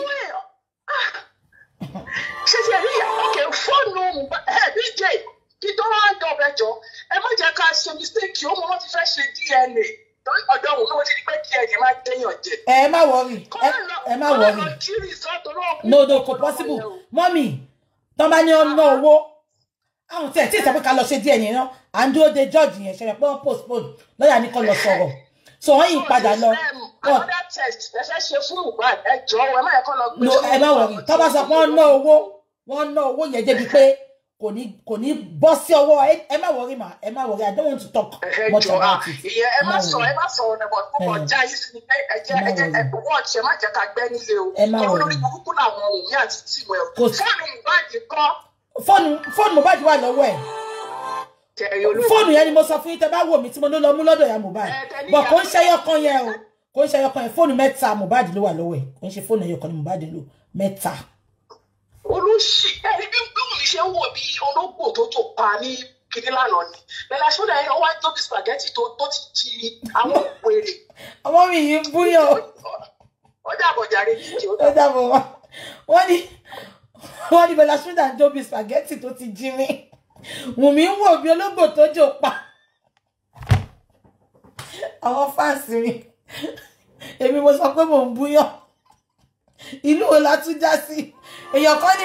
F: ṣe ti ẹ̀rí ọ̀kẹ́ fóònù bj kí tó wá dọ̀bẹ̀ jọ ẹ má jẹ́ ká ṣe mistake ó mọ wọ́n ti fẹ́ ṣe DNA torí ọ̀dọ̀ òun náà ti di pé DNA máa déyàn jẹ.
B: ẹ má wọrí ẹ ẹ má wọrí no no kò possible mọ́mì tọ́ bá ní ọ̀nà owó àwọn tí ẹ̀ tí ì sọ pé ká lọ ṣe díẹ̀ yẹn náà à ń dúró de judge yẹn ṣẹlẹ̀ pé wọ́n postpone lọ́ọ̀yà ní kó lọ sọ̀rọ̀ so wọ́n yìí padà lọ wọ́n
F: another test ẹ fẹ́ ṣe fún Mohbad ẹ jọ ẹ má yẹ kó lọ gbé
B: no ẹ má wọrí tọ́ bá sọ pé wọ́n ná owó wọ́n ná owó yẹn débi pé kò ní kò ní bọ́ sí ọwọ́ ẹ ẹ má wọrí mà ẹ má wọrí i don't want to talk
F: ẹ
B: much
F: jọ ah
B: about it
F: ìyẹn ẹ má
B: má
F: sọ
B: worry.
F: ẹ má sọ ọ̀nà bọ̀ tó kọ̀
B: Eh.
F: já yìí sí ni ẹ ẹ jẹ
B: Má
F: ẹ jẹ ẹ
B: worry.
F: wọ́n ṣe má jẹ́ ká gbẹ́ nílé o
B: Ẹ má
F: kí
B: worry.
F: olórí burúkú làwọn òun ní àti tìmọ̀ ẹ̀
B: Kò sí-
F: fóònù ìbáàdì kọ́
B: fóònù fóònù mohbad wà lọ́wọ́ ẹ̀
F: jẹ̀rì olóògùn
B: fóònù yẹn ni mo sọ fún yín tẹ bá wò mí tí mo ní lọ mú lọ́dọ̀ ya mohbad
F: Ẹ, tẹ ní
B: bọ̀
F: ìyá
B: kò ń
F: Mohbad.
B: ṣe ẹyọkan yẹn o kò ń ṣe ẹyọkan yẹn fóònù mẹ́ta mohbad ló wà lọ́wọ́ ẹ̀ kò ń ṣe fóònù ẹyọkan ni mohbad lò mẹ́ta
F: olùsí ẹni bí bí òun ṣe ń wò bí ológbò tó tó pa ní kiri lánàá ni bẹ́ẹ̀ ṣọdọ ẹ wá tóbi spaghetti tó tó ti di àwọn wèrè
B: ọmọ mi yìí ń búyàn o.
F: ó dàbọ̀ jàre nídìí ó
B: ó
F: dàbọ̀.
B: dàbọ̀ wá wọ́n ní wọ́n ní bọ́lá ṣúdà ń dóbi spaghetti tó ti jí mi wùmí ń wò bí ológbò tó jò pa àwọn fáǹsì mi èmi mo sọ pé mò ń búyàn ìlú wo la tún já sí èèyàn kan ní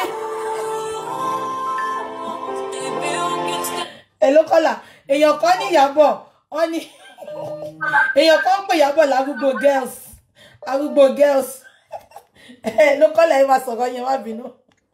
B: èló kọ́là èèyàn kan ní ìyàbọ̀ wọ́n ní èèyàn kan ń pè ìyàbọ̀ lárúgbó girls arúgbó girls ló kọ́lẹ̀ ẹ máa sọ̀rọ̀ yẹn má bínú.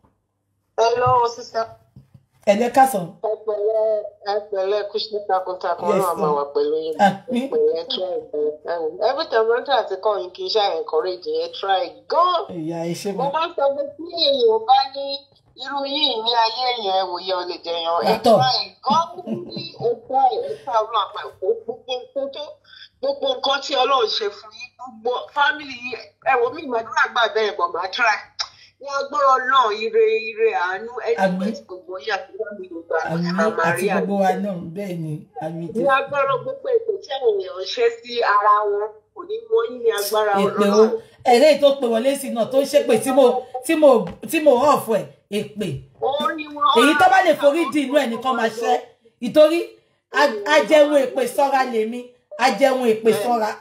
F: hello sister.
B: ẹ̀jẹ̀ kásán.
F: ẹ pẹ̀lẹ́ ẹ pẹ̀lẹ́ kùsùn takuntakun
B: Yes,
F: náà máa
B: ma'am.
F: wà pẹ̀lú yín
B: Àmín.
F: ẹ pẹ̀lẹ́ try ẹ every time wọn try àti kọ́ yín kì í ṣáà encourage ẹ try gan.
B: ìyá ẹ ṣe
F: mo
B: mọ.
F: máa ń sọ pé tí èèyàn bá ní irú yìí ní ayé èèyàn ẹ wòye ọ lè jẹyàn ẹ
B: Yàtọ̀.
F: try gan ní o try ẹ try ọlọ́run àpá gbogbo nǹkan tó gbogbo nǹkan tí ọlọ́run ṣe fún yín gbogbo family yìí ẹ wò mí ìmọ̀dúrà gbà bẹ́ẹ̀ bọ̀ máa try ní agbọ́rọ̀ náà ire ire àánú ẹni
B: Àmín.
F: pé tí gbogbo yín àti family gbogbo
B: àmì
F: àmà
B: àti
F: rí àmì
B: gbogbo wa náà bẹ́ẹ̀ ni àmì
F: ní
B: jẹ́
F: agbára gbogbo ètò tí àwọn èèyàn ṣe sí ara wọn kò ní mọ yín ní agbára
B: èpè o
F: ọlọ́run
B: ẹ̀rẹ́ tó pè wọlé sí náà tó ń ṣépè tí mo tí mo tí mo hàn fún ẹ̀ èpè
F: orí wọn
B: èyí tó bá lè forí di inú ẹ̀ nìkan máa ṣẹ́ ìtorí a- ajẹun èpè sọ́ra lèmi ajẹun èpè sọ́ra.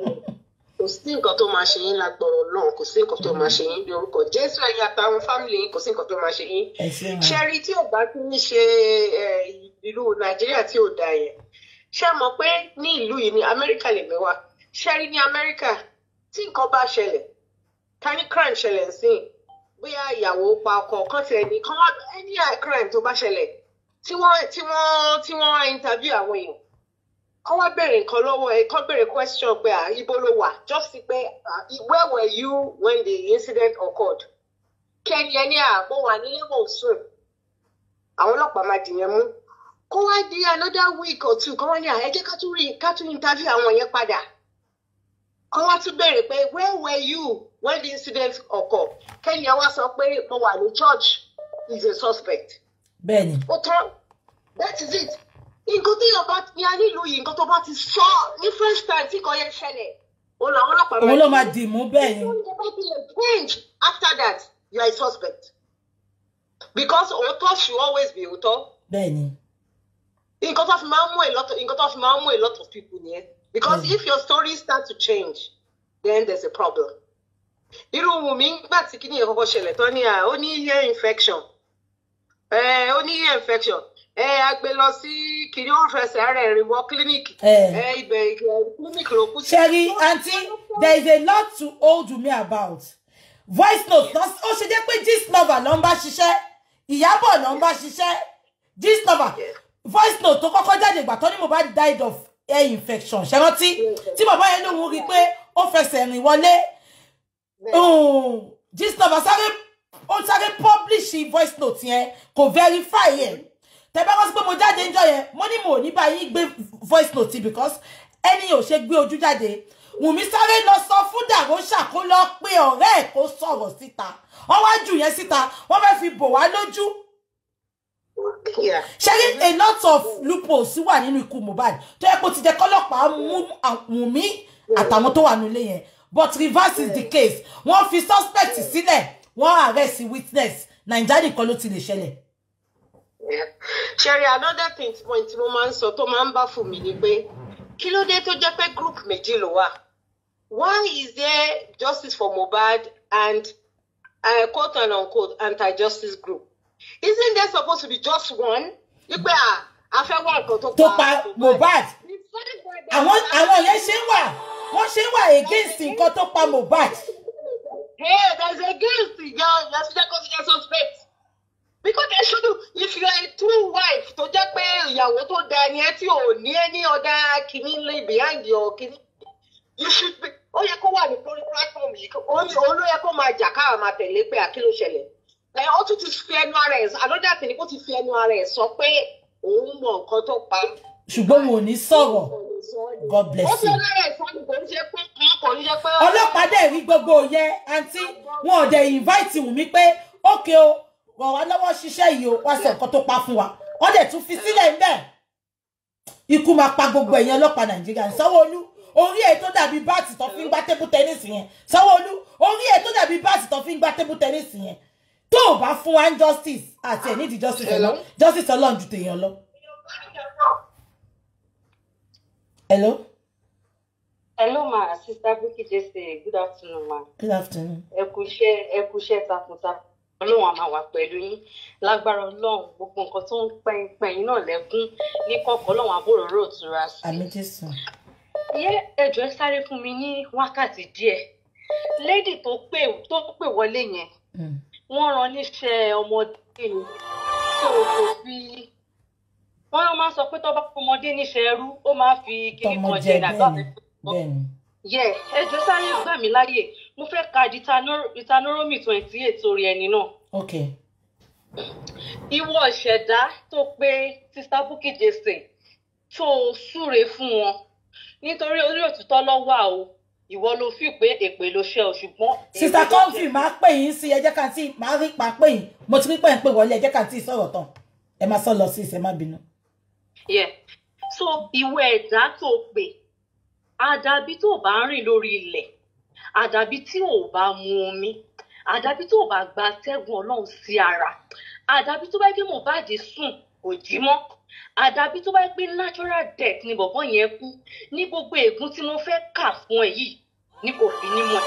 F: kò sí nǹkan tó máa ṣe yín lágbọ̀rọ̀ náà kò sí nǹkan tó máa ṣe yín bí orúkọ jésù ẹ̀yin àtàwọn fámìlì yín kò sí nǹkan tó máa ṣe yín
B: ẹ ṣe wọn.
F: ṣẹ́rí tí ò bá ti ń ṣe eh, ìlú nàìjíríà tí ò da yẹn ṣé mọ̀ pé ní ìlú yìí ní amẹ́ríkà lèmi wà ṣẹ́rí ní amẹ́ríkà tí nǹkan bá ṣẹlẹ̀ ká ní crime ṣẹlẹ̀ sí i bóyá ìyàwó pa ọkọ kan tiẹ̀ ní kán wá any crime tó bá ṣẹlẹ̀ tí wọ́n tí wọ́n tí wọ́n wá interview àwọn èèyàn kán wá béèrè nǹkan lọ́wọ́ ẹ kán béèrè question pé à ibo ló wà just sí pé ah, where were you when the incident occurred kẹ́ni ẹni à mo wà nílé mò ń sùn àwọn ọlọ́pàá máa dìyẹn mú kó wá di another week or two kó wá ní à ẹ jẹ́ ká tún rí ká tún interview àwọn yẹn padà kó wá tún béèrè pé where were you when the incident occurred kẹ́ni ẹ wá sọ pé mo wà ní church is a suspect
B: bẹ́ẹ̀ ni
F: ó tán that is it nǹkan tí yóò bá ní a nílùú yìí nǹkan tó bá ti sọ ní first time tí kò yẹ ṣẹlẹ̀ òun làwọn ọlọ́pàá
B: òun ló
F: dì
B: máa
F: mú.
B: dì mú bẹ́ẹ̀ ni.
F: When the Bible change after that, you are a suspect. Because òótọ́ should always be òótọ́.
B: bẹ́ẹ̀ ni
F: Nǹkan tó fi máa ń mú a lot of nǹkan tó fi máa ń mú a lot of people nìyẹn. Because
B: Mm.
F: if your story start to change, then there's a problem. Irú Wùmí nígbà tí kíní yẹn kọ́kọ́ ṣẹlẹ̀ tán ní à ó ní ear infection. Ẹ ó ní ear infection. Ẹ a gbé lọ sí kìnní ó fẹsẹ̀ ara ẹ̀ rìn wọ kílíníìkì.
B: Eh.
F: Ẹ ibẹ̀ kílíníìkì ló kú sí.
B: Sherry, aunty, there is a lot to hold me about. Voice note, náà ó ṣe jẹ́ pé gist lover ló ń bá ṣiṣẹ́, ìyábọ̀ ló ń bá ṣiṣẹ́, gist lover. Voice note tó kọ́kọ́ jáde ìgbà tó ní Mohbad died of ear infection. Ṣé rántí? Tí bàbá yẹn lòun rí i pé ó fẹsẹ̀ rìn wọlé. Um, Gist lover sáré ó sáré publish voice note yẹn kò verify yẹn. Tẹ bá wá sí pé mo jáde níjọ́ yẹn, mo ní mo ò ní bá yín gbé voice note yìí because ẹni ò ṣe gbé ojú jáde wùmí sáré lọ sọ fún dàrósà kó lọ pé ọ̀rẹ́ ẹ̀ kó sọ̀rọ̀ síta wọ́n wá jù yẹn síta wọ́n fẹ́ẹ́ fi bò wá lójú
F: Yeah.
B: ṣẹ́rí a lot of loopholes wà nínú ikú Mohbad tó yẹ kó ti jẹ́ kọ́lọ́pàá mú wùmí àtàwọn tó wà nílé yẹn but reverse is the case wọ́n fi suspect sílẹ̀ wọ́n arrest witness nàìjíríà nìkan ló ti lè ṣẹlẹ̀.
F: Sherry, another thing tí mo tí mo máa ń sọ tó máa ń bá fún mi ni pé kí ló dé tó jẹ́ pé group méjì ló wà? Why is there justice for Mohbad and uh, quote and unquote anti-justice group? Isn't there supposed to be just one? Wípé à a fẹ́ wá nǹkan tó
B: tó pa Mohbad àwọn àwọn yẹn ṣe ń wà wọ́n ṣe ń wà against nǹkan tó pa Mohbad.
F: Hey, there's against your your your suspect. Because they should do, if you are a true wife tó jẹ́ pé ìyàwó tó da ẹni ẹ tí ò ní ẹni ọ̀dà kìíní lé behind your kìíní you should be ó yẹ kó wà ní lórí platform yìí ó ní òun ló yẹ kó máa jà káà máa tẹ̀lé pé àkí ló ṣẹlẹ̀ ẹ ó tún ti fi ẹnu ara ẹ̀ another thing ni kó ti fi ẹnu ara ẹ̀ sọ pé òun mọ nǹkan tó pa
B: ṣùgbọ́n wọn ò ní sọ̀rọ̀ god
F: ó
B: bless
F: fi
B: you.
F: ẹnu ara ẹ̀ sọ ni kò ń ṣe pé kò ń ṣe pé.
B: ọlọ́pàá dẹ̀ rí gbogbo yẹn àǹtí wọn ò dẹ̀ invite Wùmí pé ókè o rọ̀ wá lọ́wọ́ ṣiṣẹ́ yìí o wá sọ nǹkan tó pa fún wa wọ́n dẹ̀ tún fi sílẹ̀ ń bẹ̀. ikú máa pa gbogbo ẹ̀yìn ọlọ́pàá nàìjíríà ní sanwó-olú orí ẹ̀ tó dàbí báàtì tó fi ń gbá tébù tẹ́nísì yẹn sanwó-olú orí ẹ̀ tó dàbí báàtì tó fi ń gbá tébù tẹ́nísì yẹn tó o bá fún wa ń justice àti ẹ̀ nídìí justice ọlọ́ justice ọlọ́run ju tèèyàn lọ. hello
K: Hello, ma. Sister Vicky Jesse. Good afternoon, ma.
B: good afternoon.
K: Ẹ kú iṣẹ́ ẹ kú iṣẹ́ takuntakun. Ọlọ́run á máa wà pẹ̀lú yín. Lágbára Ọlọ́run, gbogbo nǹkan tó ń pẹ́yìn pẹ́yìn náà lẹ́gún ní kọ̀ọ̀kan Ọlọ́run àbúrò rò tura sí.
B: àmì jésù.
K: Yé ẹjọ́ ẹ sáré fún mi ní wákàtí díẹ̀. Lady tó pè tó pè wọlé yẹn, wọ́n rán níṣẹ́ ọmọdé ni. Tó o kò fi wọ́n máa ń sọ pé tó bá fún ọmọdé níṣẹ́ ẹrú, ó máa fi kíní
B: tọmọ
K: kan
B: jẹ
K: jẹ nàgbà
B: bẹ́ẹ̀ ni bẹ́ẹ̀ ni.
K: yẹ ẹjọ sáré gbà mí láyè mo fẹ́ ka Deuteronomy twenty eight orí ẹni náà
B: ok
K: ìwọ ìṣẹ̀dá tó pé sista Bukky Jesse tó o súre fún wọn nítorí orí òtítọ́ ló wà o ìwọ ló fi pé èpè ló ṣe o ṣùgbọ́n.
B: sista
K: èpè ló
B: comfy
K: jẹ́.
B: máa pè yín sí ẹjẹ kan tí máa rí pa pè yín mo ti rí pé ń pè wọlé ẹjẹ kan tí sọ̀rọ̀ tán ẹ máa sọ lọ sí ìṣẹ má bínú.
K: Yeah. so ìwọ ẹ̀dá tó pè àdàbí tó bá ń rìn lórí ilẹ̀ àdàbí tí ò bá mu omi àdàbí tó bá gba atẹ́gùn ọlọ́run sí ara àdàbí tó bá gbé Mohbad sùn kò jí mọ́ àdàbí tó bá gbé natural death ni bọ̀bọ́ yẹn kú ní gbogbo ègún tí mo fẹ́ kà fún ẹ yìí ní kò fi ní mọ̀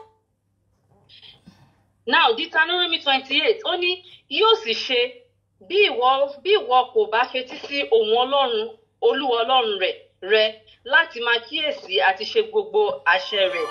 K: now Deuteronomy twenty eight ó ní yóò sì ṣe bí ìwọ bí ìwọ kò bá fetí sí ohùn ọlọ́run olúwa ọlọ́run rẹ̀ rẹ láti máa kíyèsí àti ṣe gbogbo àṣẹ rẹ̀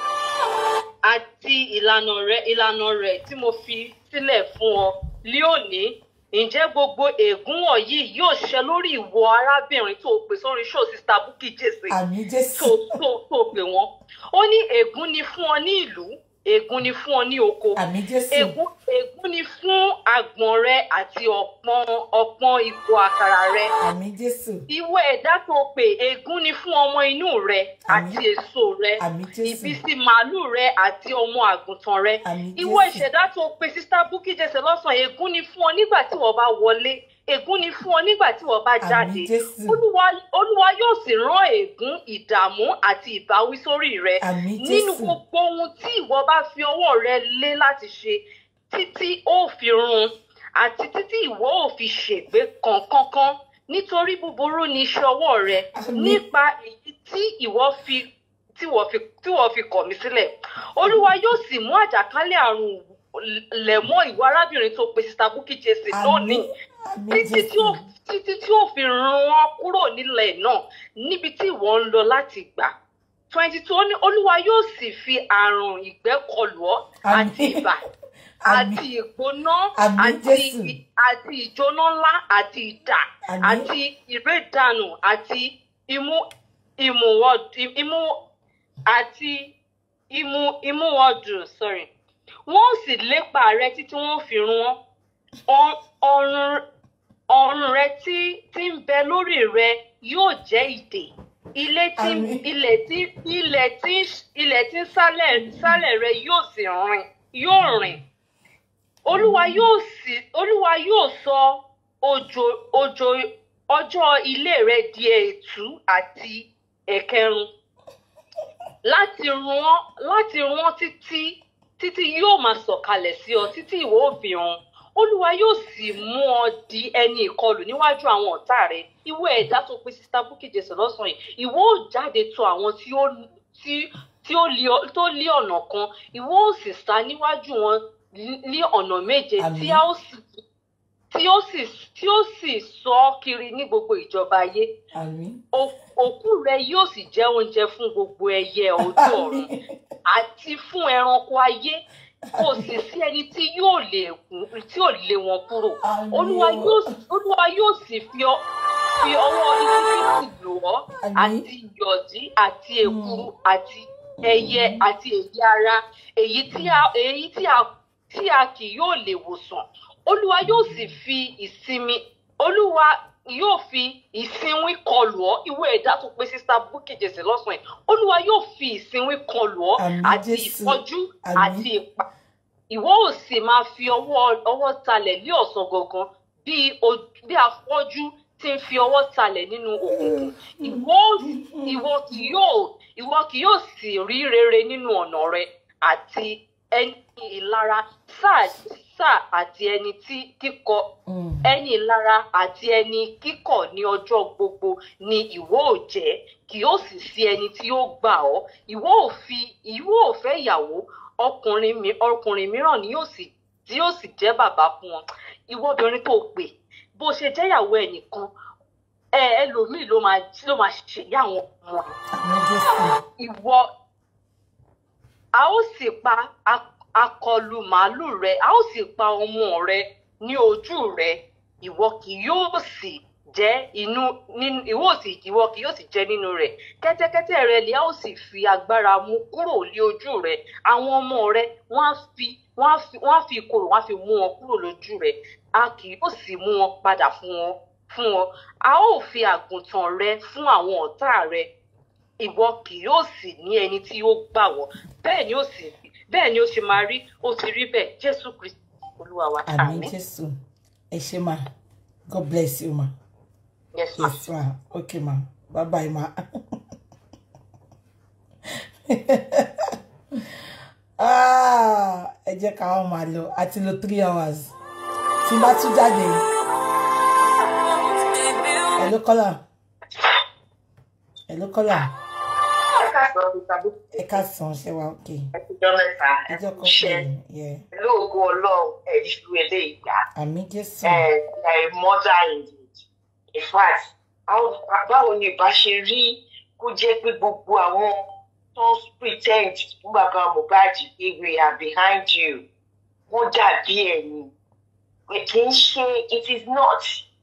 K: àti ìlànà rẹ̀ ìlànà rẹ̀ tí mo fi sílẹ̀ fún ọ lí òní ǹjẹ́ gbogbo ègún wọ̀nyí yóò ṣẹ lórí ìwọ arábìnrin tó o pè sórí show sista Bukky Jesse
B: àmì jésù.
K: tó tó tó pè wọ́n ó ní ègún ni fún ọ ní ìlú ègún ni fún ọ ní oko
B: àmì jésù.
K: ègún ègún ni fún àgbọ̀n rẹ àti ọ̀pọ̀n ọ̀pọ̀n ìkó àkàrà rẹ
B: àmì jésù.
K: ìwọ ẹ̀dá tó pè ègún ni fún ọmọ inú rẹ àti èso rẹ
B: àmì jésù.
K: ìbísí màálù rẹ àti ọmọ àgùntàn rẹ
B: àmì
K: ìwọ
B: jésù.
K: ìṣẹ̀dá tó pe sista Bukky Jesse lọ́sàn-án ègún ni fún ọ nígbà tí wọ́n bá wọlé ègún ni fún ọ nígbà tí wọ́n bá jáde
B: Jésù.
K: olúwa olúwa yóò sì rán ègún ìdààmú àti ìbáwí sórí rẹ
B: àmì
K: nínú
B: jésù.
K: gbogbo ohun tí ìwọ bá fi ọwọ́ rẹ lé láti ṣe títí ó fi run àti títí ìwọ ò fi ṣègbé kankankan nítorí búburú ni iṣẹ́ ọwọ́ rẹ nípa èyí tí ìwọ fi tí wọ́n fi tí wọ́n fi kọ̀ mí sílẹ̀ olúwa yóò sì mú àjàkálẹ̀ àrùn lẹ̀ mọ́ ìwọ arábìnrin tó pe sista Bukky Jesse lónìí títí tí ó títí tí ó fi run wọn kúrò nílẹ̀ náà níbi tí ìwọ ń lọ láti gbà twenty two ó ní olúwa yóò sì fi àrùn ìgbẹ́ kọlù ọ́ àti ibà àti ìgbóná
B: Àmín,
K: àti
B: Jésù.
K: àti ìjóná ńlá àti idà
B: Àmín.
K: àti ìrédànù àti imú ìmúwọ́dù imú àti imú ìmúwọ́dù sorry wọ́n sì lépa rẹ títí wọ́n fi run ọ́ Ọ- ọrùn ọrùn rẹ tí tí ń bẹ lórí rẹ yóò jẹ́ ìdè ilé tí
B: Àmín.
K: ilẹ̀ tí ilẹ̀ tí ilẹ̀ tí ń sálẹ̀ sálẹ̀ rẹ yóò sì rìn yóò rìn olúwa yóò sì olúwa yóò sọ òjò òjò ọjọ́ ilé rẹ di ètú àti ẹ̀kẹrun láti run láti run títí títí yóò máa sọ̀kalẹ̀ sí ọ títí ìwọ ò fi run olúwa yóò sì mú ọ di ẹni ìkọlù níwájú àwọn ọ̀tá rẹ ìwọ ẹ̀dá tó pe sista Bukky Jesse lọ́sàn-án yìí ìwọ ò jáde tọ̀ àwọn tí ó tí tí ó lé ọ- tó lé ọ̀nà kan ìwọ ò sì sá níwájú wọn ní- ní ọ̀nà méje tí a ó sì tí ó sì tí ó sì sọ ọ́ kiri ní gbogbo ìjọba ayé
B: àmì.
K: O- òkú rẹ yóò sì jẹ́ oúnjẹ fún gbogbo ẹyẹ ojú ọ̀run àti fún ẹranko ayé kò sì sí ẹni tí yóò lè kún tí ò lé wọn kúrò
B: Àmín.
K: olúwa yóò olúwa yóò sì fi ọ fi ọwọ́ íjíbítì lò ọ́
B: Àmín.
K: àti ìyọ̀dí àti èkuru àti ẹyẹ àti èyí ara èyí tí a èyí tí a tí a kì yóò lè wòsàn olúwa yóò sì fi ìsinmi olúwa yóò fi ìsinwín kọlù ọ́ ìwé ẹ̀dá tó pé sísá búkì jèsè lọ́sàn yìí olúwa yóò fi ìsinwín kọlù ọ́
B: Àmín,
K: àti
B: Jésù.
K: ìfọ́jú
B: Àmín.
K: àti ìpa ìwọ ò sì máa fi ọwọ́ ọwọ́ talẹ̀ lé ọ̀sán gangan bí o- bí afọ́jú ti ń fi ọwọ́ talẹ̀ nínú òkùnkùn ìwọ ò- ìwọ kì yóò ìwọ kì yóò sì rí rere nínú ọ̀nà rẹ àti ẹni ìlara sáà sáà àti ẹni tí kíkọ
B: Mm.
K: ẹni ìlara àti ẹni kíkọ̀ ní ọjọ́ gbogbo ni ìwọ ò jẹ́ kì yóò sì sí ẹni tí yóò gbà ọ́ ìwọ ò fi ìwọ ò fẹ́ ìyàwó ọkùnrin mi ọkùnrin mìíràn ni yóò sì tí yóò sì jẹ́ bàbá fún wọn ìwọ obìnrin tó pè bó ṣe jẹ́ ìyàwó ẹnìkan ẹ ẹlòmíì ló máa ló máa ṣèyá àwọn ọmọ rẹ̀
B: Àmín Jésù.
K: ìwọ a ó sì pa a- akọlù màálù rẹ a ó sì pa ọmọ rẹ ní ojú rẹ ìwọ kì yóò sì jẹ inú nínú ìwọ ò sì ìwọ kì yóò sì jẹ nínú rẹ kẹ́tẹ́kẹ́tẹ́ rẹ lè a ó sì fi agbára mú kúrò lé ojú rẹ àwọn ọmọ rẹ wọ́n á fi wọ́n á fi wọ́n á fi ìkorò wọ́n á fi mú wọn kúrò lójú rẹ a kì yóò sì mú wọn padà fún wọn fún wọn a ó fi àgùntàn rẹ fún àwọn ọ̀tá rẹ ìwọ kì yóò sì ní ẹni tí ó gbà wọ́ bẹ́ẹ̀ ni ó sì bẹ́ẹ̀ ni ó ṣe máa rí ó ti rí bẹ́ẹ̀ jésù kristi olúwa wa
B: Àmín Jésù. Ẹ ṣé ma. God bless you ma.
K: yes ma
B: Yes ma. Okay ma. Bye bye ma. Ah, ẹ jẹ́ ká wọ́n máa lọ. A ti lo three hours. Tí n bá tún jáde. Hello caller. Hello caller.
L: ẹ káàsán mi tàbí
B: Ẹ káàsán ṣé wa okay.
L: ẹtùjọ mẹ́ta
B: Ẹ jẹ́ kó
L: ṣe
B: pè mí. Yeah.
L: lóògùn Ọlọ́run ẹrí ju eléyìí gbà
B: Àmín Jésù.
L: ẹ ẹ mother indeed in fact how- báwo ni ìbá ṣe rí kó jẹ́ pé gbogbo àwọn tó ń pretend fún bàbá Mohbad pé we are behind you wọ́n dàbí ẹ̀yìn pé kì í ṣe it is not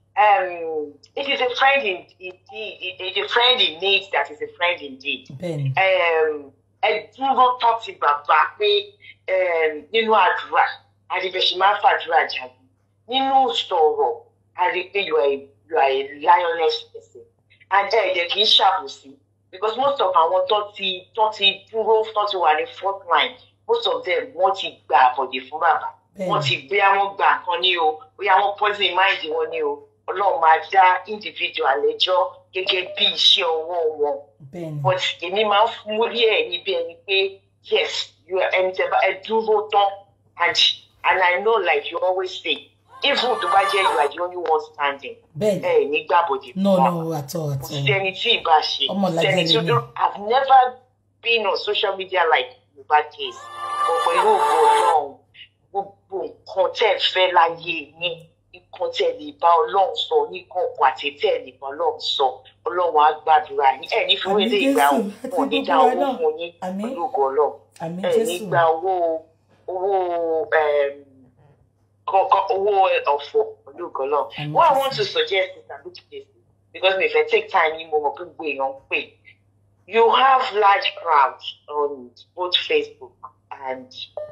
L: um, it is a friend in indeed it is a friend in need that is a friend indeed
B: Bẹ́ẹ̀ni.
L: um, ẹ dúró tán ti bàbá pé um, nínú àdúrà àdìbẹ̀sì máa ń fàdúrà jáde nínú sọ̀rọ̀ àrí pé you are a you are a lioness person and ẹ ẹ̀dẹ̀ kì í ṣàbòsí because most of àwọn tó ti tó ti dúró tó ti wà ní front line most of them wọ́n ti gbà àbọ̀dè fún bàbá wọ́n ti gbé àwọn gbà kan ní o bóyá wọ́n poison mind wọn ní o ọlọ́run máa dá individual lẹ́jọ́ gẹ́gẹ́ bí iṣẹ́ ọwọ́ wọn
B: Bẹ́ẹ̀ni.
L: but èmi máa ń fún orí ẹ̀ níbi ẹni pé yes you are ẹni tẹ́ bá ẹ dúró tán and and I know like you always say even tó bá jẹ́ you are the only one standing
B: Bẹ́ẹ̀ni.
L: ẹ ní gbàbọ̀dé
B: No
L: fún wa
B: no at all at
L: kò sí
B: all.
L: ẹni tí ì bá ṣe
B: Ọmọ
L: kò sí
B: làjẹ́
L: ẹni tí ó
B: lèmi.
L: dúró I've never been on social media like Mohbad case but pẹ̀lú ògo Ọlọ́run gbogbo nǹkan tẹ́ ẹ fẹ́ láyé yín nǹkan tẹ́ ẹ lè bá Ọlọ́run sọ ní kọ̀ọ̀kan àti tẹ́ ẹ lè bá Ọlọ́run sọ Ọlọ́run á gbàdúrà yín ẹ̀ ní fún
B: Àmín
L: ilé ìgbà
B: Jésù,
L: wọn ò ní dá
B: àti gbogbo wa
L: owó
B: náà.
L: fún yín
B: Àmín.
L: pẹ̀lú ògo Ọlọ́run
B: Àmín
L: ẹ̀ ní
B: Jésù.
L: gba owó owó um, kọ̀ọ̀kan owó ọ̀fọ̀ pẹ̀lú ògo Ọlọ́run
B: Àmín
L: what I
B: Jésù.
L: want to suggest is that look at this because mi fẹ́ take time yín mo mọ̀ pé gbogbo èèyàn ń pè you have large crowds on both Facebook and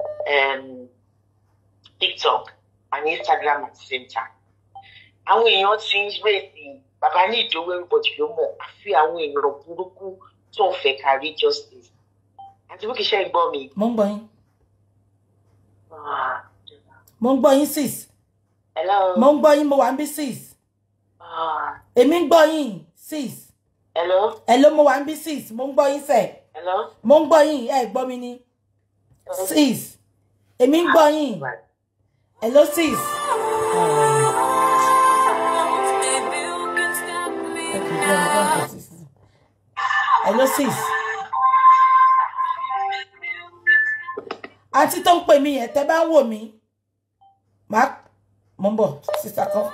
L: um, TikTok and Instagram at the same time. Àwọn èèyàn ti ń rèsì bàbá ní ìdówó everybody ló mọ̀ àfi àwọn èèyàn burúkú tó ń fẹ́ kárí justice. Àti bó kì í ṣe ìgbọ́ mi.
B: Mo ń gbọ́ yín.
L: Ah,
B: Mo ń gbọ́ yín sis.
L: Hello.
B: Mo ń gbọ́ yín mo wà ń bí sis.
L: Ah,
B: Èmi ń gbọ́ yín sis.
L: Hello.
B: Hello mo wà ń bí sis. Mo ń gbọ́ yín sẹ̀.
L: Hello.
B: Mo ń gbọ́ yín ẹ gbọ́ mi ni. Sis. Èmi ń gbọ́ yín. Hello sis. Okay, go on, go on, sis. Hello sis. Àǹtí tó ń pè mí yẹn tẹ́ bá ń wò mí. Màá mo ń bọ̀ sísá kan.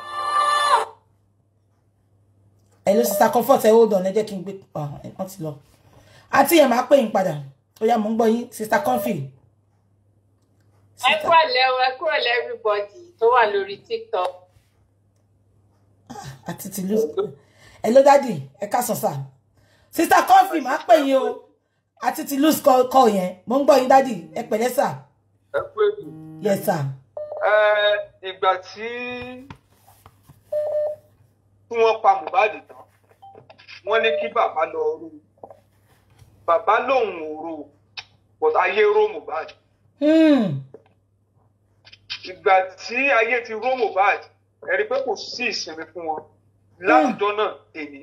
B: Hello sísá comfort ẹ hold on ẹ jẹ́ kí n gbé ah, ẹ, wọ́n ti lọ. Àǹtí yẹn máa pè yín padà. Ó yá mo ń gbọ́ yín sísá comfy.
K: ẹ kúrọ̀lẹ́ o ẹ kúrọ̀lẹ́ everybody tó wà lórí tiktok.
B: àti tìlú ẹ ló dádì ẹ ká sọ sà sista coffee máa pè yín o àti tìlú kọ yẹn mo ń gbọ́ yín dádì ẹ pẹ̀lẹ́ sà
M: ẹ kú ètò.
B: yes sà
M: ẹ ìgbà tí tí wọ́n pa Mohbad tán wọ́n ní kí bàbá lọ rú bàbá lòun ò rú but ayé ró Mohbad
B: Hmm.
M: ìgbà tí ayé ti ró Mohbad ẹ rí i pé kò sí ìsinmi fún wọn látijọ́ náà èmi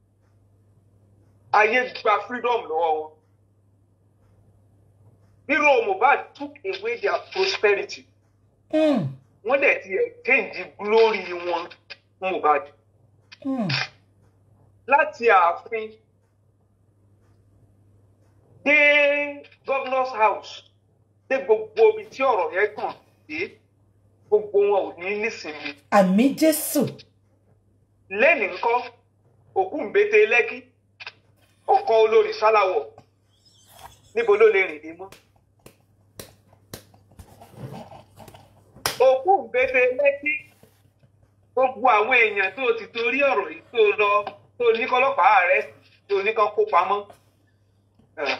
M: ayé gba freedom lọ́wọ́ wọn ríró Mohbad took away their prosperity
B: Hmm.
M: wọ́n dẹ̀ ti exchange glory wọn fún Mohbad
B: Hmm.
M: láti ààfin dé governor's house dé gbogbo ibi tí ọ̀rọ̀ yẹn kàn dé gbogbo wọn ò ní nísinmi
B: àmì jésù
M: lẹ́nìí ńkọ́ òkú ńbété lẹ́kí ó kọ olórí sáláwọ̀ níbo ló lè rìn dé mọ́ òkú ńbété lẹ́kí gbogbo àwọn èèyàn tó ti torí ọ̀rọ̀ yìí tó lọ tó ní kọ́lọ́pàá rẹ̀ tó ní kán kó pamọ́ Eh.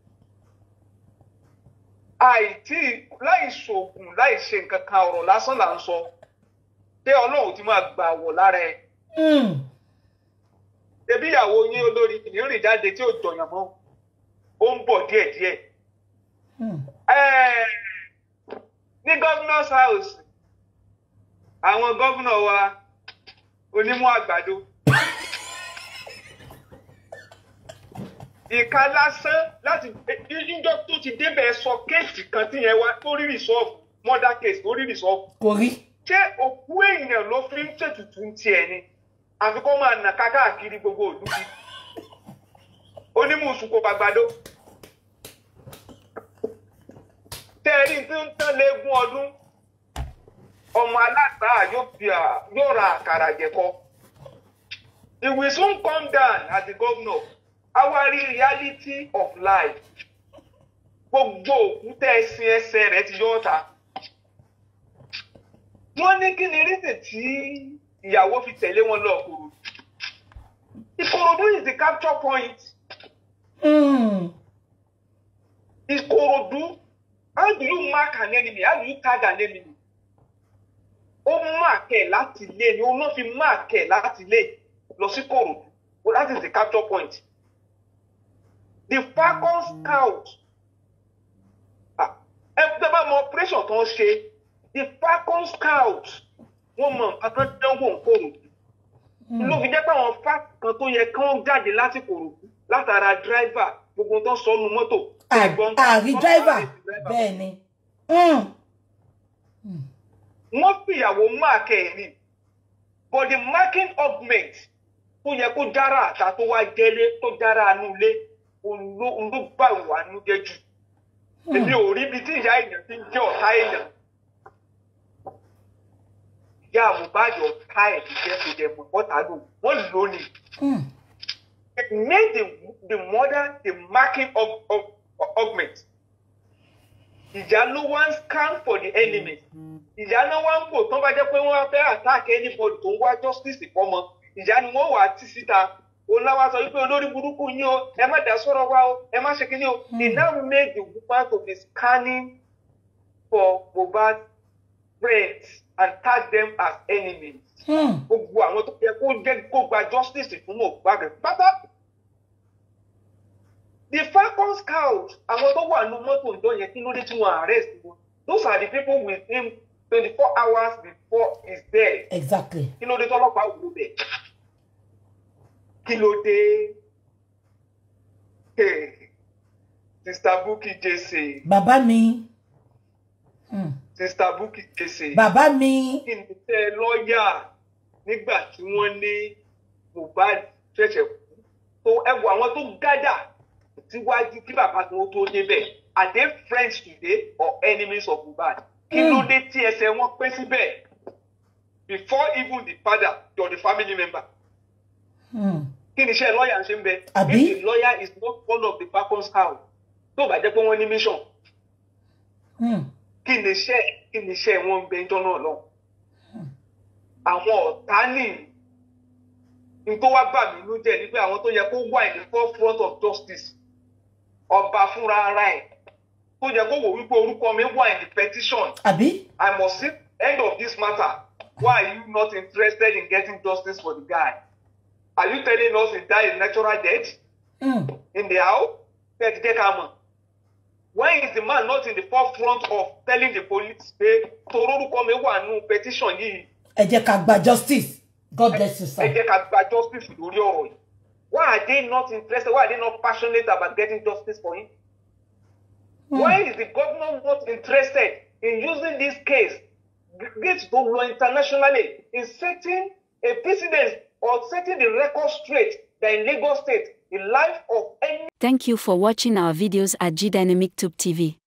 M: àìtí láì ṣoògùn láì ṣe nǹkan kan ọ̀rọ̀ lásán là ń sọ pé ọlọ́run ti máa gbà wọ̀ lára ẹ̀
B: Hmm.
M: ebi ìyàwó yín olórí ìrìn jáde tí ò jọyàn mọ́ ó ń bọ̀ díẹ̀díẹ̀
B: Hmm.
M: Eh, ní governor's house àwọn gómìnà wa onímọ̀ àgbàdo ìka lásán láti níjọ́ tó ti débẹ̀ sọ kéèsì kan tí yẹn wá tó rí rìsọ́ọ̀fù murder case tó rí rìsọ́ọ̀fù
B: kò rí
M: ṣé òkú èèyàn ló fi ń ṣètùtù tiẹ̀ ni àfi kó máa nà ká káàkiri gbogbo ìlú bí onímùsùn kò bàgbàdo tẹ́ẹ̀rí tí ń tán léegun ọdún ọmọ aláta yóò fi à- yóò ra àkàrà jẹ̀kọ it will soon come down as the governor our reality of life gbogbo òkú tẹ́ ẹsìn ẹsẹ̀ rẹ̀ ti yọ ọ̀ta wọ́n ní kí ni reason tí ìyàwó fi tẹ̀lé wọn lọ Ìkòròdú Ìkòròdú is the capture point
B: Hmm.
M: Ìkòròdú how do you mark an enemy how do you tag an enemy ó mark ẹ̀ láti ilé ni ó náà fi mark ẹ̀ láti ilé lọ sí Ìkòròdú well that is the capture point the Falcon scout ah ẹ tẹ́ bá mọ operation tó ń ṣe the Falcon scout wọ́n mọ nǹkan tó dánwò Ìkòròdú ló fi jẹ́ pé àwọn fáàkì kan tó yẹ kán jáde lásìkò rò látara dráìvà gbogbo tó ń sọnù mọ́tò. ẹ̀gbọ́n-
B: àrí dráìvà bẹ́ẹ̀ ni Hmm.
M: wọ́n fìyàwó máàkì ẹ̀ ni but the marking augment tó yẹ kó dára àta tó wá jẹ́lé tó dára àánú ilé òun ló òun ló bá ìwà nú jẹ́ jù èmi ò rí ibi tí ìyá èèyàn ti ń jẹ́ ọ̀tá èèyàn ìyá Mohbad ọ̀tá ẹ̀ ti jẹ́ kó jẹ́ mọ̀ ọ̀tá lò wọ́n lò ó ni.
B: Hmm.
M: it made the the mother the marking of of augment. ìjà ló wá ń scan for the enemy. ìjà ló wá ń bò tó bá jẹ́ pé wọ́n fẹ́ attack anybody tó ń wá justice fọ́mọ. ìjà ni wọ́n wà á tì síta. oláwa sọ wípé olórí burúkú yín o ẹ má dá sọ̀rọ̀ wá o ẹ má ṣe kíní o. he now made the woman to be scanning for Mohbad friends and tag them as enemies
B: Hmm.
M: gbogbo àwọn tó yẹ kó jẹ́ kó gba justice fún Mohbad pátá. the falcon scout àwọn tó wà ní mọ́tò ìjọ yẹn kí ló dé tí wọ́n arrest wọn those are the people with him twenty four hours before his death
B: exactly
M: kí ló dé tọ́lọ́pàá wò bẹ̀ kí ló dé Hey, Sister Bukky Jesse
B: bàbá mi Hmm.
M: Sister Bukky Jesse
B: bàbá mi
M: kí ni tẹ́ lọ́ọ̀yà nígbà tí wọ́n ní Mohbad ṣẹ̀ṣẹ̀ kú tó ẹ̀wọ̀ àwọn tó gádà síwájú kí bàbá tí wọ́n tó débẹ̀ are they friends today or enemies of Mohbad kí ló dé tí ẹsẹ̀ wọn pé síbẹ̀ before even the father or the family member
B: Hmm.
M: kí ni iṣẹ́ lọ́ọ̀yà ń ṣe ń bẹ
B: Àbí?
M: if the lawyer is not one of the falcons house tó bá jẹ́ pé wọ́n ní mission
B: Hmm.
M: kí ni iṣẹ́ kí ni iṣẹ́ wọn ń bẹ ẹjọ́ náà lọ. àwọn ọ̀tá nì ní tó wá bà mí ló jẹ́ ni pé àwọn tó yẹ kó wà in the forefront of justice ọba fúnra ara ẹ̀ tó yẹ kó wò wípé orúkọ mi wà in the petition
B: àbí
M: I must see end of this matter why are you not interested in getting justice for the guy are you telling us he died a natural death in the house tẹ́ ti jẹ́ ká mọ̀ when is the man not in the forefront of telling the police pé torórúkọ mi wà nù petition yìí
B: ẹ jẹ́ ká gba justice god bless you
M: ẹ
B: sir.
M: jẹ́ ká gba justice lórí ọ̀rọ̀ yìí why are they not interested why are they not passionate about getting justice for him why is the governor not interested in using this case this to law internationally in setting a precedent or setting the record straight that in Lagos state the life of any
N: Thank you for watching our videos at G Dynamic Tube TV.